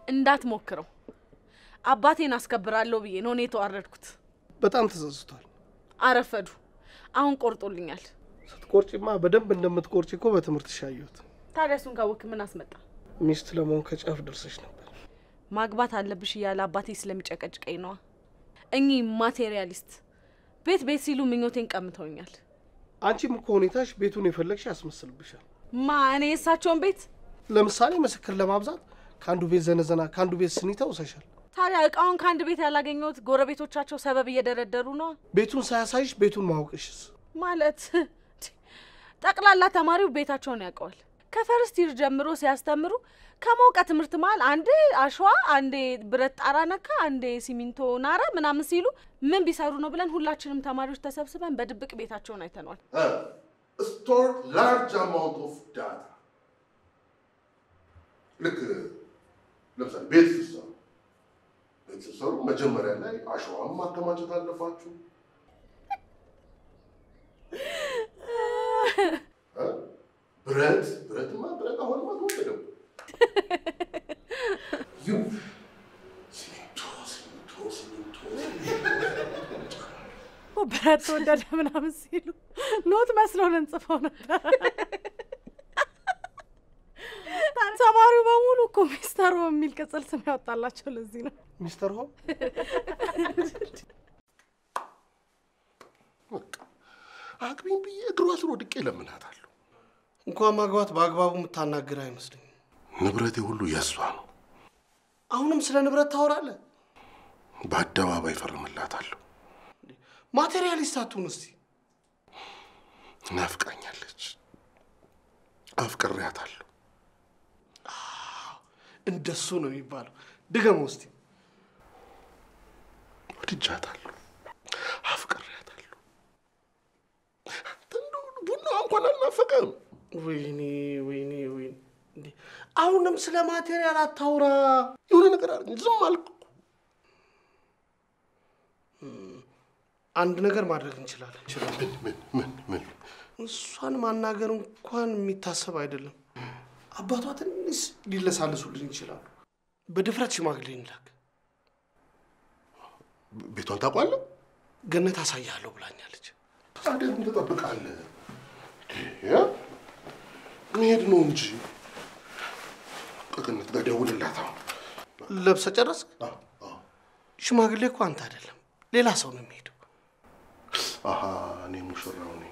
እንዳትሞክረው። አባቴን አስከብራለሁ ብዬ ነው እኔ የተዋረድኩት። በጣም ተጸጽቷል። አረፈዱ። አሁን ቆርጦልኛል። ስትቆርጪማ በደንብ እንደምትቆርጪ እኮ በትምህርት ሻየሁት። ታዲያ እሱን ካወክ ምን አስመጣ? ሚስት ለመሆን ከጫፍ ደርሰሽ ነበር። ማግባት አለብሽ እያለ አባቴ ስለሚጨቀጭቀኝ ነዋ። እኚህ ማቴሪያሊስት ቤት ቤት ሲሉ ምኞቴን ቀምተውኛል። አንቺም እኮ ሁኔታሽ ቤቱን የፈለግሽ ያስመስልብሻል። ማ እኔ የእሳቸውን ቤት ለምሳሌ ምስክር ለማብዛት ከአንዱ ቤት ዘነዘና ከአንዱ ቤት ስኒ ተውሰሻል። ታዲያ እቃውን ከአንድ ቤት ያላገኘሁት ጎረቤቶቻቸው ሰበብ እየደረደሩ ነዋ። ቤቱን ሳያሳይሽ ቤቱን ማወቅሽስ? ማለት ጠቅላላ ተማሪው ቤታቸውን ያውቀዋል። ከፈርስት ይር ጀምሮ ሲያስተምሩ ከሞቀ ትምህርት መሀል አንዴ አሸዋ፣ አንዴ ብረት ጣራ ነካ፣ አንዴ ሲሚንቶ ናረ ምናምን ሲሉ ምን ቢሰሩ ነው ብለን ሁላችንም ተማሪዎች ተሰብስበን በድብቅ ቤታቸውን አይተነዋል። ስቶር ላርጅ አማውንት ኦፍ ዳታ ልክ ለምሳሌ ቤት ስትሰሩ ቤት ስትሰሩ መጀመሪያ ላይ አሸዋም ማከማቸት አለባችሁ። እ? ብረት ብረትማ ብረት አሁንማ ተወደደው። ይሁ ሲሚንቶ ሲሚንቶ ሲሚንቶ ብረት ተወደደ ምናምን ሲሉ ኖት መስሎን እንጽፈው ነበር። ተማሪው በሙሉ እኮ ሚስተር ሆም የሚል ቅጽል ስም ያወጣላቸው ለዚህ ነው። ሚስተር ሆም አግቢኝ ብዬ እግሯ ስር ወድቄ እለምናታለሁ። እንኳን ማግባት በአግባቡ የምታናግር አይመስለኝም። ንብረቴ ሁሉ የእሷ ነው። አሁንም ስለ ንብረት ታወራለህ? በአደባባይ ፈርምላታለሁ። ማቴሪያሊስት አትሁን እስቲ። ናፍቃኛለች፣ አፍቅሬያታለሁ። እንደሱ ነው የሚባለው። ድገመው እስቲ። ወድጃታለሁ፣ አፍቅሬያታለሁ። አንተ እንደው ቡናዋ እንኳን አልናፈቀም። ወይኔ ወይኔ ወይኔ! እንዴ አሁንም ስለ ማቴሪያል አታውራ። የሆነ ነገር አለኝ፣ ዝም አልኩ። አንድ ነገር ማድረግ እንችላለን። ምን ምን ምን ምን? እሷን ማናገር እንኳን የሚታሰብ አይደለም። አባቷ ትንሽ ሊለሳልሱልን ይችላሉ። በድፍረት ሽማግሌ እንላክ። ቤቷን ታውቋለህ? ገነት አሳያለሁ ብላኛለች። ታዲያ ምን ትጠብቃለህ? ያ መሄድ ነው እንጂ ከገነት ጋር ደውልላት። አሁን ለብሰ ጨረስክ? ሽማግሌ እኮ አንተ አይደለም ሌላ ሰው ነው የሚሄደው። አሀ እኔ ሙሽራው ነኝ።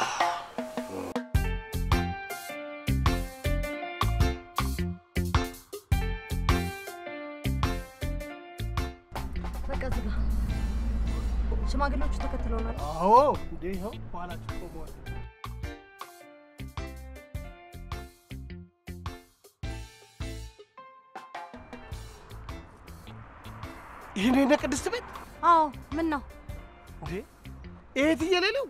በቃ ዝጋ። ሽማግሌዎቹ ተከትለውናል። አዎ እንዴ ይኸው በኋላችሁ ቆመዋል። ይህን የእነ ቅድስት ቤት አዎ ምን ነው እንዴ? ይሄ ትየሌለው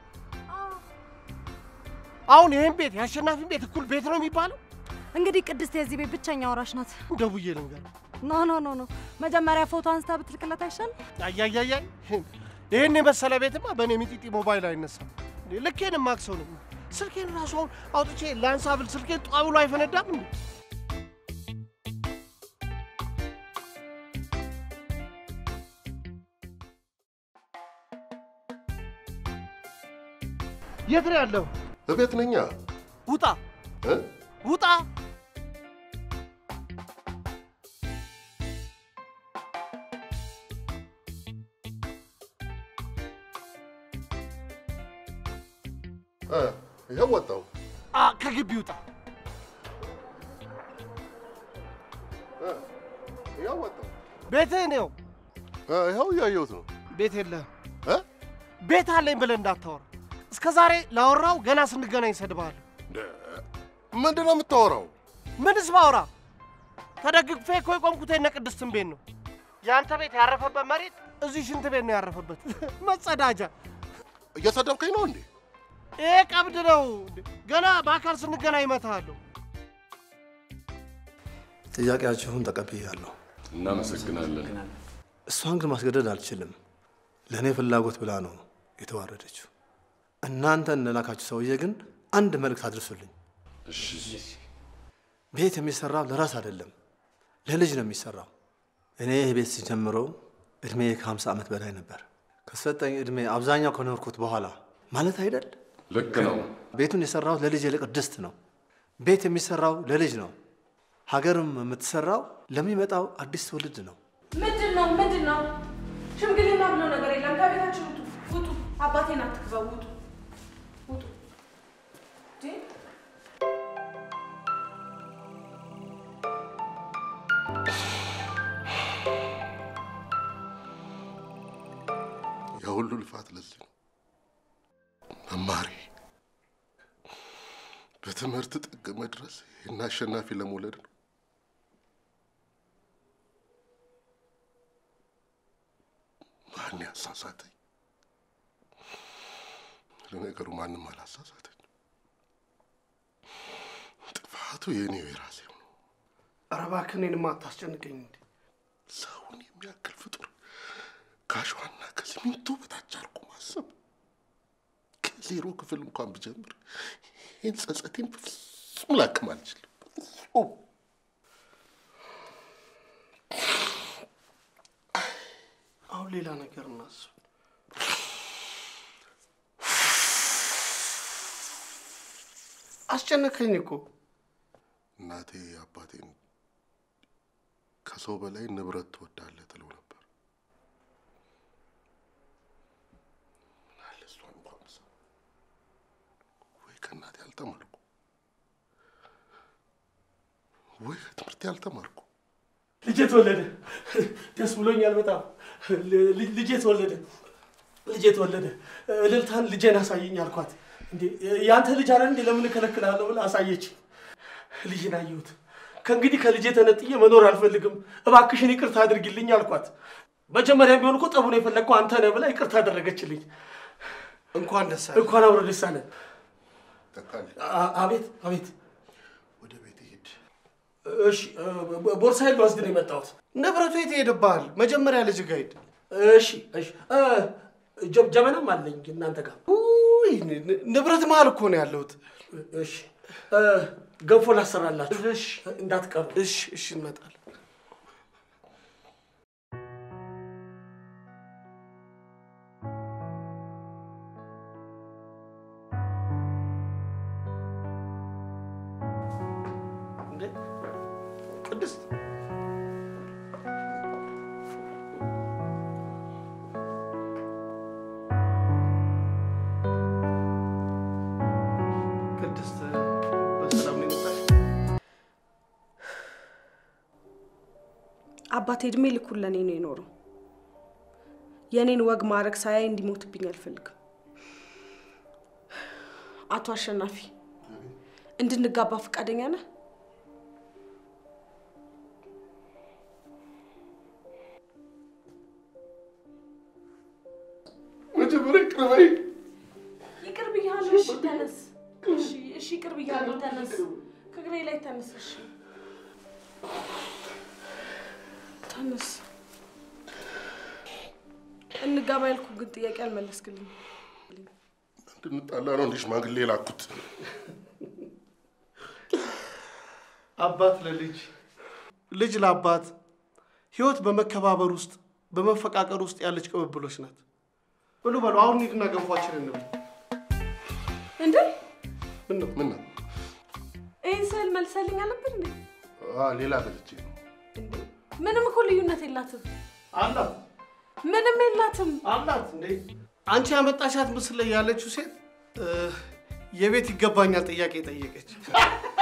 አሁን ይህን ቤት የአሸናፊን ቤት እኩል ቤት ነው የሚባለው? እንግዲህ ቅድስት የዚህ ቤት ብቸኛ ወራሽ ናት። ደውዬ ልንገር። ኖ ኖ ኖ ኖ መጀመሪያ ፎቶ አንስታ ብትልክለት አይሻል? አያያያይ ይህን የመሰለ ቤትማ በእኔ ሚጢጢ ሞባይል አይነሳም። እንዴ ልኬን ማክሰው ነው። ስልኬን ራሱ አሁን አውጥቼ ላንሳ ብል ስልኬን ጧ ብሎ አይፈነዳም እንዴ? የት ነው ያለው? እቤት ነኛ። ውጣ እ? ውጣ! እ፣ ይኸው ወጣሁ። አ ከግቢ ውጣ! እ፣ ይኸው ወጣሁ። ቤትህ ነው። እ፣ ይኸው እያየሁት ነው። ቤት የለህም። እ? ቤት አለኝ ብለህ እንዳታወራ። እስከ ዛሬ ላወራው ገና ስንገናኝ እሰድብሃለሁ። ምንድን ነው የምታወራው? ምንስ ባወራ? ተደግፌ እኮ የቆምኩት የእነ ቅድስትን ቤት ነው። የአንተ ቤት ያረፈበት መሬት እዚህ ሽንት ቤት ነው ያረፈበት። መጸዳጃ። እየሰደብከኝ ነው እንዴ? ይሄ ቀብድ ነው። ገና በአካል ስንገናኝ እመታሃለሁ። ጥያቄያችሁን ተቀብያለሁ። እናመሰግናለን። እሷን ግን ማስገደድ አልችልም። ለእኔ ፍላጎት ብላ ነው የተዋረደችው። እናንተ እንደላካችሁ ሰውዬ ግን አንድ መልእክት አድርሱልኝ። ቤት የሚሰራው ለራስ አይደለም፣ ለልጅ ነው የሚሰራው። እኔ ይህ ቤት ሲጀምረው እድሜ ከ50 ዓመት በላይ ነበር። ከሰጠኝ እድሜ አብዛኛው ከኖርኩት በኋላ ማለት አይደል? ልክ ነው። ቤቱን የሰራሁት ለልጅ ለቅድስት ነው። ቤት የሚሰራው ለልጅ ነው። ሀገርም የምትሰራው ለሚመጣው አዲስ ትውልድ ነው። ምንድን ነው ምንድን ነው? ሽምግልና ብሎ ነገር የለም። ከቤታችን ውጡ፣ ውጡ። አባቴን አትክበው፣ ውጡ፣ ውጡ። እንዴ! የሁሉ ልፋት ለዚህ ነው። መማሪ በትምህርት ጥግ መድረስ ይህን አሸናፊ ለመውለድ ነው። ማን ያሳሳተኝ? ለነገሩ ማንም አላሳሳተኝ። ጥፋቱ የእኔው የራሴው ነው። ኧረ እባክህ እኔንማ አታስጨንቀኝ እንዴ! ሰውን የሚያክል ፍጡር ከአሸዋና ከሲሚንቶ በታች አድርጎ ማሰብ ከዜሮ ክፍል እንኳን ብጀምር ይህን ጸጸቴን በፍጹም ላክም አልችልም። በፍጹም። አሁን ሌላ ነገር እናስብ። አስጨነቀኝ እኮ እናቴ አባቴን ከሰው በላይ ንብረት ትወዳለህ ትለው ነበር። ምናለ እሷን እንኳን ብሰማ ወይ ከእናቴ አልተማርኩ ወይ ከትምህርቴ አልተማርኩ። ልጄ ተወለደ። ደስ ብሎኛል በጣም ል- ልጄ ተወለደ። ልጄ ተወለደ። እልልታን ልጄን አሳየኝ አልኳት። እንዴ ያንተ ልጅ አለ እንዴ ለምን እከለክልሃለሁ ብላ አሳየች። ልጅን አየሁት። ከእንግዲህ ከልጄ ተነጥዬ መኖር አልፈልግም፣ እባክሽን ይቅርታ አድርጊልኝ አልኳት። መጀመሪያም ቢሆን እኮ ጠቡን የፈለግከው አንተ ነህ ብላ ይቅርታ አደረገችልኝ። እንኳን ደስ አለ። እንኳን አብሮ ደስ አለን። ተካል አ- አቤት አቤት። ወደ ቤት ሂድ። እሺ እ- ቦርሳዬን ልወስድ ነው የመጣሁት። ንብረቱ የት ይሄድብሃል? መጀመሪያ ልጅ ጋር ሂድ። እሺ እሺ። እ፣ ጀ- ጀበናም አለኝ እናንተ ጋር። ውይ ን- ንብረት መሀል እኮ ነው ያለሁት። እሺ እ፣ ገንፎ ላሰራላችሁ እንዳትቀሩ። እሺ እሺ፣ እንመጣለን። እንዴ ቅድስት ቅድስት በሰላም ነው የመጣሽ? አባቴ እድሜ ልኩን ለእኔ ነው የኖረው። የእኔን ወግ ማድረግ ሳያይ እንዲሞትብኝ አልፈልግም። አቶ አሸናፊ እንድንጋባ ፈቃደኛ ነህ? መጀመሪያ ቅርበኝ። ይቅር ብያለሁ። እሺ ተነስ። እሺ እሺ፣ ይቅር ብያለሁ። ተነስ፣ ከእግሬ ላይ ተነስ። እሺ ተነስ። እንጋባ ያልኩህ ግን ጥያቄ አልመለስክልኝ። እንድንጣላ ነው እንዲህ ሽማግሌ የላኩት። አባት ለልጅ ልጅ ለአባት ህይወት በመከባበር ውስጥ በመፈቃቀር ውስጥ ያለች ቅብብሎች ናት። ብሉ በሉ አሁን ሂድና ገንፏችን እንብላ። እንዴ ምን ነው ምን ነው? ይህን ስዕል መልሰልኝ አልነበር እንዴ? አ ሌላ ገዝቼ ነው። ምንም እኮ ልዩነት የላትም። አላት ምንም የላትም። አላት እንዴ አንቺ ያመጣሻት ምስል ላይ ያለችው ሴት እ፣ የቤት ይገባኛል ጥያቄ ጠየቀች።